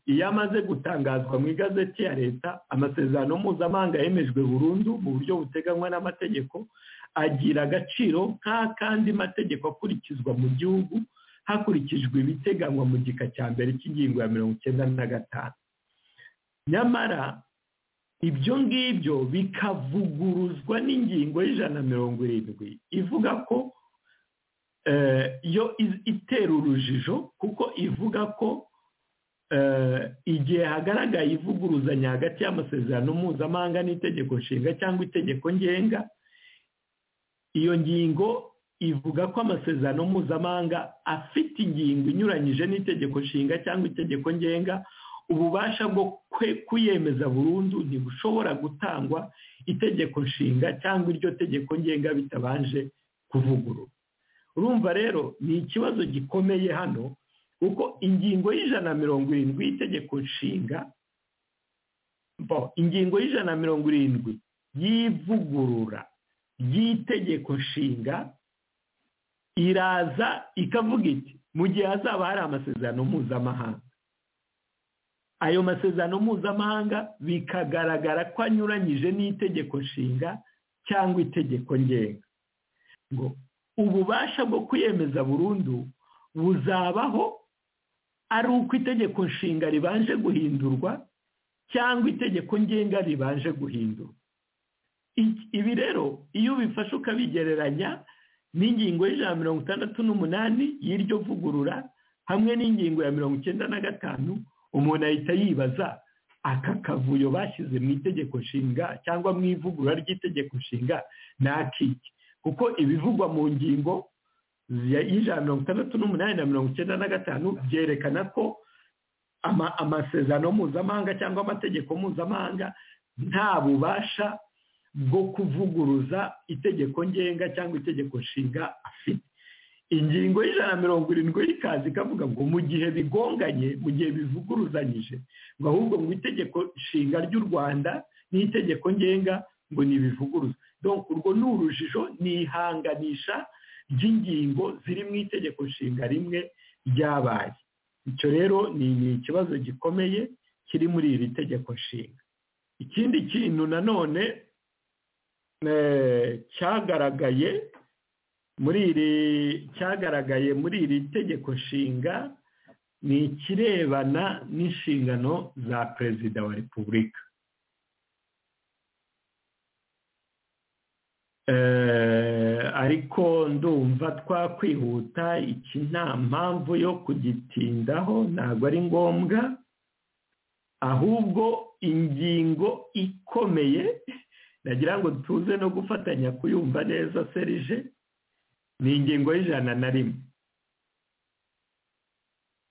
iyo amaze gutangazwa mu igazeti ya leta amasezerano mpuzamahanga yemejwe burundu mu buryo buteganywa n'amategeko agira agaciro nk'akandi mategeko akurikizwa mu gihugu hakurikijwe ibiteganywa mu gika cya mbere cy'ingingo ya mirongo icyenda na gatanu nyamara ibyo ngibyo bikavuguruzwa n'ingingo y'ijana na mirongo irindwi ivuga ko yo itera urujijo kuko ivuga ko igihe hagaragaye ivuguruzanya hagati y'amasezerano mpuzamahanga n'itegeko nshinga cyangwa itegeko ngenga iyo ngingo ivuga ko amasezerano mpuzamahanga afite ingingo inyuranyije n'itegeko nshinga cyangwa itegeko ngenga ububasha bwo kuyemeza burundu ntibushobora gutangwa itegeko nshinga cyangwa iryo tegeko ngenga bitabanje kuvugurura urumva rero ni ikibazo gikomeye hano kuko ingingo y'ijana na mirongo irindwi y'itegeko nshinga ingingo y'ijana na mirongo irindwi y'ivugurura ry'itegeko nshinga iraza ikavuga iti mu gihe hazaba hari amasezerano mpuzamahanga ayo masezerano mpuzamahanga bikagaragara ko anyuranyije n'itegeko nshinga cyangwa itegeko ngenga ngo ububasha bwo kwiyemeza burundu buzabaho ari uko itegeko nshinga ribanje guhindurwa cyangwa itegeko ngenga ribanje guhindurwa ibi rero iyo ubifashe ukabigereranya n'ingingo y'ijana mirongo itandatu n'umunani y'iryo vugurura hamwe n'ingingo ya mirongo icyenda na gatanu umuntu ahita yibaza aka kavuyo bashyize mu itegeko nshinga cyangwa mu ivugurura ry'itegeko nshinga ni akiki kuko ibivugwa mu ngingo y'ijana mirongo itandatu n'umunani na mirongo icyenda na gatanu byerekana ko amasezerano mpuzamahanga cyangwa amategeko mpuzamahanga nta bubasha bwo kuvuguruza itegeko ngenga cyangwa itegeko nshinga afite ingingo y'ijana na mirongo irindwi y'ikazi ikavuga ngo mu gihe bigonganye mu gihe bivuguruzanyije ngo ahubwo ngo itegeko nshinga ry'u rwanda n'itegeko ngenga ngo ni ibivuguruza Donc, urwo ni urujijo ni ihanganisha ry'ingingo ziri mu itegeko nshinga rimwe ryabaye icyo rero ni ni ikibazo gikomeye kiri muri iri tegeko nshinga ikindi kintu nanone eh, cyagaragaye muri iri cyagaragaye muri iri tegeko nshinga ni ikirebana n'inshingano za perezida wa repubulika ariko ndumva twakwihuta iki nta mpamvu yo kugitindaho ntabwo ari ngombwa ahubwo ingingo ikomeye nagira ngo tuze no gufatanya kuyumva neza serije ni ingingo y'ijana na rimwe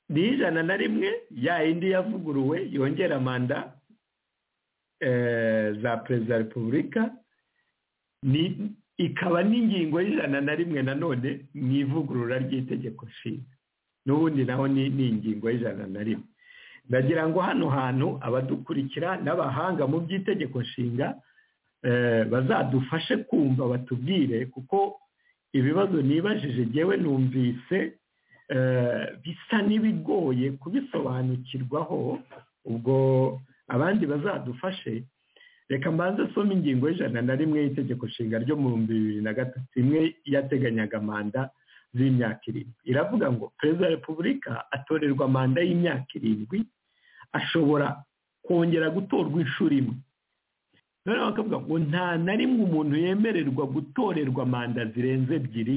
ni ijana na rimwe ya yindi yavuguruwe yongera manda za perezida wa repubulika ni ikaba n'ingingo y'ijana na rimwe nanone mu ivugurura ry'itegeko nshinga n'ubundi naho ni ni ingingo y'ijana na rimwe ndagira ngo hano hantu abadukurikira n'abahanga mu by'itegeko nshinga bazadufashe kumva batubwire kuko ibibazo nibajije ngewe numvise bisa n'ibigoye kubisobanukirwaho ubwo abandi bazadufashe reka mbanze asome ingingo y'ijana na rimwe y'itegeko nshinga ryo mu bihumbi bibiri na gatatu imwe yateganyaga manda z'imyaka irindwi iravuga ngo perezida wa repubulika atorerwa manda y'imyaka irindwi ashobora kongera gutorwa inshuro imwe noneho bakavuga ngo nta na rimwe umuntu yemererwa gutorerwa manda zirenze ebyiri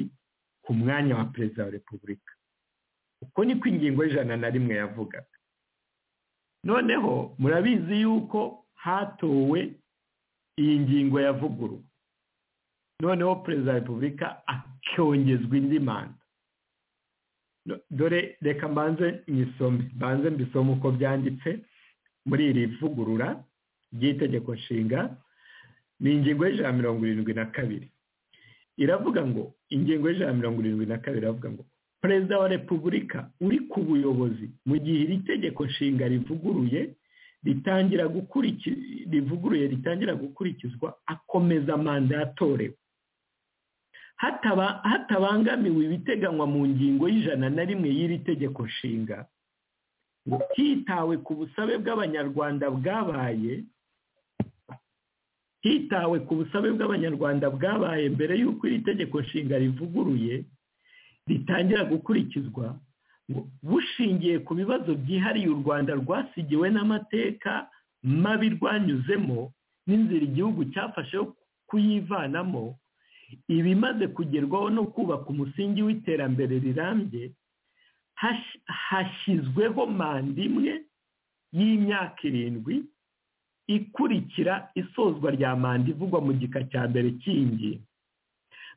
ku mwanya wa perezida wa repubulika uko niko ingingo y'ijana na rimwe yavugaga noneho murabizi yuko hatowe iyi ngingo yavuguruwe noneho perezida wa repubulika akongezwa indi manda dore reka mbanze nyisome mbanze mbisome uko byanditse muri iri vugurura ry'itegeko nshinga ni ingingo y'ijana mirongo irindwi na kabiri iravuga ngo ingingo y'ijana mirongo irindwi na kabiri iravuga ngo perezida wa repubulika uri ku buyobozi mu gihe iri tegeko nshinga rivuguruye ritangira rivuguruye ritangira gukurikizwa akomeza manda yatorewe hatabangamiwe ibiteganywa mu ngingo y'ijana na rimwe y'iri tegeko nshinga hitawe ku busabe bw'abanyarwanda bwabaye hitawe ku busabe bw'abanyarwanda bwabaye mbere y'uko iri tegeko nshinga rivuguruye ritangira gukurikizwa bushingiye ku bibazo byihariye u rwanda rwasigiwe n'amateka mabi rwanyuzemo n'inzira igihugu cyafashe kuyivanamo ibimaze kugerwaho no kubaka umusingi w'iterambere rirambye hashyizweho manda imwe y'imyaka irindwi ikurikira isozwa rya manda ivugwa mu gika cya mbere cy'iyi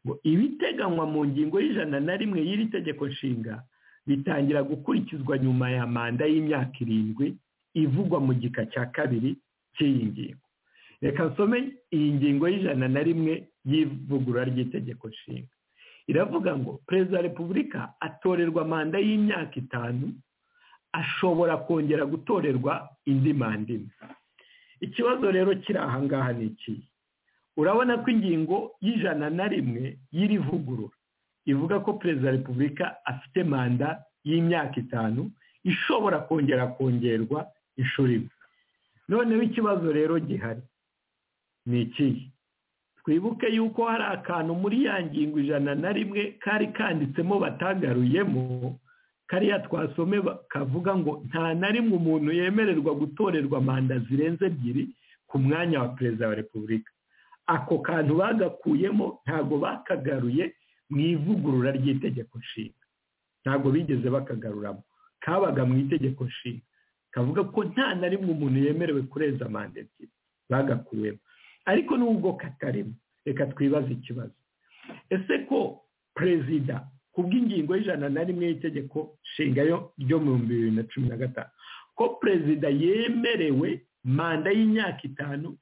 ngo ibiteganywa mu ngingo y'ijana na rimwe y'iri tegeko nshinga bitangira gukurikizwa nyuma ya manda y'imyaka irindwi ivugwa mu gika cya kabiri cy'iyi ngingo reka nsome iyi ngingo y'ijana na rimwe y'ivugurura ry'itegeko nshinga iravuga ngo perezida wa repubulika atorerwa manda y'imyaka itanu ashobora kongera gutorerwa indi manda imwe ikibazo rero kiri aha ngaha ni iki urabona ko ingingo y'ijana na rimwe y'irivugurura ivuga ko perezida wa repubulika afite manda y'imyaka itanu ishobora kongera kongerwa inshuro imwe noneho ikibazo rero gihari ni ikihe twibuke yuko hari akantu muri ya ngingo ijana na rimwe kari kanditsemo batagaruyemo kariya twasome kavuga ngo nta na rimwe umuntu yemererwa gutorerwa manda zirenze ebyiri ku mwanya wa perezida wa repubulika ako kantu bagakuyemo ntabwo bakagaruye mu ivugurura ry'itegeko nshinga ntabwo bigeze bakagaruramo kabaga mu itegeko nshinga kavuga ko nta na rimwe umuntu yemerewe kurenza manda ebyiri bagakuyemo ariko nubwo katarimo reka twibaze ikibazo ese ko perezida ku bw'ingingo y'ijana na rimwe y'itegeko nshinga ryo mu bihumbi bibiri na cumi na gatanu ko perezida yemerewe manda y'imyaka itanu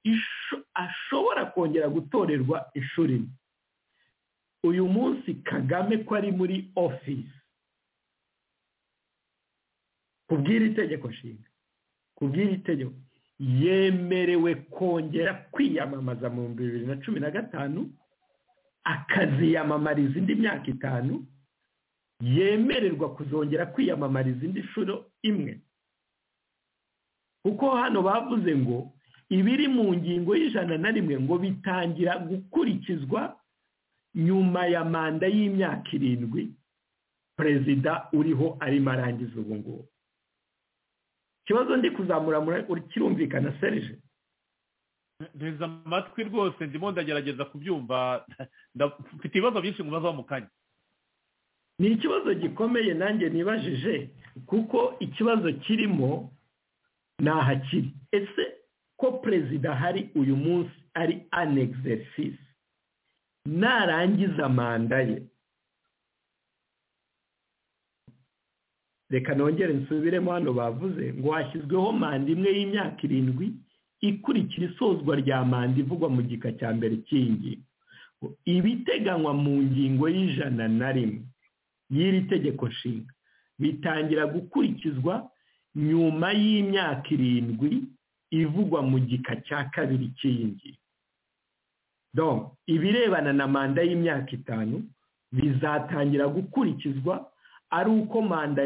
ashobora kongera gutorerwa inshuro imwe uyu munsi kagame ko ari muri ofisi ku bw'iri tegeko nshinga ku bw'iri tegeko yemerewe kongera kwiyamamaza mu bibiri na cumi na gatanu akaziyamamariza indi myaka itanu yemererwa kuzongera kwiyamamariza indi nshuro imwe kuko hano bavuze ngo ibiri mu ngingo y'ijana na rimwe ngo bitangira gukurikizwa nyuma ya manda y'imyaka irindwi perezida uriho arimo arangiza ubu ngubu ikibazo ndi kuzamuramura kirumvikana serije nteze amatwi rwose ndimo ndagerageza kubyumva mfite ibibazo byinshi mubazaho mu kanya ni ikibazo gikomeye nanjye nibajije kuko ikibazo kirimo ni ahakiri ese ko perezida hari uyu munsi ari anegizesisi narangiza manda ye reka nongere nsubiremo hano bavuze ngo hashyizweho manda imwe y'imyaka irindwi ikurikira isozwa rya manda ivugwa mu gika cya mbere cy'ingingo ibiteganywa mu ngingo y'ijana na rimwe y'iri tegeko nshinga bitangira gukurikizwa nyuma y'imyaka irindwi ivugwa mu gika cya kabiri cy'iyi ngingo ibirebana na manda y'imyaka itanu bizatangira gukurikizwa ari uko manda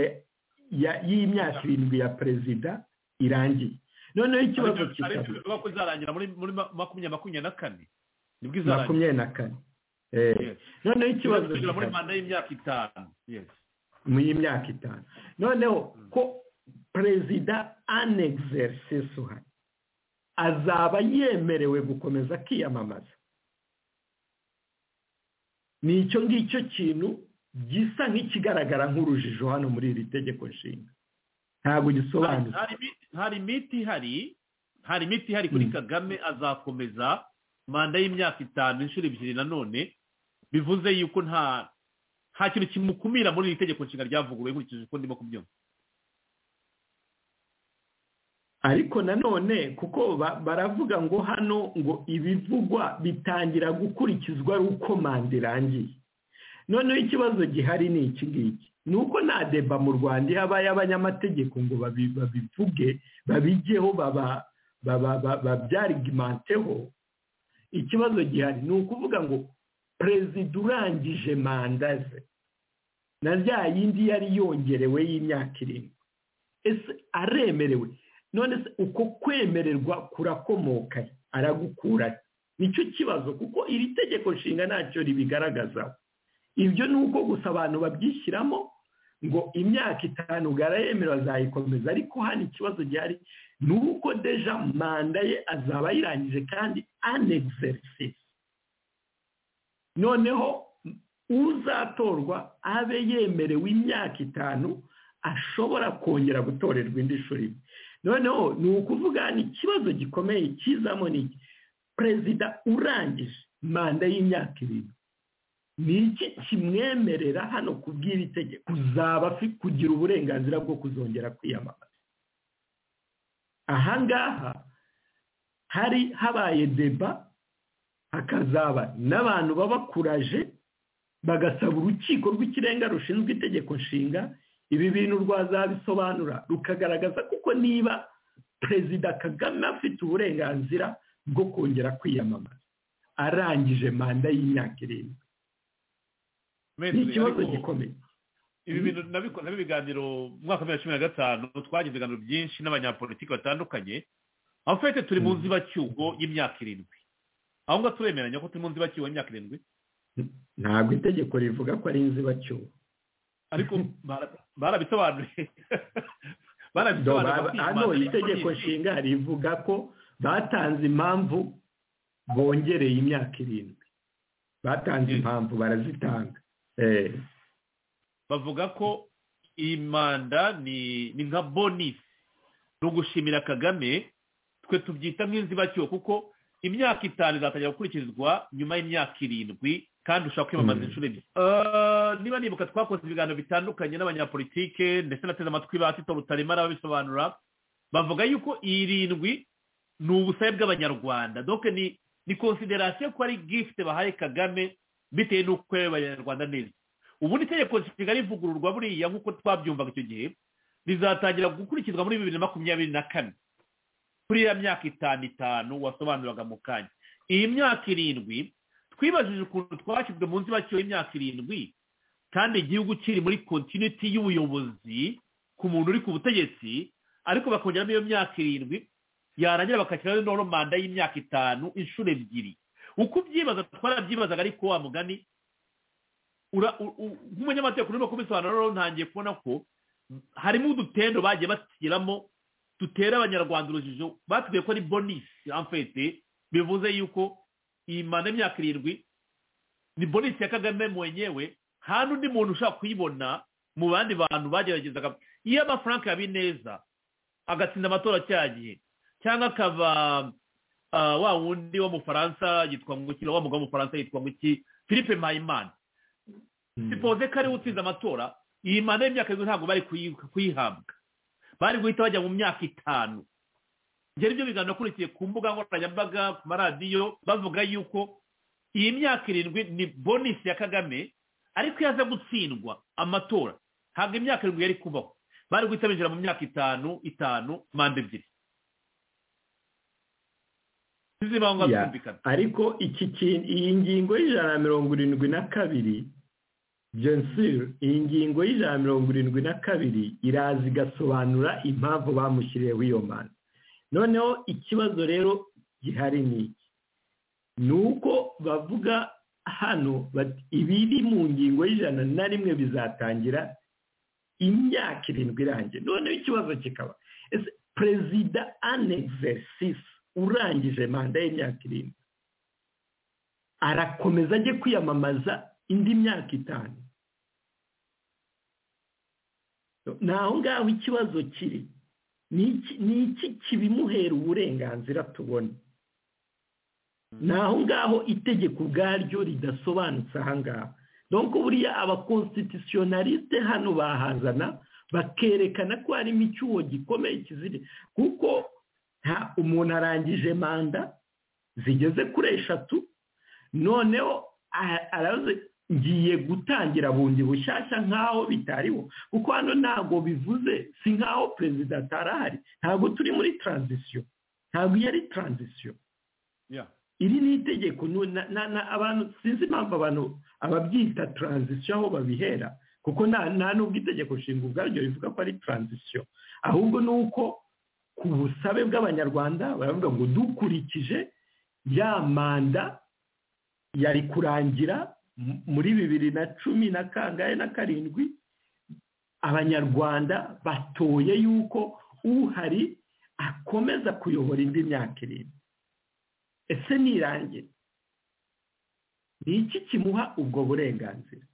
y'imyaka irindwi ya perezida irangiye noneho ikibazo ariko bivuga ko izarangira muri muri makumyabiri makumyabiri na kane nibwo izarangira makumyabiri na kane noneho ikibazo kigera muri manda y'imyaka itanu mu y'imyaka itanu noneho ko perezida anegizerisi uhari azaba yemerewe gukomeza akiyamamaza ni icyo ngicyo kintu gisa nk'ikigaragara nk'urujijo hano muri iri tegeko nshinga ntabwo gisobanutse hari imiti ihari hari imiti ihari kuri kagame azakomeza manda y'imyaka itanu inshuro ebyiri nanone bivuze yuko nta nta kintu kimukumira muri iri tegeko nshinga ryavuguruwe nkurikije uko ndimo kubyumva ariko nanone kuko baravuga ngo hano ngo ibivugwa bitangira gukurikizwa ari uko manda irangiye noneho ikibazo gihari ni iki ngiki ni uko nta deba mu rwanda iyo abaye abanyamategeko ngo babivuge babigeho babyarigimanteho ikibazo gihari ni ukuvuga ngo perezida urangije manda ze na rya yindi yari yongerewe y'imyaka irindwi ese aremerewe none se uko kwemererwa kurakomoka aragukura nicyo kibazo kuko iri tegeko nshinga ntacyo ribigaragazaho ibyo ni uko gusa abantu babyishyiramo ngo imyaka itanu bwarayemerewe azayikomeza ariko hano ikibazo gihari ni uko deja manda ye azaba ayirangije kandi anegizerisi noneho uzatorwa abe yemerewe imyaka itanu ashobora kongera gutorerwa indi shuri noneho ni ukuvuga hano ikibazo gikomeye kizamo ni iki perezida urangije manda y'imyaka irindwi ni iki kimwemerera hano kubw'iri tegeko uzaba kugira uburenganzira bwo kuzongera kwiyamamaza aha ngaha hari habaye deba hakazaba n'abantu babakuraje bagasaba urukiko rw'ikirenga rushinzwe itegeko nshinga ibi bintu rwazabisobanura rukagaragaza kuko niba perezida kagame afite uburenganzira bwo kongera kwiyamamaza arangije manda y'imyaka irindwi ni ikibazo gikomeye ibi bintu nabikora ibiganiro mu mwaka wa bibiri na cumi na gatanu twagize ibiganiro byinshi n'abanyapolitiki batandukanye aho fete turi mu nzibacyuho y'imyaka irindwi aho ngaho turemeranya ko turi mu nzibacyuho y'imyaka irindwi ntabwo itegeko rivuga ko ari inzibacyuho ariko barabisobanuye barabisobanuye hano itegeko nshinga rivuga ko batanze impamvu bongereye imyaka irindwi batanze impamvu barazitanga bavuga ko iyi manda ni nka bonisi ni ugushimira kagame twe tubyita nk'inzibacyuho kuko imyaka itanu izatangira gukurikizwa nyuma y'imyaka irindwi kandi ushobora kwiyamamaza inshuro ebyiri niba nibuka twakoze ibiganiro bitandukanye n'abanyapolitike ndetse nateze amatwi ba sito rutaremara babisobanura bavuga yuko irindwi ni ubusabe bw'abanyarwanda doke ni konsiderasiyo ko ari gifite bahaye kagame bitewe n'uko abanyarwanda neza ubundi itegeko nshinga rivugururwa buriya nk'uko twabyumvaga icyo gihe rizatangira gukurikizwa muri bibiri na makumyabiri na kane kuri ya myaka itanu itanu wasobanuraga mu kanya iyi myaka irindwi twibajije ukuntu twashyizwe munsi baciwe imyaka irindwi kandi igihugu kiri muri kontiniti y'ubuyobozi ku muntu uri ku butegetsi ariko bakongeramo iyo myaka irindwi yarangira bakakiraho noneho manda y'imyaka itanu inshuro ebyiri uko ubyibaza twarabyibazaga ariko wa mugani nk'umunyamategeko urimo kubisobanura rero ntangiye kubona ko harimo udutendo bagiye bashyiramo dutera abanyarwanda urujijo batubwiye ko ari bonisi amfete bivuze yuko iyi manda y'imyaka irindwi ni bonisi ya kagame mwenyewe nta n'undi muntu ushobora kuyibona mu bandi bantu bageragezaga iyo aba frank habineza agatsinda amatora cya gihe cyangwa akaba wa wundi w'umufaransa yitwa nguki wa mugabo w'umufaransa yitwa nguki philippe mpayimana sipoze ko ariwe utsinze amatora iyi manda y'imyaka irindwi ntabwo bari kuyihabwa bari guhita bajya mu myaka itanu ngera ibyo biganiro nakurikiye ku mbuga nkoranyambaga ku maradiyo bavuga yuko iyi myaka irindwi ni bonisi ya kagame ariko iyo aza gutsindwa amatora ntabwo imyaka irindwi yari kubaho bari guhita binjira mu myaka itanu itanu manda ebyiri ariko iki kintu iyi ngingo y'ijana na mirongo irindwi na kabiri jensire iyi ngingo y'ijana na mirongo irindwi na kabiri iraza igasobanura impamvu bamushyiriyeho iyo manda noneho ikibazo rero gihari ni iki ni uko bavuga hano ibiri mu ngingo y'ijana na rimwe bizatangira imyaka irindwi irangiye noneho ikibazo kikaba ese perezida anegzerisisi urangije manda y'imyaka irindwi arakomeza ajye kwiyamamaza indi myaka itanu ni aho ngaho ikibazo kiri ni iki kibimuhera uburenganzira tubona ni aho ngaho itegeko ubwaryo ridasobanutse aha ngaho donko buriya abakonsitisiyonarisite hano bahazana bakerekana ko harimo icyuho gikomeye kizire kuko nta umuntu arangije manda zigeze kuri eshatu noneho ngiye gutangira bundi bushyashya nk'aho bitariho kuko hano ntabwo bivuze si nk'aho perezida atarahari ntabwo turi muri taranzisiyo ntabwo iyo ari taranzisiyo iri ni itegeko abantu sinzi impamvu abantu ababyita taranzisiyo aho babihera kuko nta n'ubwo itegeko nshinga ubwaryo rivuga ko ari taranzisiyo ahubwo ni uko ku busabe bw'abanyarwanda baravuga ngo dukurikije ya manda yari kurangira muri bibiri na cumi na kangahe na karindwi abanyarwanda batoye yuko uhari akomeza kuyobora indi myaka irindwi ese nirangira ni iki kimuha ubwo burenganzira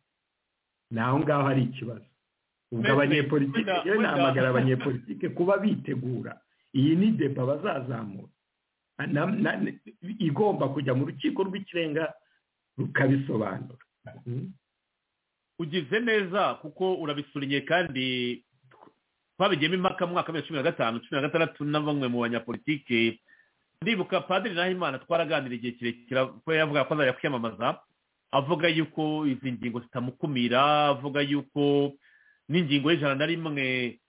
ni aho ngaho hari ikibazo ubwo abanyepolitike iyo nahamagara abanyepolitike kuba bitegura iyi ni deba bazazamura igomba kujya mu rukiko rw'ikirenga rukabisobanura ugize neza kuko urabisuriye kandi twabigiyemo impaka mu mwaka wa cumi na gatanu cumi na gatandatu na bamwe mu banyapolitike ndibuka padiri nahimana twaraganira igihe kirekire kuko yavuga ko azajya kwiyamamaza avuga yuko izi ngingo zitamukumira avuga yuko n'ingingo y'ijana na rimwe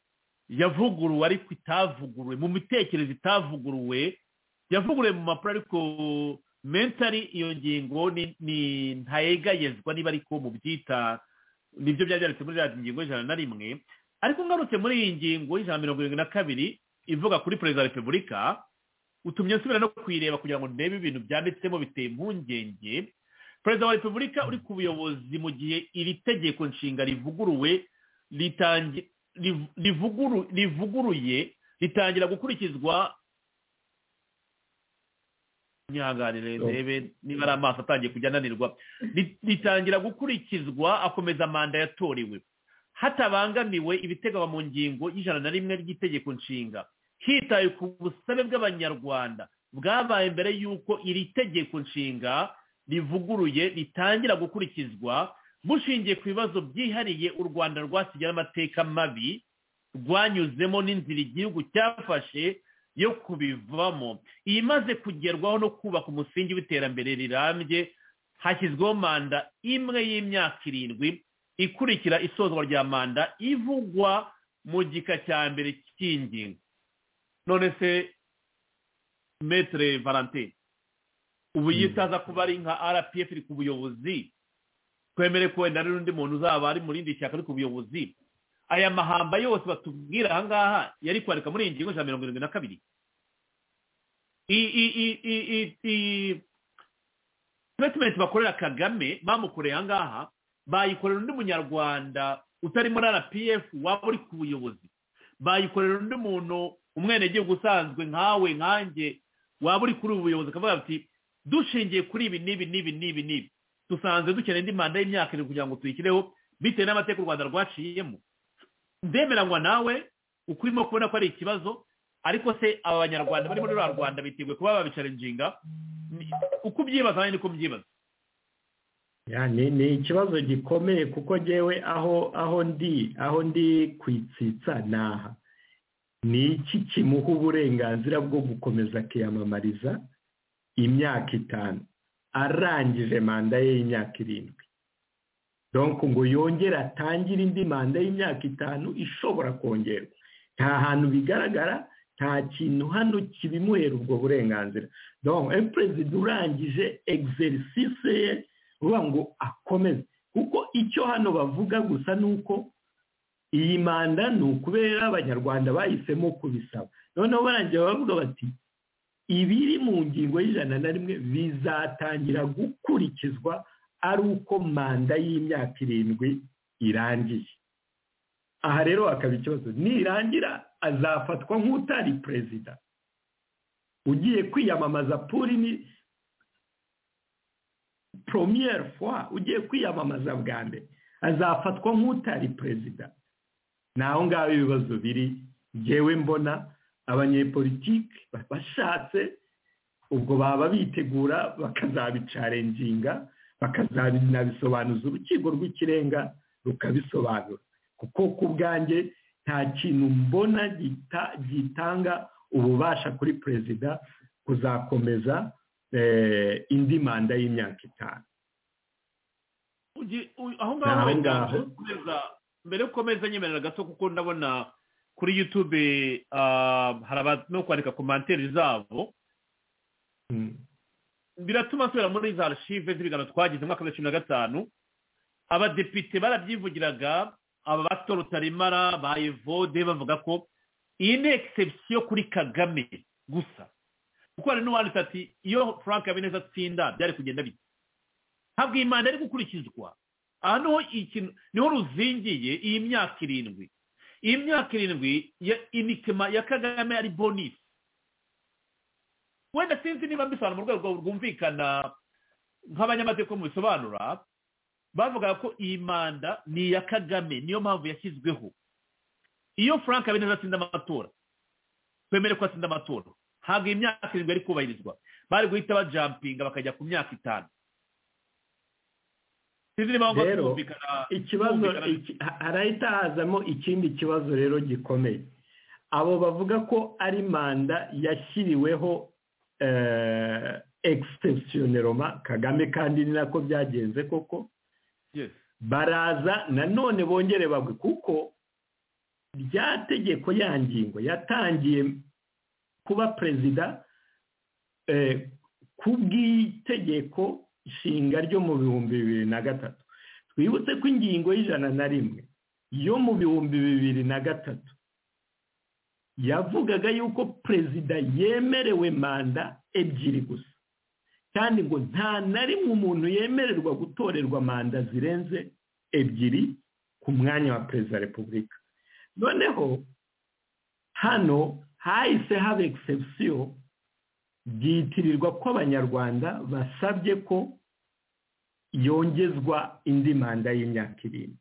yavuguruwe ariko itavuguruwe mu mitekerereze itavuguruwe yavuguruwe mu mapuro ariko mentari iyo ngingo ni ntayegayezwa niba ariko mu byita nibyo byari byanditse muri radiyo ingingo y'ijana na rimwe ariko ngarutse muri iyi ngingo y'ijana mirongo irindwi na kabiri ivuga kuri perezida wa repubulika utumye nsubira no kuyireba kugira ngo ndebe ibintu byanditsemo biteye impungenge perezida wa repubulika uri ku buyobozi mu gihe iri tegeko nshinga rivuguruwe rivuguruye ritangira gukurikizwa nyihanganire ndebe niba ari amaso atangiye kujya ananirwa ritangira gukurikizwa akomeza manda yatorewe hatabangamiwe ibiteganywa mu ngingo y'ijana na rimwe ry'itegeko nshinga hitaye ku busabe bw'abanyarwanda bwabaye mbere y'uko iri tegeko nshinga rivuguruye ritangira gukurikizwa bushingiye ku bibazo byihariye u rwanda rwasigaye amateka mabi rwanyuzemo n'inzira igihugu cyafashe yo kubivamo imaze kugerwaho no kubaka umusingi w'iterambere rirambye hashyizweho manda imwe y'imyaka irindwi ikurikira isozwa rya manda ivugwa mu gika cya mbere cy'ingingo none se metere valentin ubu yitaza kuba ari nka rpf iri ku buyobozi twemere ko wenda hari n'undi muntu uzaba ari mu rindi shyaka ari ku buyobozi aya mahamba yose batubwira aha ngaha yari kwandika muri iyi ngingo ijana na mirongo irindwi na kabiri i- i- i- i- i- i- statement bakorera kagame bamukoreye aha ngaha bayikorera undi munyarwanda utari muri rpf waba uri ku buyobozi bayikorera undi muntu umwenegihugu usanzwe nkawe nkanjye waba uri kuri ubu buyobozi akavuga ati dushingiye kuri ibi n'ibi n'ibi n'ibi n'ibi dusanzwe dukeneye indi manda y'imyaka irindwi kugira ngo tuyikireho bitewe n'amateka u rwanda rwaciyemo ndemeranywa nawe ukurimo kubona ko ari ikibazo ariko se aba banyarwanda bari muri rwa rwanda biteguye kuba babicarenjinga Ni- uko ubyibaza nanjye niko mbyibaza Ya, ni ni ikibazo gikomeye kuko ngewe aho aho ndi aho ndi kwitsitsa ni aha ni iki kimuha uburenganzira bwo gukomeza akiyamamariza imyaka itanu arangije manda ye y'imyaka irindwi donko ngo yongere atangire indi manda y'imyaka itanu ishobora kongerwa nta hantu bigaragara nta kintu hano kibimuhera ubwo burenganzira donko perezida urangije egiserisise ye ruvuga ngo akomeze kuko icyo hano bavuga gusa ni uko iyi manda ni ukubera abanyarwanda bahisemo kubisaba noneho barangira bavuga bati ibiri mu ngingo y'ijana na rimwe bizatangira gukurikizwa ari uko manda y'imyaka irindwi irangiye aha rero hakaba ikibazo nirangira azafatwa nk'utari perezida ugiye kwiyamamaza puri ni poromiyeri fwa ugiye kwiyamamaza bwa mbere azafatwa nk'utari perezida ni aho ngaho ibibazo biri ngewe mbona abanyepolitiki bashatse ubwo baba bitegura bakazabicarenginga bakazabinabisobanuza urukiko rw'ikirenga rukabisobanura kuko ku bwanjye nta kintu mbona gita- gitanga ububasha kuri perezida kuzakomeza eh, indi manda y'imyaka itanu Ugi- u- aho Ni ngaho aho wenda ngaho. mbere yo gukomeza- mbere yo gukomeza nyemerera gato kuko ndabona kuri yutube hari abantu kwandika komantere zabo Mm. biratuma nsubira muri za archive z'ibiganiro twagize mu mwaka wa cumi na gatanu abadepite barabyivugiraga aba bato rutaremara ba evode bavuga ko iyi ni egisepsiyo kuri kagame gusa kuko hari n'uwanditse ati iyo frank habineza atsinda byari kugenda bite ntabwo iyi manda iri gukurikizwa aha niho ikintu niho ruzingiye iyi myaka irindwi iyi myaka irindwi ya inikema ya kagame ari bonisi wenda sinzi niba mbisobanura mu rwego rwumvikana nk'abanyamategeko mubisobanura bavuga ko iyi manda ni iya kagame niyo mpamvu yashyizweho iyo frank habineza atsinda amatora twemere ko atsinda amatora ntabwo iyi myaka irindwi yari kubahirizwa bari guhita bajampinga bakajya ku myaka itanu sinzi niba ngo Rero, twumvikana ikibazo twumvikana- iki- ha- harahita hazamo ikindi kibazo rero gikomeye abo bavuga ko ari manda yashyiriweho egisitesiyoneroma kagame kandi ni nako byagenze koko Yes. baraza nanone bongere bagwe kuko rya tegeko ya ngingo yatangiye kuba perezida eh, ku bw'itegeko nshinga ryo mu bihumbi bibiri na gatatu twibutse ko ingingo y'ijana na rimwe yo mu bihumbi bibiri na gatatu yavugaga yuko perezida yemerewe manda ebyiri gusa kandi ngo nta na rimwe umuntu yemererwa gutorerwa manda zirenze ebyiri ku mwanya wa perezida wa repubulika noneho hano hahise haba egisepsiyo byitirirwa ko abanyarwanda basabye ko yongezwa indi manda y'imyaka irindwi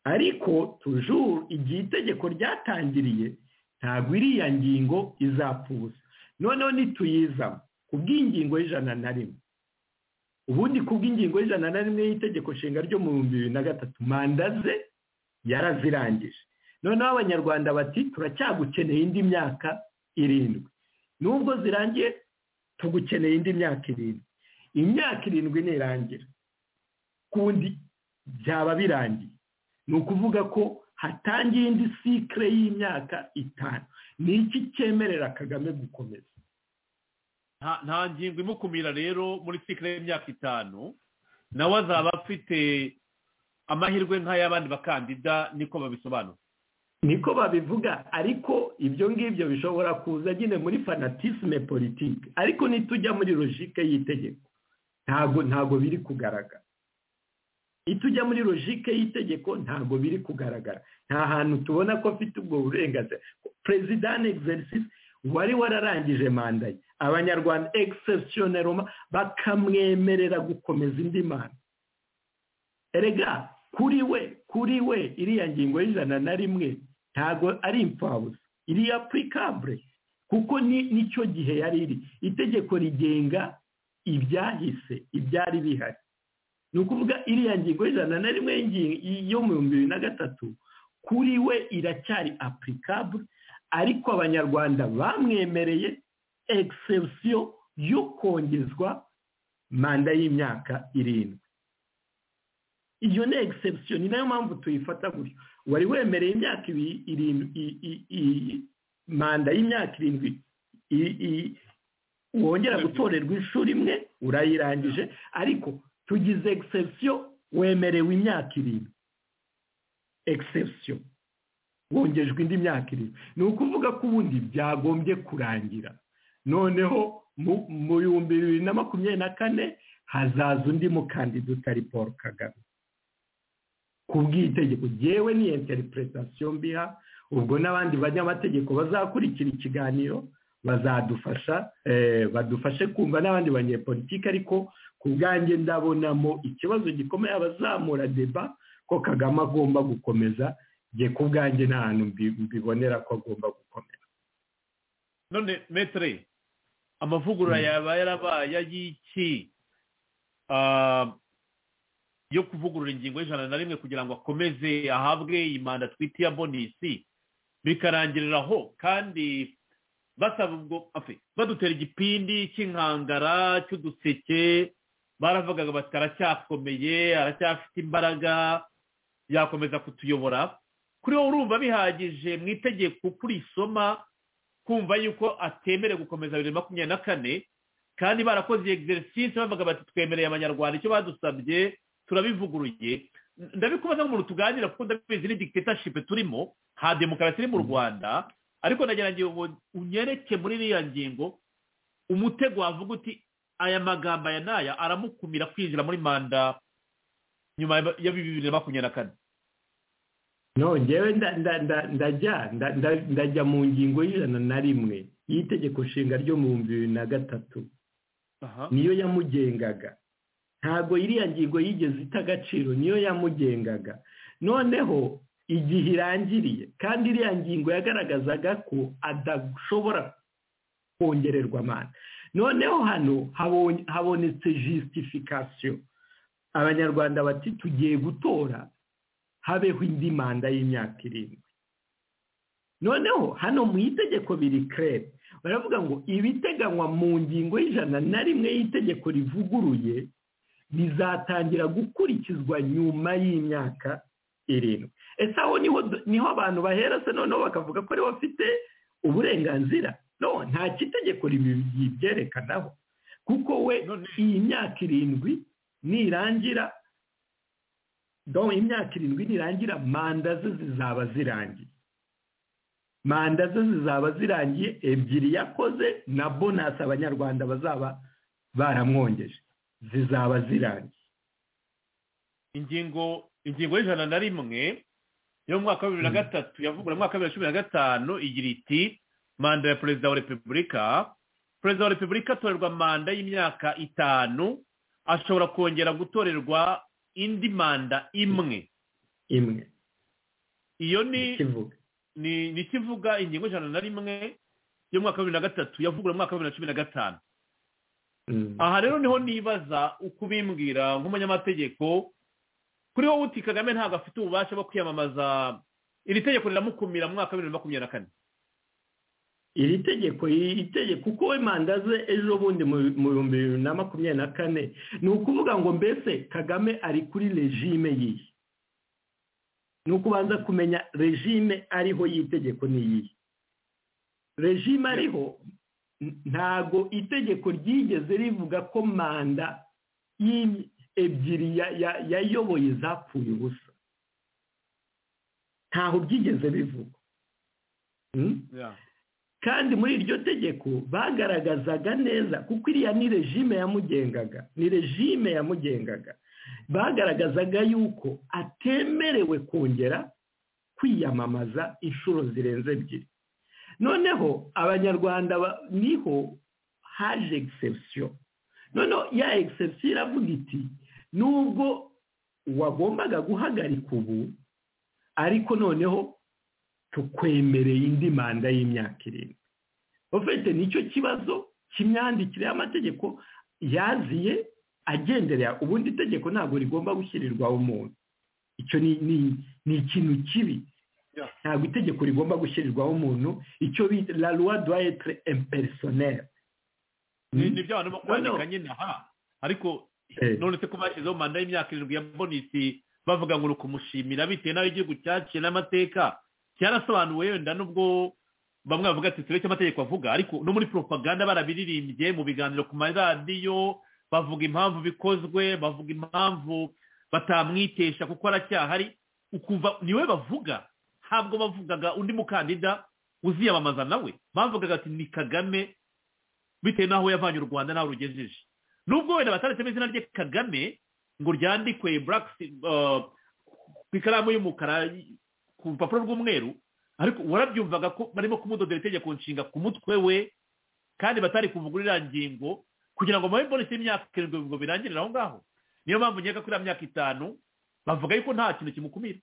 ariko tujuru igihe itegeko ryatangiriye ntabwo iriya ngingo izapfa ubusa noneho nituyizamo ku bw'ingingo y'ijana na rimwe ubundi ku bw'ingingo y'ijana na rimwe y'itegeko nshinga ryo mu bihumbi bibiri na gatatu manda ze yarazirangije noneho abanyarwanda bati turacyagukeneye indi myaka irindwi nubwo zirangiye tugukeneye indi myaka irindwi imyaka irindwi nirangira kundi byaba birangiye ni ukuvuga ko hatangiye indi sikire y'imyaka itanu ni iki cyemerera kagame gukomeza nta nta ngingo imukumira rero muri sikire y'imyaka itanu nawe azaba afite amahirwe nk'ay'abandi bakandida niko babisobanura niko babivuga ariko ibyo ngibyo bishobora kuza nyine muri fanatisme politike ariko nitujya muri logike y'itegeko ntago ntago biri kugaragara itujya muri logike y'itegeko ntago biri kugaragara nta hantu tubona ko afite ubwo burenganzira perezida exercise wari wararangije manda ye abanyarwanda egisesiyoneroma bakamwemerera gukomeza indi manda erega kuri we kuri we iriya ngingo y'ijana na rimwe ntago ari imfabusa iriya purikabure kuko ni nicyo gihe yari iri itegeko rigenga ibyahise ibyari bihari ni ukuvuga iriya ngingo y'ijana na rimwe yo mu bihumbi bibiri na gatatu kuri we iracyari apurikabure ariko abanyarwanda bamwemereye egisesiyo yo kongezwa manda y'imyaka irindwi iyo ni egisesiyo ni nayo mpamvu tuyifata gutyo wari wemereye imyaka irindwi manda y'imyaka irindwi wongera gutorerwa inshuro imwe urayirangije ariko tugize egisesiyo wemerewe imyaka irindwi egisesiyo wongejwe indi myaka irindwi ni ukuvuga ko ubundi byagombye kurangira noneho mu bihumbi bibiri na makumyabiri na kane hazaza undi mukandida utari paul kagame ku bw'itegeko yewe ni interipuretasiyo mbiha ubwo n'abandi banyamategeko bazakurikira ikiganiro bazadufasha badufashe kumva n'abandi banyepolitike ariko ku bwanjye ndabonamo ikibazo gikomeye abazamura deba ko kagame agomba gukomeza njye ku bwanjye nta hantu mbibonera ko agomba gukomera none metere amavugurura yaba yarabaye ay'iki yo kuvugurura ingingo y'ijana na rimwe kugira ngo akomeze ahabwe iyi manda twita iya bonisi bikarangirira aho kandi basaba ubwo badutera igipindi cy'inkangara cy'uduseke baravugaga bati aracyakomeye aracyafite imbaraga yakomeza kutuyobora kuri wowe urumva bihagije mu itegeko uko urisoma kumva yuko atemerewe gukomeza bibiri na makumyabiri na kane kandi barakoze egisericisite bavuga bati twemereye abanyarwanda icyo badusabye turabivuguruye ndabikubaza nk'umuntu tuganira kuko ndabizi ni dikitashipe turimo nta demokarasi iri mu rwanda ariko ndagira ngo unyereke muri iriya ngingo umutego wavuga uti aya magambo aya n'aya aramukumira kwinjira muri manda nyuma ya bibiri na makumyabiri na kane no ngewe ndajya mu ngingo y'ijana na rimwe y'itegeko nshinga ryo mu bihumbi bibiri na gatatu niyo yamugengaga ntabwo iriya ngingo yigeze ita agaciro niyo yamugengaga noneho igihe irangiriye kandi iriya ngingo yagaragazaga ko adashobora kongererwa amana noneho hano habonetse jisitifikasiyo abanyarwanda bati tugiye gutora habeho indi manda y'imyaka irindwi noneho hano mu itegeko biri kerere baravuga ngo ibiteganywa mu ngingo y'ijana na rimwe y'itegeko rivuguruye bizatangira gukurikizwa nyuma y'imyaka irindwi ese aho niho abantu bahera se noneho bakavuga ko ariwe afite uburenganzira no nta kitegeko ribyerekanaho kuko we iyi myaka irindwi nirangira imyaka irindwi nirangira manda ze zizaba zirangiye manda ze zizaba zirangiye ebyiri yakoze na bonasi abanyarwanda bazaba baramwongeje zizaba zirangiye ingingo ingingo y'ijana na rimwe yo mu mwaka wa bibiri na gatatu yavugura mu mwaka wa bibiri na cumi na gatanu igira iti manda ya perezida wa repubulika perezida wa repubulika atorerwa manda y'imyaka itanu ashobora kongera gutorerwa indi manda imwe imwe iyo ni ni ikivuga ingingo ijana na rimwe y'umwaka wa bibiri na gatatu yavugura mu mwaka wa bibiri na cumi na gatanu aha rero niho nibaza uko ubimbwira nk'umunyamategeko kuri wowe uti kagame ntabwo afite ububasha bwo kwiyamamaza iri tegeko riramukumira mu mwaka wa bibiri na makumyabiri na kane iri tegeko iri tegeko uko we manda ze ejo bundi mu bihumbi bibiri na makumyabiri na kane ni ukuvuga ngo mbese kagame ari kuri regime yihe ni ukubanza kumenya regime ariho y'itegeko ni iyihe regime ariho ntago itegeko ryigeze rivuga ko manda ebyiri yayoboye zapfuye ubusa ntaho byigeze bivuga kandi muri iryo tegeko bagaragazaga neza kuko iriya ni regime yamugengaga ni regime yamugengaga bagaragazaga yuko atemerewe kongera kwiyamamaza inshuro zirenze ebyiri noneho abanyarwanda niho haje egisepsiyo noneho ya egisepsiyo iravuga iti nubwo wagombaga guhagarika ubu ariko noneho tukwemereye indi manda y'imyaka irindwi ofite nicyo kibazo cy'imyandikire y'amategeko yaziye agenderera ubundi itegeko ntabwo rigomba gushyirirwaho umuntu icyo ni ikintu kibi ntabwo itegeko rigomba gushyirirwaho umuntu icyo bita la roi doit être impersonnel ni byo abantu bakwandika nyine aha ariko none se ko bashyizeho manda y'imyaka irindwi ya bonisi bavuga ngo ni ukumushimira bitewe n'aho igihugu cyaciye n'amateka cyarasobanuwe wenda n'ubwo bamwe bavuga ati tureke amategeko avuga ariko no muri propaganda barabiririmbye mu biganiro ku maradiyo bavuga impamvu bikozwe bavuga impamvu batamwitesha kuko aracyahari niwe bavuga ntabwo bavugaga undi mukandida uziyamamaza nawe bavugaga ati ni kagame bitewe n'aho yavanye u rwanda n'aho rugejeje nubwo wenda bataretsemo izina rye kagame ngo ryandikwe ku ikaramu y'umukara ku rupapuro rw'umweru ariko warabyumvaga ko barimo kumudodera itegeko nshinga ku mutwe we kandi batari kuvuga iriya ngingo kugira ngo mubahe bonisi y'imyaka irindwi ngo birangirire aho ngaho niyo mpamvu nkeka ko iriya myaka itanu bavuga yuko nta kintu kimukumira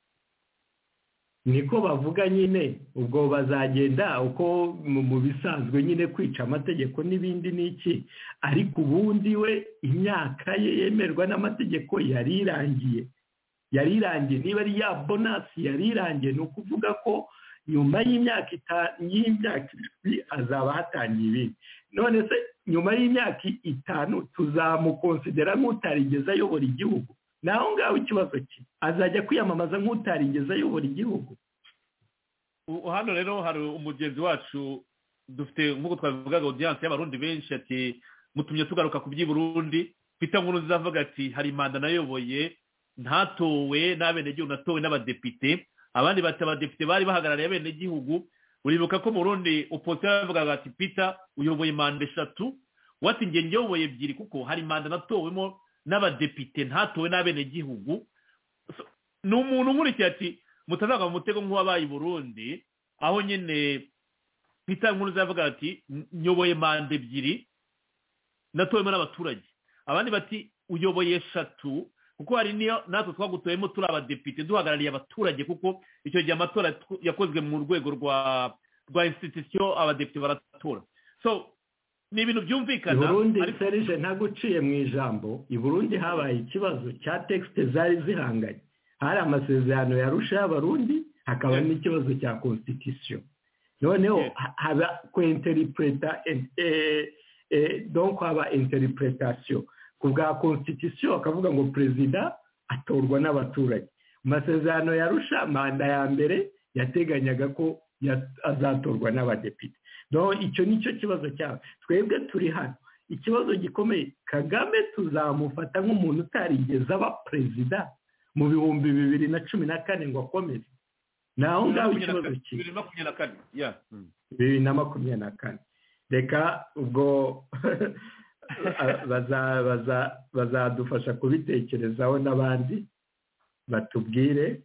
niko bavuga nyine ubwo bazagenda uko mu bisanzwe nyine kwica amategeko n'ibindi n'iki ariko ubundi we imyaka ye yemerwa n'amategeko yari irangiye yari irangiye niba ari ya bonasi yari irangiye ni ukuvuga ko nyuma y'imyaka irindwi hazaba hatangiye ibindi none se nyuma y'imyaka itanu tuzamukonsidera nk'utarigeze ayobora igihugu naho ngaho ikibazo cye azajya kwiyamamaza nk'utarigeze ayobora igihugu hano rero hari umugenzi wacu dufite nk'uko twabivugaga odiyanse y'abarundi benshi ati mutumye tugaruka ku by'i burundi pita nkuru nziza ati hari manda nayoboye ntatowe n'abenegihugu natowe n'abadepite abandi bati abadepite bari bahagarariye abenegihugu uribuka ko mu rundi opozisiyo bavugaga ati pita uyoboye manda eshatu wati njye nyoboye ebyiri kuko hari manda natowemo n'abadepite ntatowe n'abenegihugu ni umuntu nkurikiye ati mutazaga mu mutego nk'uwabaye i burundi aho nyine pita nkuru zavuga ati nyoboye manda ebyiri natowemo n'abaturage abandi bati uyoboye eshatu kuko hari niyo natwe twagutoyemo turi abadepite duhagarariye abaturage kuko icyo gihe amatora yakozwe mu rwego rwa rwa insitisiyo abadepite baratora so ni ibintu byumvikana burundi serije ntaguciye mu ijambo i burundi habaye ikibazo cya tekisite zari zihanganye hari amasezerano yarusha y'abarundi hakaba n'ikibazo cya konsitisitiyo noneho haba kwinteripureta donko haba interipretasiyo ku bwa konsitisitiyo bakavuga ngo perezida atorwa n'abaturage amasezerano yarusha manda ya mbere yateganyaga ko azatorwa n'abadepite icyo ni cyo kibazo cyawe twebwe turi hano ikibazo gikomeye kagame tuzamufata nk'umuntu utarigeze aba perezida mu bihumbi bibiri na cumi na kane ngo akomeze naho ngaho ikibazo bibiri na makumyabiri na kane bibiri na makumyabiri na kane reka ubwo bazadufasha kubitekerezaho n'abandi batubwire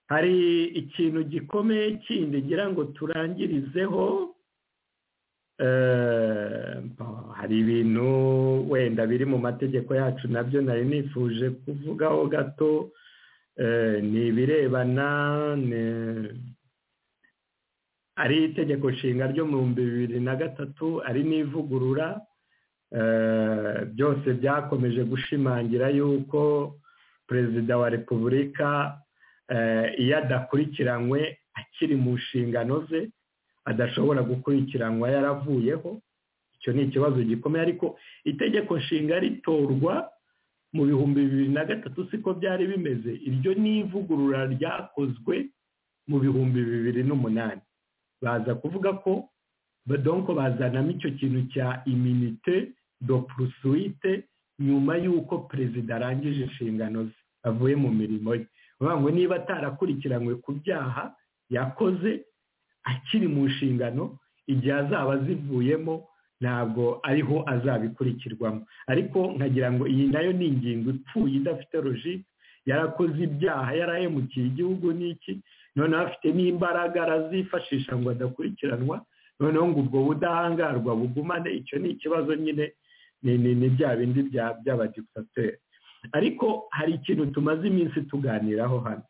hari ikintu gikomeye kindi ngira ngo turangirizeho hari ibintu wenda biri mu mategeko yacu nabyo nari nifuje kuvugaho gato ni ibirebana ari itegeko nshinga ryo mu bihumbi bibiri na gatatu ari n'ivugurura byose byakomeje gushimangira yuko perezida wa repubulika iyo adakurikiranywe akiri mu nshingano ze adashobora gukurikiranwa yaravuyeho icyo ni ikibazo gikomeye ariko itegeko nshinga ritorwa mu bihumbi bibiri na gatatu siko byari bimeze iryo ni ivugurura ryakozwe mu bihumbi bibiri n'umunani baza kuvuga ko badonko bazanamo icyo kintu cya iminite do purusuwite nyuma y'uko perezida arangije inshingano ze avuye mu mirimo ye uvuga ngo niba atarakurikiranywe ku byaha yakoze akiri mu nshingano igihe azaba azivuyemo ntabwo ariho azabikurikirwamo ariko nkagira ngo iyi nayo ni ingingo ipfuye idafite roji yarakoze ibyaha yarahemukiye igihugu n'iki noneho afite n'imbaraga arazifashisha ngo adakurikiranwa noneho ngo ubwo budahangarwa bugumane icyo ni ikibazo nyine ni bya bindi by'abadiputateri ariko hari ikintu tumaze iminsi tuganiraho hano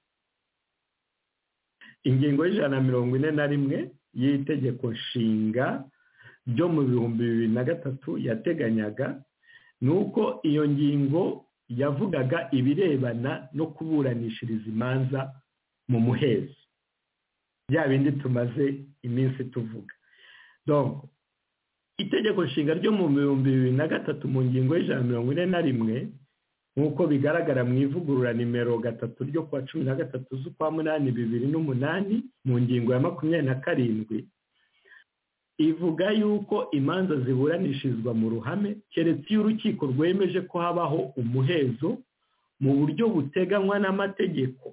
ingingo y'ijana na mirongo ine na rimwe y'itegeko nshinga byo mu bihumbi bibiri na gatatu yateganyaga ni uko iyo ngingo yavugaga ibirebana no kuburanishiriza imanza mu muhezo bya bindi tumaze iminsi tuvuga itegeko nshinga ryo mu bihumbi bibiri na gatatu mu ngingo y'ijana mirongo ine na rimwe nk'uko bigaragara mu ivugurura nimero gatatu ryo kuwa cumi na gatatu z'ukwa munani bibiri n'umunani mu ngingo ya makumyabiri na karindwi ivuga yuko imanza ziburanishirizwa mu ruhame keretse iyo urukiko rwemeje ko habaho umuhezo mu buryo buteganywa n'amategeko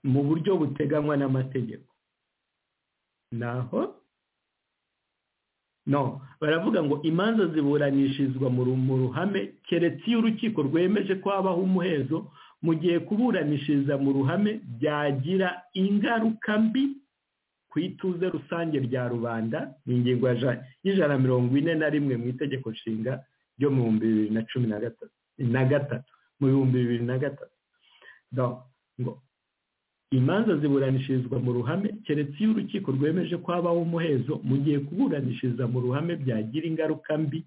mu buryo buteganywa n'amategeko naho no baravuga ngo imanza ziburanishirizwa mu ruhame keretse iyo urukiko rwemeje ko habaho umuhezo mu gihe kuburanishiriza mu ruhame byagira ingaruka mbi ku ituze rusange rya rubanda ni ingingo y'ijana na mirongo ine na rimwe mu itegeko nshinga ryo mu bihumbi bibiri na cumi na gatatu mu bihumbi bibiri na gatatu ngo imanza ziburanishirizwa mu ruhame keretse iyo urukiko rwemeje ko habaho umuhezo mu gihe kuburanishiriza mu ruhame byagira ingaruka mbi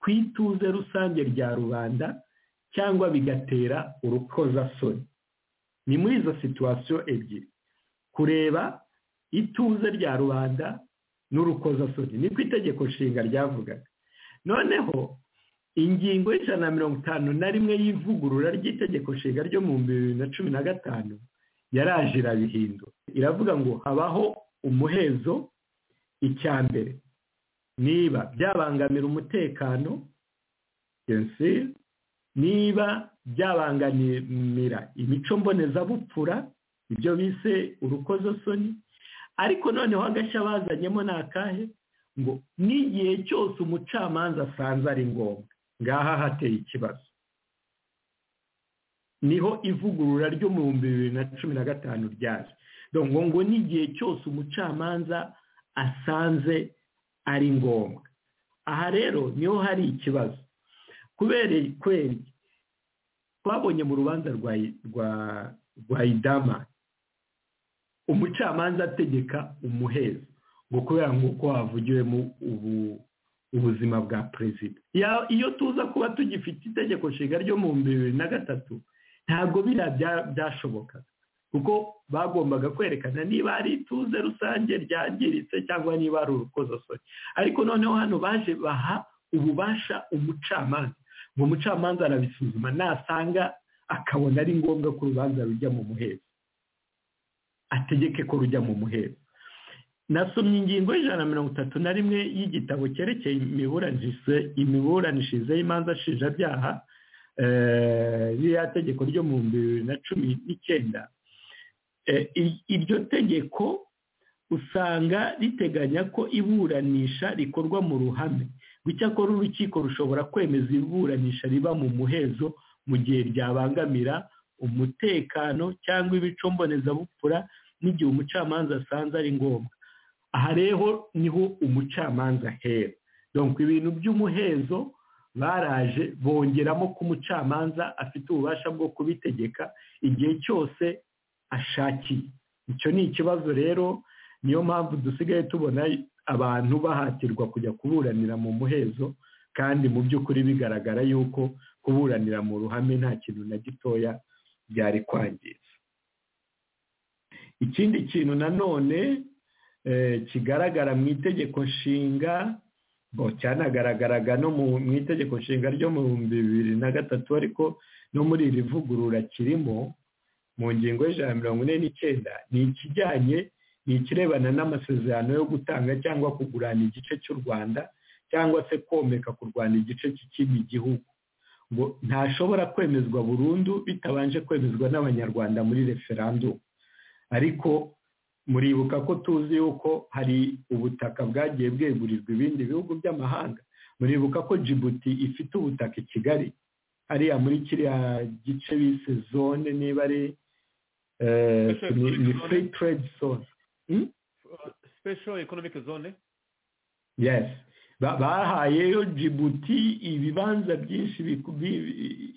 ku ituze rusange rya rubanda cyangwa bigatera urukozasoni ni muri izo situwasiyo ebyiri kureba ituze rya rubanda n'urukozasoni niko itegeko nshinga ryavugaga noneho ingingo y'ijana na mirongo itanu na rimwe y'ivugurura ry'itegeko nshinga ryo mu bibiri na cumi na gatanu yaraje irabihindura iravuga ngo habaho umuhezo icya mbere niba byabangamira umutekano niba byabangamira imico mbonezabupfura ibyo bise urukozasoni ariko noneho agashya bazanyemo ni akahe ngo n'igihe cyose umucamanza asanze ari ngombwa ngaha hateye ikibazo niho ivugurura ryo mu bihumbi bibiri na cumi na gatanu ryaje ngo ngo n'igihe cyose umucamanza asanze ari ngombwa aha rero niho hari ikibazo kubera kweri twabonye mu rubanza rwa idama umucamanza ategeka umuhezo ngo kubera nk'uko havugiwemo ubu ubuzima bwa perezida iyo tuza kuba tugifite itegeko nshinga ryo mu bibiri na gatatu ntabwo biriya byashobokaga kuko bagombaga kwerekana niba ari ituze rusange ryangiritse cyangwa niba ari urukozasoni ariko noneho hano baje baha ububasha umucamanza ngo umucamanza arabisuzuma nasanga akabona ari ngombwa ko urubanza rujya mu muhezo ategeke ko rujya mu muhezo nasomye ingingo y'ijana na mirongo itatu na rimwe y'igitabo cyerekeye imiburanishirize y'imanza nshinjabyaha ririya tegeko ryo mu bihumbi bibiri na cumi n'icyenda iryo tegeko usanga riteganya ko iburanisha rikorwa mu ruhame icyakora urukiko rushobora kwemeza iburanisha riba mu muhezo mu gihe ryabangamira umutekano cyangwa ibico mbonezabupfura n'igihe umucamanza asanze ari ngombwa aha rero niho umucamanza ahera donka ibintu by'umuhezo baraje bongeramo ko umucamanza afite ububasha bwo kubitegeka igihe cyose ashakiye icyo ni ikibazo rero niyo mpamvu dusigaye tubona abantu bahatirwa kujya kuburanira mu muhezo kandi mu by'ukuri bigaragara yuko kuburanira mu ruhame nta kintu na gitoya byari kwangiza ikindi kintu nanone kigaragara mu itegeko nshinga cyanagaragaraga no mu itegeko nshinga ryo mu bihumbi bibiri na gatatu ariko no muri iri vugurura kirimo mu ngingo y'ijana na mirongo ine n'icyenda ni ikijyanye ni ikirebana n'amasezerano yo gutanga cyangwa kugurana igice cy'u rwanda cyangwa se komeka kurwana igice cy'ikindi gihugu ngo ntashobora kwemezwa burundu bitabanje kwemezwa n'abanyarwanda muri referandumu ariko muribuka ko tuzi yuko hari ubutaka bwagiye bwegurirwa ibindi bihugu by'amahanga muribuka ko jibuti ifite ubutaka i kigali hariya muri kiriya gice bise zone niba ari ni free trade zone special economic zone yes bahayeyo jibuti ibibanza byinshi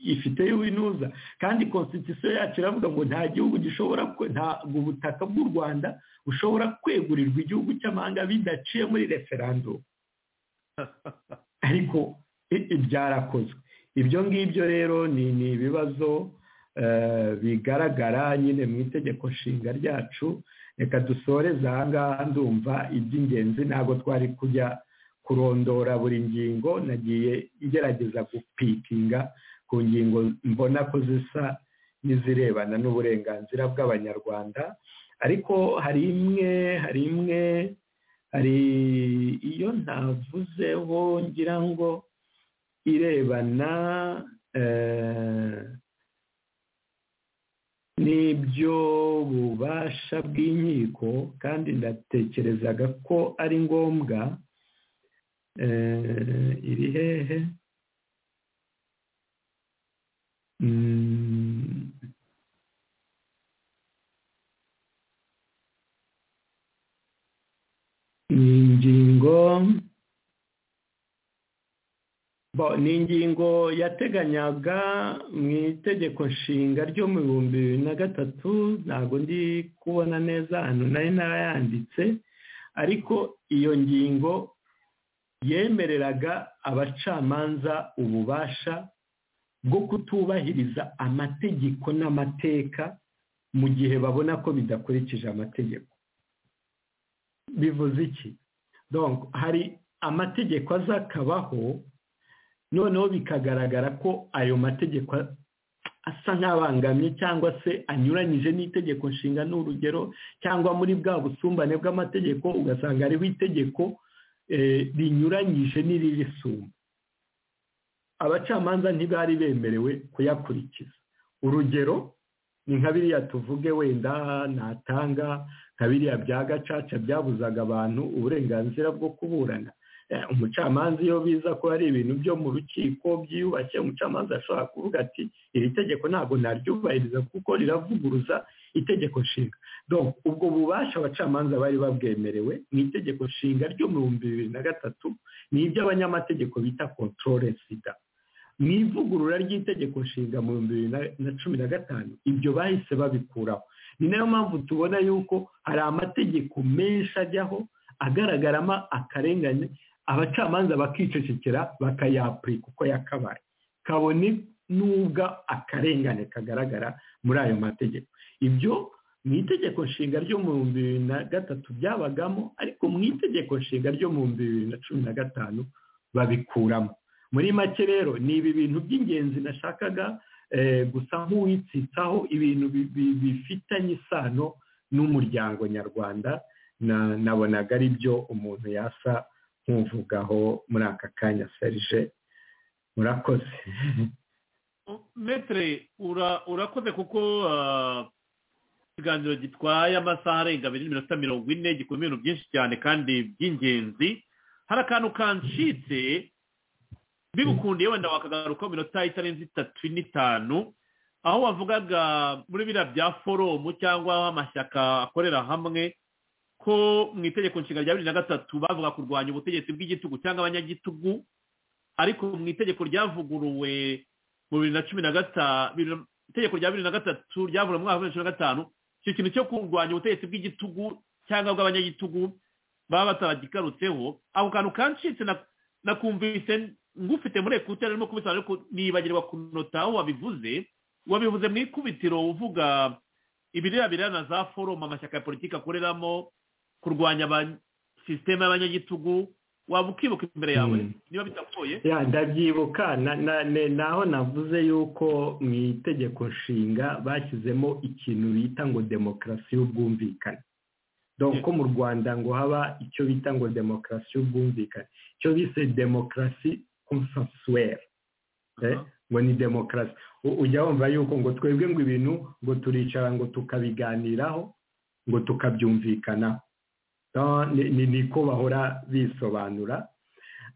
ifiteyo winuza kandi constitution yacu iravuga ngo nta gihugu gishobora ntabwo ubutaka bw'u rwanda bushobora kwegurirwa igihugu cy'amahanga bidaciye muri referandumu ariko byarakozwe ibyo ngibyo rero ni ibibazo bigaragara nyine mu itegeko nshinga ryacu reka dusoreze ahangaha ndumva iby'ingenzi ntabwo twari kujya kurondora buri ngingo nagiye igerageza gupikinga ku ngingo mbona ko zisa n'izirebana n'uburenganzira bw'abanyarwanda ariko hari imwe hari imwe hari iyo ntavuzeho ngira ngo irebana n'ibyo bubasha bw'inkiko kandi ndatekerezaga ko ari ngombwa iri hehe ni ingingo ni ingingo yateganyaga mu itegeko nshinga ryo mu bihumbi bibiri na gatatu ntabwo ndi kubona neza ahantu nari narayanditse ariko iyo ngingo yemereraga abacamanza ububasha bwo kutubahiriza amategeko n'amateka mu gihe babona ko bidakurikije amategeko bivuze iki hari amategeko azakabaho noneho bikagaragara ko ayo mategeko asa nk'abangamye cyangwa se anyuranyije n'itegeko nshinga n'urugero cyangwa muri bwa busumbane bw'amategeko ugasanga hariho itegeko rinyuranyije n'iririsumba abacamanza ntibari bemerewe kuyakurikiza urugero ni nka biriya tuvuge wenda natanga nka biriya bya gacaca byabuzaga abantu uburenganzira bwo kuburana umucamanza iyo biza ko ari ibintu byo mu rukiko byiyubashye umucamanza ashobora kuvuga ati iri tegeko ntabwo naryubahiriza kuko riravuguruza itegeko nshinga ubwo bubasha abacamanza bari babwemerewe mu itegeko nshinga ryo mu bihumbi bibiri na gatatu ni iby'abanyamategeko bita kontorore sida mu ivugurura ry'itegeko nshinga mu bihumbi bibiri na cumi na gatanu ibyo bahise babikuraho ni nayo mpamvu tubona yuko hari amategeko menshi ajyaho agaragaramo akarengane abacamanza bakicecekera bakayapurika uko yakabaye kabone n'ubwo akarengane kagaragara muri ayo mategeko ibyo mu itegeko nshinga ryo mu bihumbi bibiri na gatatu byabagamo ariko mu itegeko nshinga ryo mu bihumbi bibiri na cumi na gatanu babikuramo muri make rero ni ibi bintu by'ingenzi nashakaga gusa nk'uwitsitsaho ibintu bifitanye isano n'umuryango nyarwanda nabonaga ari byo umuntu yasa nkuvugaho muri aka kanya serije murakoze metere urakoze kuko ikiganiro gitwaye amasaha arenga abiri n'iminota mirongo ine gikora ibintu byinshi cyane kandi by'ingenzi hari akantu kancitse bibukundiye wenda wakagaruka minota itarenze itatu n'itanu aho wavugaga muri biriya bya foromu cyangwa amashyaka akorera hamwe ko mu itegeko nshinga rya bibiri na gatatu bavuga kurwanya ubutegetsi bw'igitugu cyangwa abanyagitugu ariko mu itegeko ryavuguruwe mu bibiri na cumi na gatanu itegeko rya bibiri na gatatu ryavuguruwe mu mwaka wa bibiri na cumi na gatanu icyo kintu cyo kurwanya ubutegetsi bw'igitugu cyangwa bw'abanyagitugu baba batabagikarutseho ako kantu kancitse nakumvise ngufite muri ekuteri arimo kubisobanura ariko nibagirwa kunota aho wabivuze wabivuze mu ikubitiro uvuga ibireba bireba na za foroma amashyaka ya politiki akoreramo kurwanya sisiteme y'abanyagitugu waba ukibuka imbere yawe niba bitakugoye ya ndabyibuka na- na- ne- naho navuze yuko mu itegeko nshinga bashyizemo ikintu bita ngo demokarasi y'ubwumvikane dore ko mu rwanda ngo haba icyo bita ngo demokarasi y'ubwumvikane icyo bise demokarasi konsensuwere Eh, Aha. ngo ni demokarasi U- ujya wumva yuko ngo twebwe ngo ibintu ngo turicara ngo tukabiganiraho ngo tukabyumvikanaho No, ni- ni- niko bahora bisobanura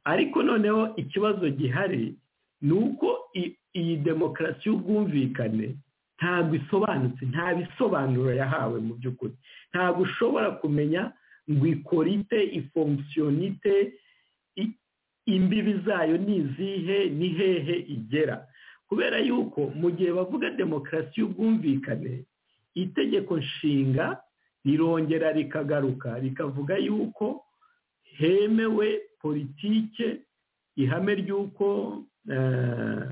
ariko noneho ikibazo gihari ni uko i- iyi demokarasi y'ubwumvikane ntabwo isobanutse nta bisobanuro yahawe mu by'ukuri ntabwo ushobora kumenya ngo ikora ite ifonksiyonite i- imbibi zayo ni izihe ni hehe igera kubera yuko mu gihe bavuga demokarasi y'ubwumvikane itegeko nshinga rirongera rikagaruka rikavuga yuko hemewe politike ihame ry'uko eh,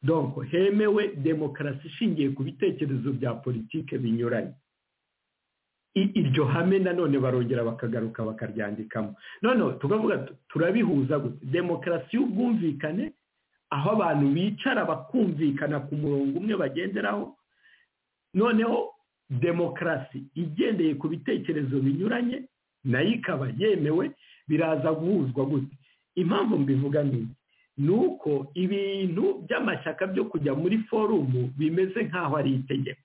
donc hemewe demokarasi ishingiye ku bitekerezo bya politike binyuranye I- iryo hame nanone barongera bakagaruka bakaryandikamo noneho tukavuga tu- turabihuza gute demokarasi y'ubwumvikane aho abantu bicara bakumvikana ku murongo umwe bagenderaho noneho demokarasi igendeye ku bitekerezo binyuranye nayo ikaba yemewe biraza guhuzwa gute impamvu mbivuga ni iki? ni uko ibintu by'amashyaka byo kujya muri forumu bimeze nk'aho ari itegeko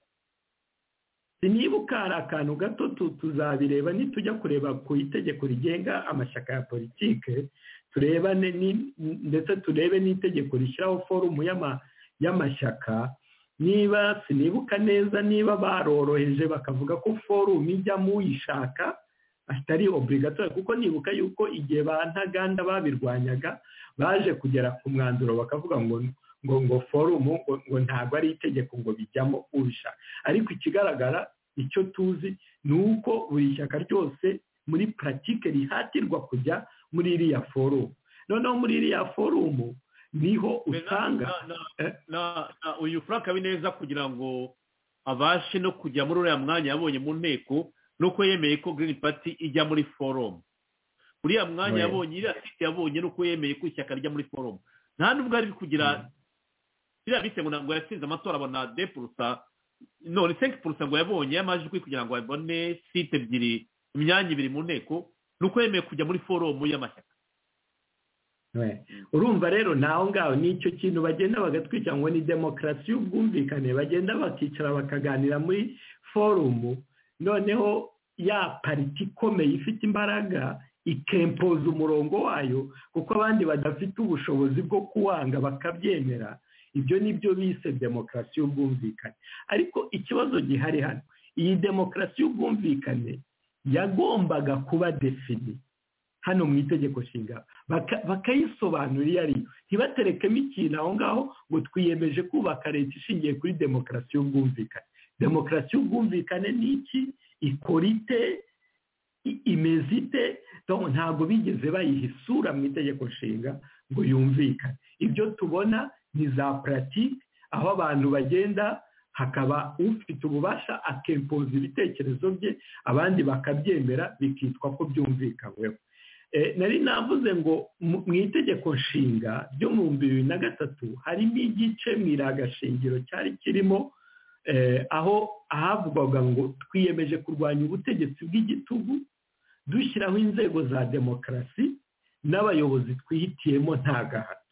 sinibuka hari akantu gato tu- tuzabireba nitujya kureba ku itegeko rigenga amashyaka ya politike turebane ni- ndetse turebe n'itegeko rishyiraho forumu y'ama- y'amashyaka niba sinibuka neza niba baroroheje bakavuga ko forumu ijyamo uyishaka atari obligatoire kuko nibuka yuko igihe ba ntaganda babirwanyaga baje kugera ku mwanzuro bakavuga ngo ngo ngo forumu ngo, ngo ntabwo ari itegeko ngo bijyamo ubishaka ariko ikigaragara icyo tuzi ni uko buri shyaka ryose muri puratike rihatirwa kujya muri iriya forumu noneho muri iriya forumu niho usanga Na- na- eh. na- na uyu frank habineza kugira ngo abashe no kujya muri uriya mwanya yabonye mu nteko nuko yemeye ko green party ijya muri forum uriya mwanya Ouais. yabonye iriya site yabonye nuko yemeye ko ishyaka rijya muri forum nta nubwo ari kugira biriya bise ngo ntabwo yatsinze amatora abona de purusa none senke purusa ngo yabonye y'amajwi kugira ngo abone site ebyiri imyanya ibiri mu nteko nuko yemeye kujya muri forum y'amashyaka Ouais. urumva rero naho ngaho ni icyo kintu bagenda bagatwika ngo ni demokarasi y'ubwumvikane bagenda bakicara bakaganira muri forumu noneho ya pariti ikomeye ifite imbaraga ikempoza umurongo wayo kuko abandi badafite ubushobozi bwo kuwanga bakabyemera ibyo ni byo bise demokarasi y'ubwumvikane ariko ikibazo gihari hano iyi demokarasi y'ubwumvikane yagombaga kuba defini hano mu itegeko nshinga baka- bakayisobanura iyo ari yo ntibaterekemo ikintu aho ngaho ngo twiyemeje kubaka leta ishingiye kuri demokarasi y'ubwumvikane demokarasi y'ubwumvikane ni iki ikora ite i- imeze ite Donc, ntabwo bigeze bayiha isura mu itegeko nshinga ngo yumvikane ibyo tubona ni za puratike aho abantu bagenda hakaba ufite ububasha akempoza ibitekerezo bye abandi bakabyemera bikitwa ko byumvikanyweho Eh, nari navuze ngo mu mu itegeko nshinga ryo mu bihumbi bibiri na gatatu harimo igice mu iragashingiro cyari kirimo eh, aho ahavugwaga ngo twiyemeje kurwanya ubutegetsi bw'igitugu dushyiraho inzego za demokarasi n'abayobozi twihitiyemo nta gahato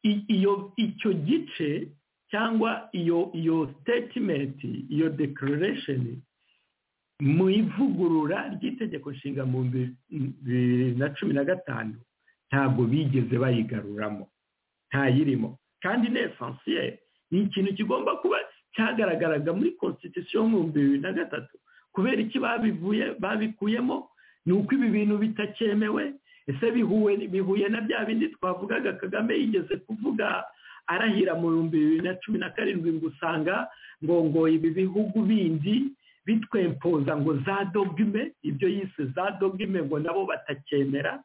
I- iyo icyo gice cyangwa iyo iyo statement iyo declaration mu ivugurura ry'itegeko nshinga mu bihumbi bibiri na cumi na gatanu ntabwo bigeze bayigaruramo ntayirimo kandi ni esansiyeri ni ikintu kigomba kuba cyagaragaraga muri constitution yo mu bihumbi bibiri na gatatu kubera iki babivuye babikuyemo ni uko ibi bintu bitakemewe ese bihuye bihuye na bya bindi twavugaga kagame yigeze kuvuga arahira mu bihumbi bibiri na cumi na karindwi ngo usanga ngo ngo ibi bihugu bindi bitwempoza ngo za dogime ibyo yise za dogime ngo nabo batacyemera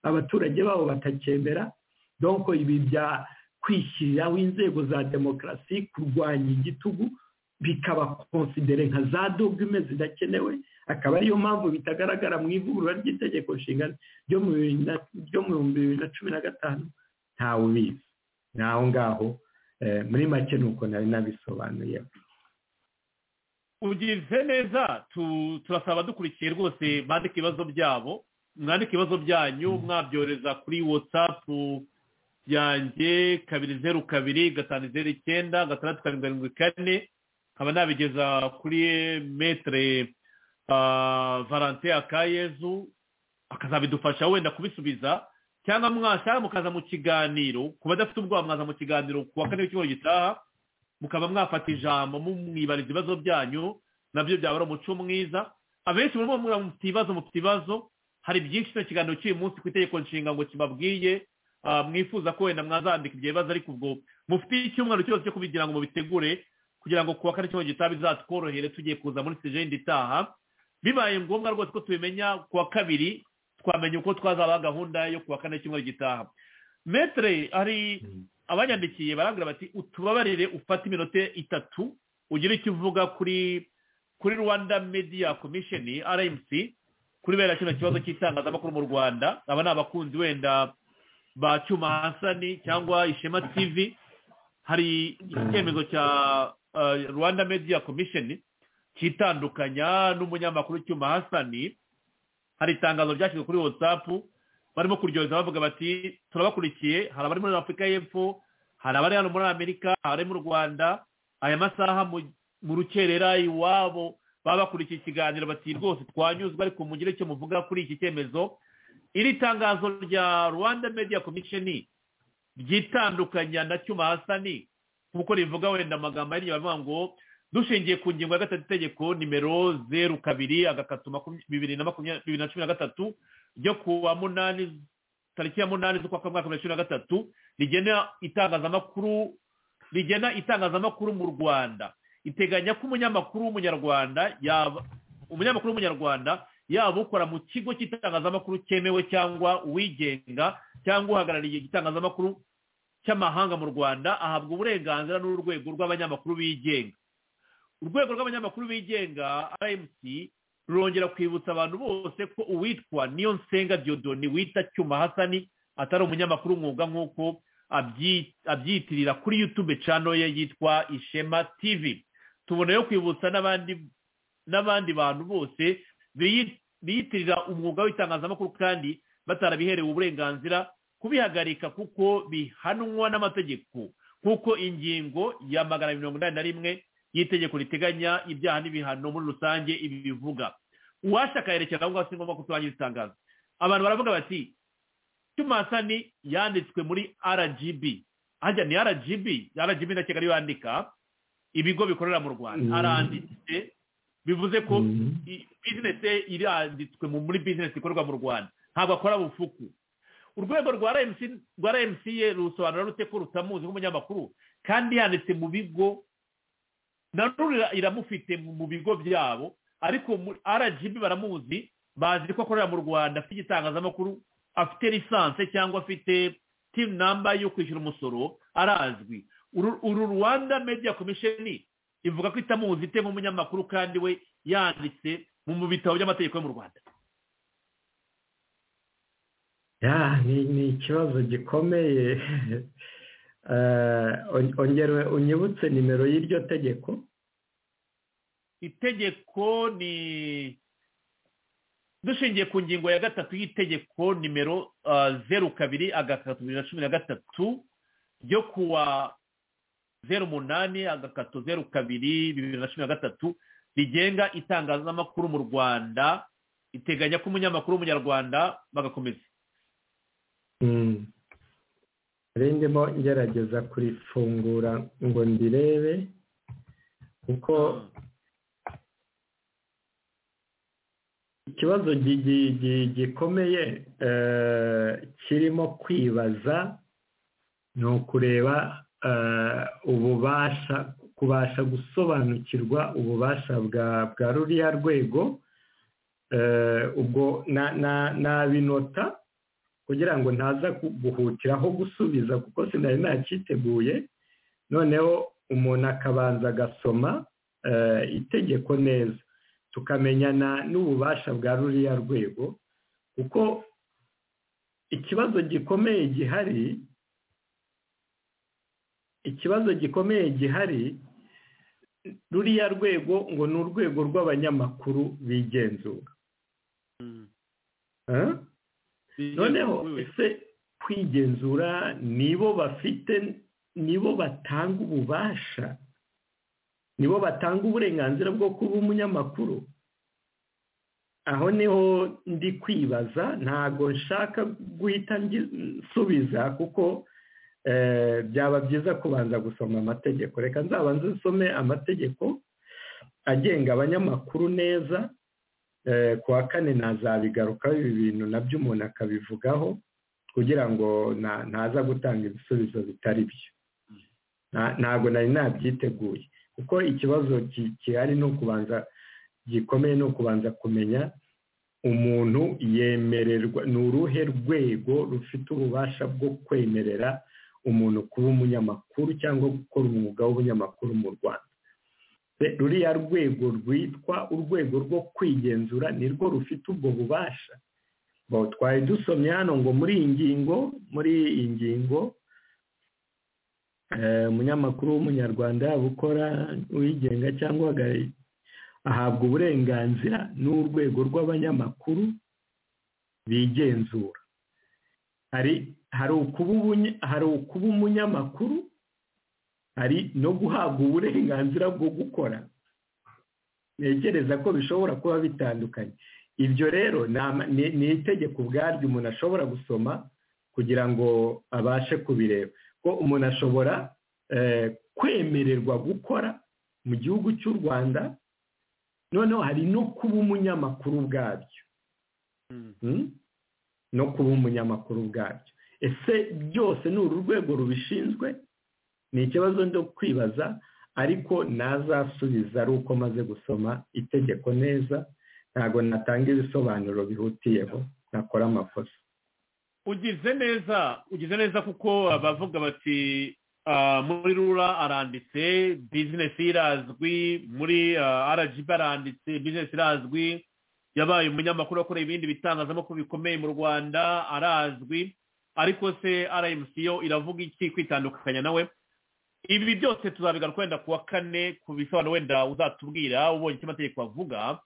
abaturage babo batacyemera donko ibi bya kwishyiriraho inzego za demokarasi kurwanya igitugu bikaba konsidere nka za dogime zidakenewe akaba ariyo mpamvu bitagaragara mu ivugurura ry'itegeko nshinga ryo mu bihumbi bibiri na cumi na gatanu ntawe ubizi n'aho ngaho muri make ni uko nari nabisobanuye ugize neza turasaba dukurikiye rwose bandika ibibazo byabo mwandika ibibazo byanyu mwabyohereza kuri watsapu yanjye kabiri zeru kabiri gatanu zeru icyenda gatandatu karindwi karindwi kane nkaba nabigeza kuri metere valante akayezu akazabidufasha wenda kubisubiza cyangwa mwashaka mukaza mu kiganiro ku badafite ubwoba mwaza mu kiganiro ku wa kane w'icyumweru gitaha mukaba mwafata ijambo mumwibariza ibibazo byanyu nabyo byaba ari umuco mwiza abenshi murimo mubwira mufite ibibazo mufite ibibazo hari byinshi kino kiganiro cy'uyu munsi ku itegeko nshinga ngo kibabwiye mwifuza ko wenda mwazandika ibyo bibazo ariko ubwo mufite icyumweru cyose cyo kubigira ngo mubitegure kugira ngo ku wa kane cy'umweru gitaha bizatworohere tugiye kuza muri sejende itaha bibaye ngombwa rwose ko tubimenya ku wa kabiri twamenya uko twazaba gahunda yo ku wa kane cy'umweru gitaha metere hari abanyandikiye barabwira bati utubabarire ufate iminota itatu ugire icyo uvuga kuri kuri rwanda media commission rmc kuri bera kino kibazo cy'itangazamakuru mu rwanda aba ni abakunzi wenda ba cyuma hasani cyangwa ishema tv hari icyemezo cya rwanda media commission cyitandukanya n'umunyamakuru cyuma hasani hari itangazo ryashyizwe kuri watsapu barimo kuryohereza bavuga bati turabakurikiye hari abari muri afurika y'epfo hari abari hano muri amerika abari mu rwanda aya masaha mu rukerera iwabo baba bakurikiye ikiganiro bati rwose twanyuzwe ariko mugire icyo muvuga kuri iki cyemezo iri tangazo rya rwanda media commission ryitandukanya na cyuma hasani nk'uko rivuga wenda amagambo ari inyuma ngo dushingiye ku ngingo ya gatatu itegeko nimero zeru kabiri agakatu bibiri na makumyabiri na cumi na gatatu ryo ku wa munani tariki ya munani z'ukwa kamwe bibiri na cumi na gatatu rigena itangazamakuru rigena itangazamakuru mu rwanda iteganya ko umunyamakuru w'umunyarwanda yaba umunyamakuru w'umunyarwanda yaba ukora mu kigo cy'itangazamakuru cyemewe cyangwa uwigenga cyangwa uhagarariye igitangazamakuru cy'amahanga mu rwanda ahabwa uburenganzira n'urwego rw'abanyamakuru bigenga urwego rw'abanyamakuru bigenga rmc rurongera kwibutsa abantu bose ko uwitwa niyo nsenga diodoni wita cyuma hasani atari umunyamakuru umwuga nk'uko abyiyitirira kuri yutube cano ye yitwa ishema tivi tuboneyeho kwibutsa n'abandi bantu bose biyitirira umwuga w'itangazamakuru kandi batarabiherewe uburenganzira kubihagarika kuko bihanwa n'amategeko nk'uko ingingo ya magana mirongo inani na rimwe y'itegeko riteganya ibyaha n'ibihano muri rusange ibi bivuga uwashaka akayerekera aho ngaho si ngombwa ko turangiza itangazo abantu baravuga bati cyumasani yanditswe muri rgb hajya ni rgb rgb na kigali yandika ibigo bikorera mu rwanda aranditse bivuze ko bizinesi iranditswe muri bizinesi ikorerwa mu rwanda ntabwo akora bufuku urwego rwa rmc rusobanura rute ko rutamuzi nk'umunyamakuru kandi yanditse mu bigo nanone iramufite mu bigo byabo ariko rgb baramuzi bazi ko akorera mu rwanda afite igitangazamakuru afite lisanse cyangwa afite timu namba yo kwishyura umusoro arazwi uru rwanda media commission ivuga ko itamuzi ite nk'umunyamakuru kandi we yanditse mu bitabo by'amategeko yo mu rwanda ni ikibazo gikomeye unyibutse nimero y'iryo tegeko itegeko ni dushingiye ku ngingo ya gatatu y'itegeko nimero zeru kabiri agakatu bibiri na cumi na gatatu ryo kuwa zeru umunani agakatu zeru kabiri bibiri na cumi na gatatu rigenga itangazamakuru mu rwanda iteganya ko umunyamakuru w'umunyarwanda bagakomeza ndimo ngerageza kurifungura ngo ndirebe kuko ikibazo gikomeye kirimo kwibaza ni ukureba ububasha kubasha gusobanukirwa ububasha bwa ruriya rwego ubwo nabinota kugira ngo ntaza guhutiraho gusubiza kuko sinari nacyiteguye noneho umuntu akabanza agasoma itegeko neza tukamenyana n'ububasha bwa ruriya rwego kuko ikibazo gikomeye gihari ikibazo gikomeye gihari ruriya rwego ngo ni urwego rw'abanyamakuru bigenzura noneho ese kwigenzura nibo bafite nibo batanga ububasha nibo batanga uburenganzira bwo kuba umunyamakuru aho niho ndi kwibaza ntabwo nshaka guhita nsubiza kuko byaba byiza kubanza gusoma amategeko reka nzabanze usome amategeko agenga abanyamakuru neza kuwa kane nazabigarukaho ibi bintu nabyo umuntu akabivugaho kugira ngo ntaza gutanga ibisubizo bitari byo ntabwo nari nabyiteguye kuko ikibazo gihari ni ukubanza gikomeye ni ukubanza kumenya umuntu yemererwa ni uruhe rwego rufite ububasha bwo kwemerera umuntu kuba umunyamakuru cyangwa gukora umwuga w'ubunyamakuru mu rwanda ruriya rwego rwitwa urwego rwo kwigenzura nirwo rufite ubwo bubasha twari dusomye hano ngo muri iyi ngingo muri iyi ngingo umunyamakuru w'umunyarwanda yaba ukora uwigenga cyangwa ahabwa uburenganzira n'urwego rw'abanyamakuru bigenzura hari ukuba umunyamakuru hari no guhabwa uburenganzira bwo gukora ntekereza ko bishobora kuba bitandukanye ibyo rero ni itegeko ubwaryo umuntu ashobora gusoma kugira ngo abashe kubireba ko umuntu ashobora kwemererwa gukora mu gihugu cy'u rwanda noneho hari no kuba umunyamakuru ubwabyo no kuba umunyamakuru ubwabyo ese byose ni uru rwego rubishinzwe ni ikibazo cyo kwibaza ariko nazasubiza ari uko maze gusoma itegeko neza ntabwo natanga ibisobanuro bihutiyeho nakora amakosa ugize neza ugize neza kuko abavuga bati muri rura aranditse bizinesi irazwi muri arajibi aranditse bizinesi irazwi yabaye umunyamakuru akorera ibindi bitangazamakuru bikomeye mu rwanda arazwi ariko se arayimusi yo iravuga iki kwitandukanya nawe ibi byose tuzabigaruka wenda ku wa kane ku bisobanuro wenda uzatubwira ubonye icyo amategeko avuga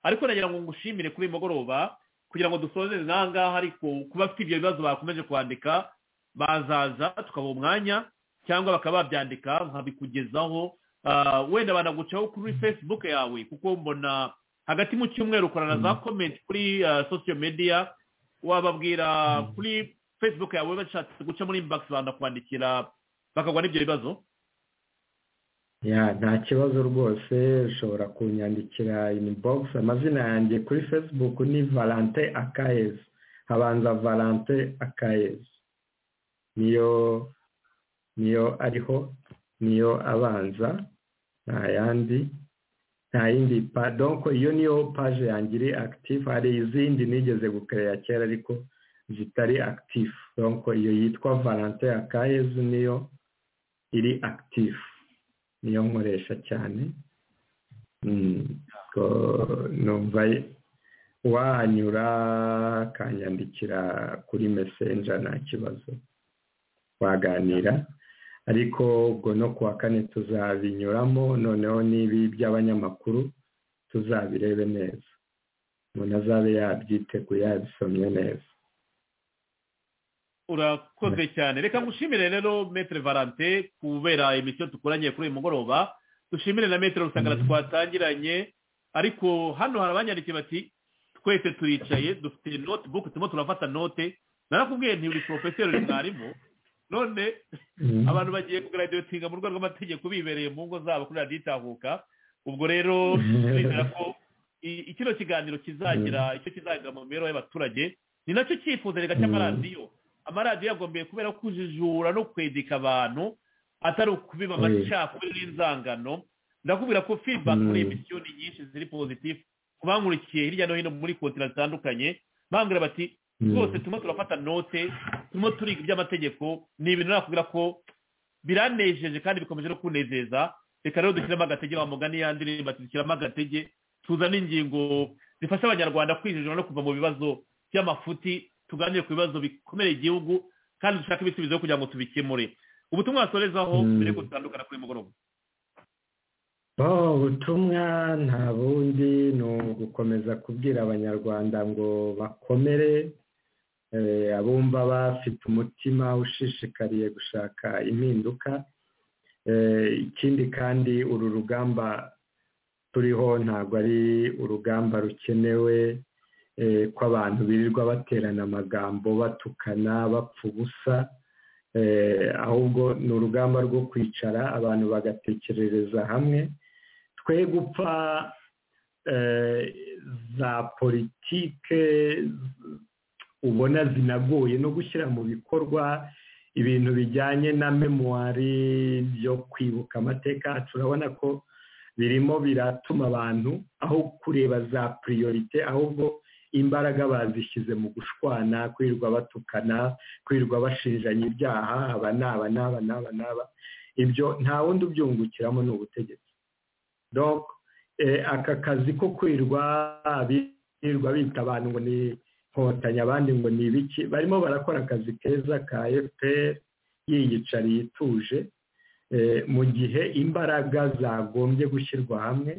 ariko nagira ngo ngushimire kuri uyu mugoroba kugira ngo dusoze nangaha ariko kuba bafite ibyo bibazo bakomeje kwandika bazaza tukabaha umwanya cyangwa bakaba babyandika nkabikugezaho wenda banagucaho kuri facebook yawe kuko mbona hagati mu cyumweru ukorana za comment kuri social media wababwira kuri facebook yawe bashatse guca muri inbox banakwandikira bakagwa n'ibyo bibazo ya nta kibazo rwose ushobora kunyandikira inbox amazina yanjye kuri facebook ni valante akayezu habanza valante akayezu niyo niyo ariho niyo abanza nta yandi nta yindi donko iyo niyo paje yanjye iri active hari izindi nigeze gukereya kera ariko zitari active donko iyo yitwa valante akayezu niyo iri active niyo nkoresha cyane numva wahanyura akanyandikira kuri mesenja nta kibazo waganira ariko ubwo no kuwa kane tuzabinyuramo noneho n'ibi by'abanyamakuru tuzabirebe neza umuntu azabe yabyiteguye yabisomye neza urakoze cyane reka ngushimire rero metere valante kubera imisiyo dukoranye kuri uyu mugoroba dushimire na metere rusangana twatangiranye ariko hano hari abanyandikiye bati twese turicaye dufite notibuku turimo turafata note narakubwiye ntiburi porofeseri mwarimu none abantu bagiye kugaraduwetinga mu rwego rw'amategeko bibereye mu ngo zabo kuri raditahuka ubwo rero turizera ko kino kiganiro kizagira icyo kizagira mu mibereho y'abaturage ni nacyo cyifuzo reka cy'amaradiyo amaradiyo yagombye kubera kujijura no kwedeka abantu atari ukubiba amacakuri n'inzangano ndakubwira ko fiba kuri emisiyoni nyinshi ziri pozitifu ku bankurikiye hirya no hino muri kontinenti zitandukanye bambwira bati rwose turimo turafata note turimo turiga iby'amategeko ni ibintu nakubwira ko biranejeje kandi bikomeje no kunezeza reka rero dushyiramo agatege wa mugani yandi ndirimbo ati dushyiramo agatege tuzane ingingo zifasha abanyarwanda kwinjira no kuva mu bibazo by'amafuti tuganire ku bibazo bikomeye igihugu kandi dushake ibisubizo kugira ngo tubikemure ubutumwa wasorezaho Mm. mbere yuko dutandukana kuri mugoroba bo ubutumwa nta bundi ni ugukomeza kubwira abanyarwanda ngo bakomere eh, abumva bafite umutima ushishikariye gushaka impinduka Eh, ikindi kandi uru rugamba turiho ntabwo ari urugamba rukenewe eh, ko abantu birirwa baterana amagambo batukana bapfa ubusa Eh, ahubwo ni urugamba rwo kwicara abantu bagatekerereza hamwe twe gupfa eh, za politike ubona zinagoye no gushyira mu bikorwa ibintu bijyanye na memuwari byo kwibuka amateka yacu urabona ko birimo biratuma abantu aho kureba za puriyorite ahubwo imbaraga bazishyize mu gushwana kwirirwa batukana kwirirwa bashinjanya ibyaha aba n'aba n'aba n'aba n'aba ibyo nta wundi ubyungukiramo ni ubutegetsi Donc, eh, aka kazi ko kwirirwa birirwa bita abantu ngo ni nkotanyi abandi ngo ni ibiki barimo barakora akazi keza ka fpr yiyicariye ituje eh, mu gihe imbaraga zagombye gushyirwa hamwe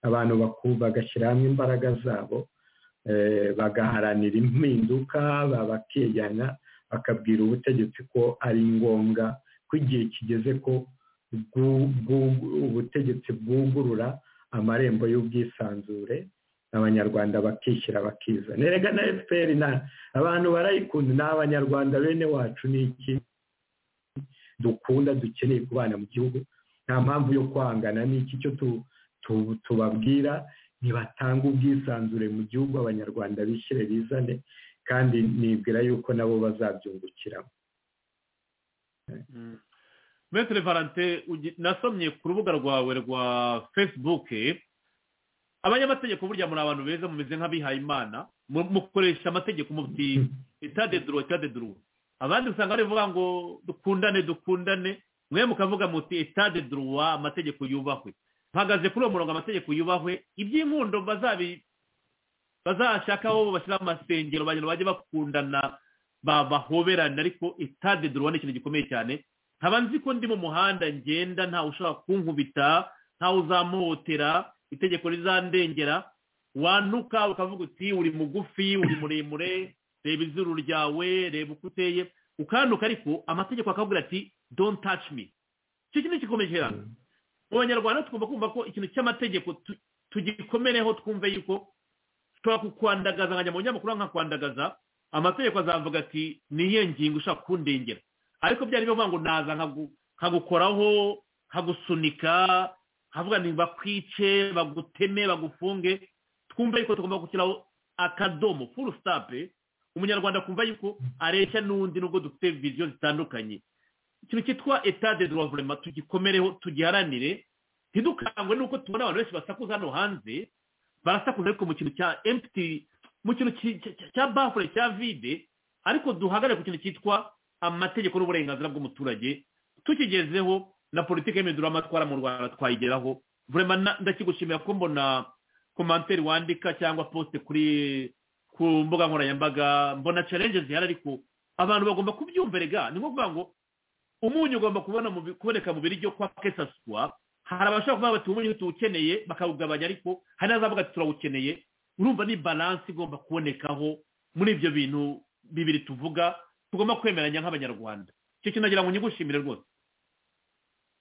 abantu baku- bagashyira hamwe imbaraga zabo eh, bagaharanira impinduka ba- bakigana bakabwira ubutegetsi ko ari ngombwa ko igihe kigeze ko bwu- bwu- ubutegetsi bwugurura amarembo y'ubwisanzure abanyarwanda bakishyira bakiza nerega na fpr na abantu barayikunda ni abanyarwanda bene wacu ni iki dukunda dukeneye kubana mu gihugu nta mpamvu yo kwangana ni iki cyo tu- tu- tubabwira ntibatanga ubwisanzure mu gihugu abanyarwanda bishyire bizane kandi nibwira yuko nabo bazabyungukiramo Maître Valentin ugi- nasomye ku rubuga rwawe rwa facebook abanyamategeko burya muri abantu beza mumeze nk'abihaye imana mu- mukoresha amategeko muti état de droit état de droit abandi usanga barivuga ngo dukundane dukundane mwe mukavuga muti état de droit amategeko yubahwe mpagaze kuri uwo murongo amategeko yubahwe iby'inkundo bazabi bazashaka aho bashyira amasengero bagira bajye bakundana ba- bahoberana ariko état de droit ni ikintu gikomeye cyane nkaba nzi ko ndi mu muhanda ngenda ntawe ushobora kunkubita ntawe uzamuhotera itegeko rizandengera wanuka ukavuga uti uri mugufi uri muremure reba izuru ryawe reba uko uteye ukanduka ariko amategeko akabwira ati don't touch me icyo kintu gikomeye cyane mu banyarwanda tugomba kumva ko ikintu cy'amategeko tu- tugikomereho twumve yuko ushobora kukwandagaza nkajya mu binyamakuru nkakwandagaza amategeko azavuga ati niyo ngingo ushaka kundengera ariko byari bivuga ngo naza nkagu- nkagukoraho nkagusunika nkavuga nti bakwice baguteme bagufunge twumve yuko tugomba gushyiraho akadomo full stop umunyarwanda akumva yuko areshya n'undi nubwo dufite viziyo zitandukanye ikintu cyitwa etat de droit vraiment tugikomereho tugiharanire ntidukangwe n'uko tubona abantu benshi basakuza hano hanze barasakuza ariko mu kintu cya empty mu kintu ki- ki- ki- cya bafure cya vide ariko duhagarare ku kintu cyitwa amategeko n'uburenganzira bw'umuturage tukigezeho na politiki y'imihindura amatwara mu rwanda twayigeraho vraiment na- ndakigushimira ko mbona komanteri wandika cyangwa poste kuri ku mbuga nkoranyambaga mbona challenge zihari ariko abantu bagomba kubyumverega ni nko kuvuga ngo umunyu ugomba kubona mu bi- kuboneka mu biryo kwa kesaswa hari abashaka kuvuga bati umunyu tuwukeneye bakawugabanya ariko hari n'azavuga ati turawukeneye urumva ni balansi igomba kubonekaho muri ibyo bintu bibiri tuvuga tugomba kwemeranya nk'abanyarwanda icyo kintu nagira ngo nyigushimire rwose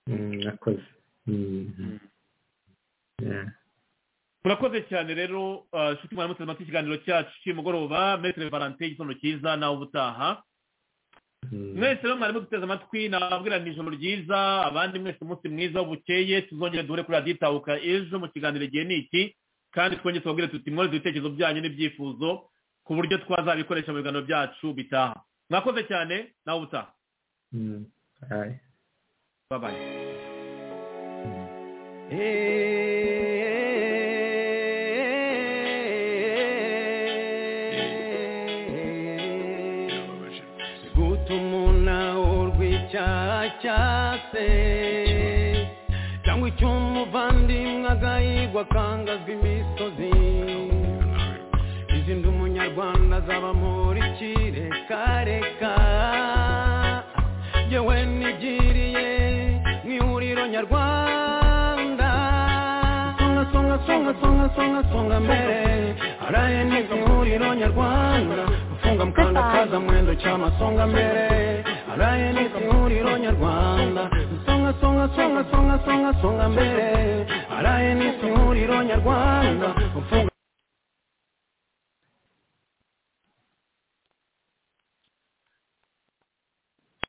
Mm, nakoze Mm. Yeah. murakoze cyane rero ah, nshuti mwaramutse mfite ikiganiro cyacu cy'umugoroba metere valentin igitondo cyiza nawe ubutaha Mm. mwese rero mwarimu duteze amatwi nababwira ni ijoro ryiza abandi mwese umunsi mwiza bukeye tuzongere duhure kuri radiyo itahuka ejo mu kiganiro igihe ni iki kandi twongere tubabwire tuti mwohereze ibitekerezo byanyu n'ibyifuzo ku buryo twazabikoresha mu biganiro byacu bitaha mwakoze cyane nawe ubutaha Mm. Aye. babaye gutuma urwicyaha cyase cyangwa icy'umuvandimwe agahigwa akangazwa imisozi izindi umunyarwanda azaba muri kireka yewe nigiriye mu ihuriro nyarwanda songa songa songa songa songa songa mbere araye nibwo ihuriro nyarwanda gufunga mukanda kaza mwendo cy'amasonga mbere araye nibwo ihuriro nyarwanda songa songa songa songa songa songa mbere araye nibwo ihuriro nyarwanda gufunga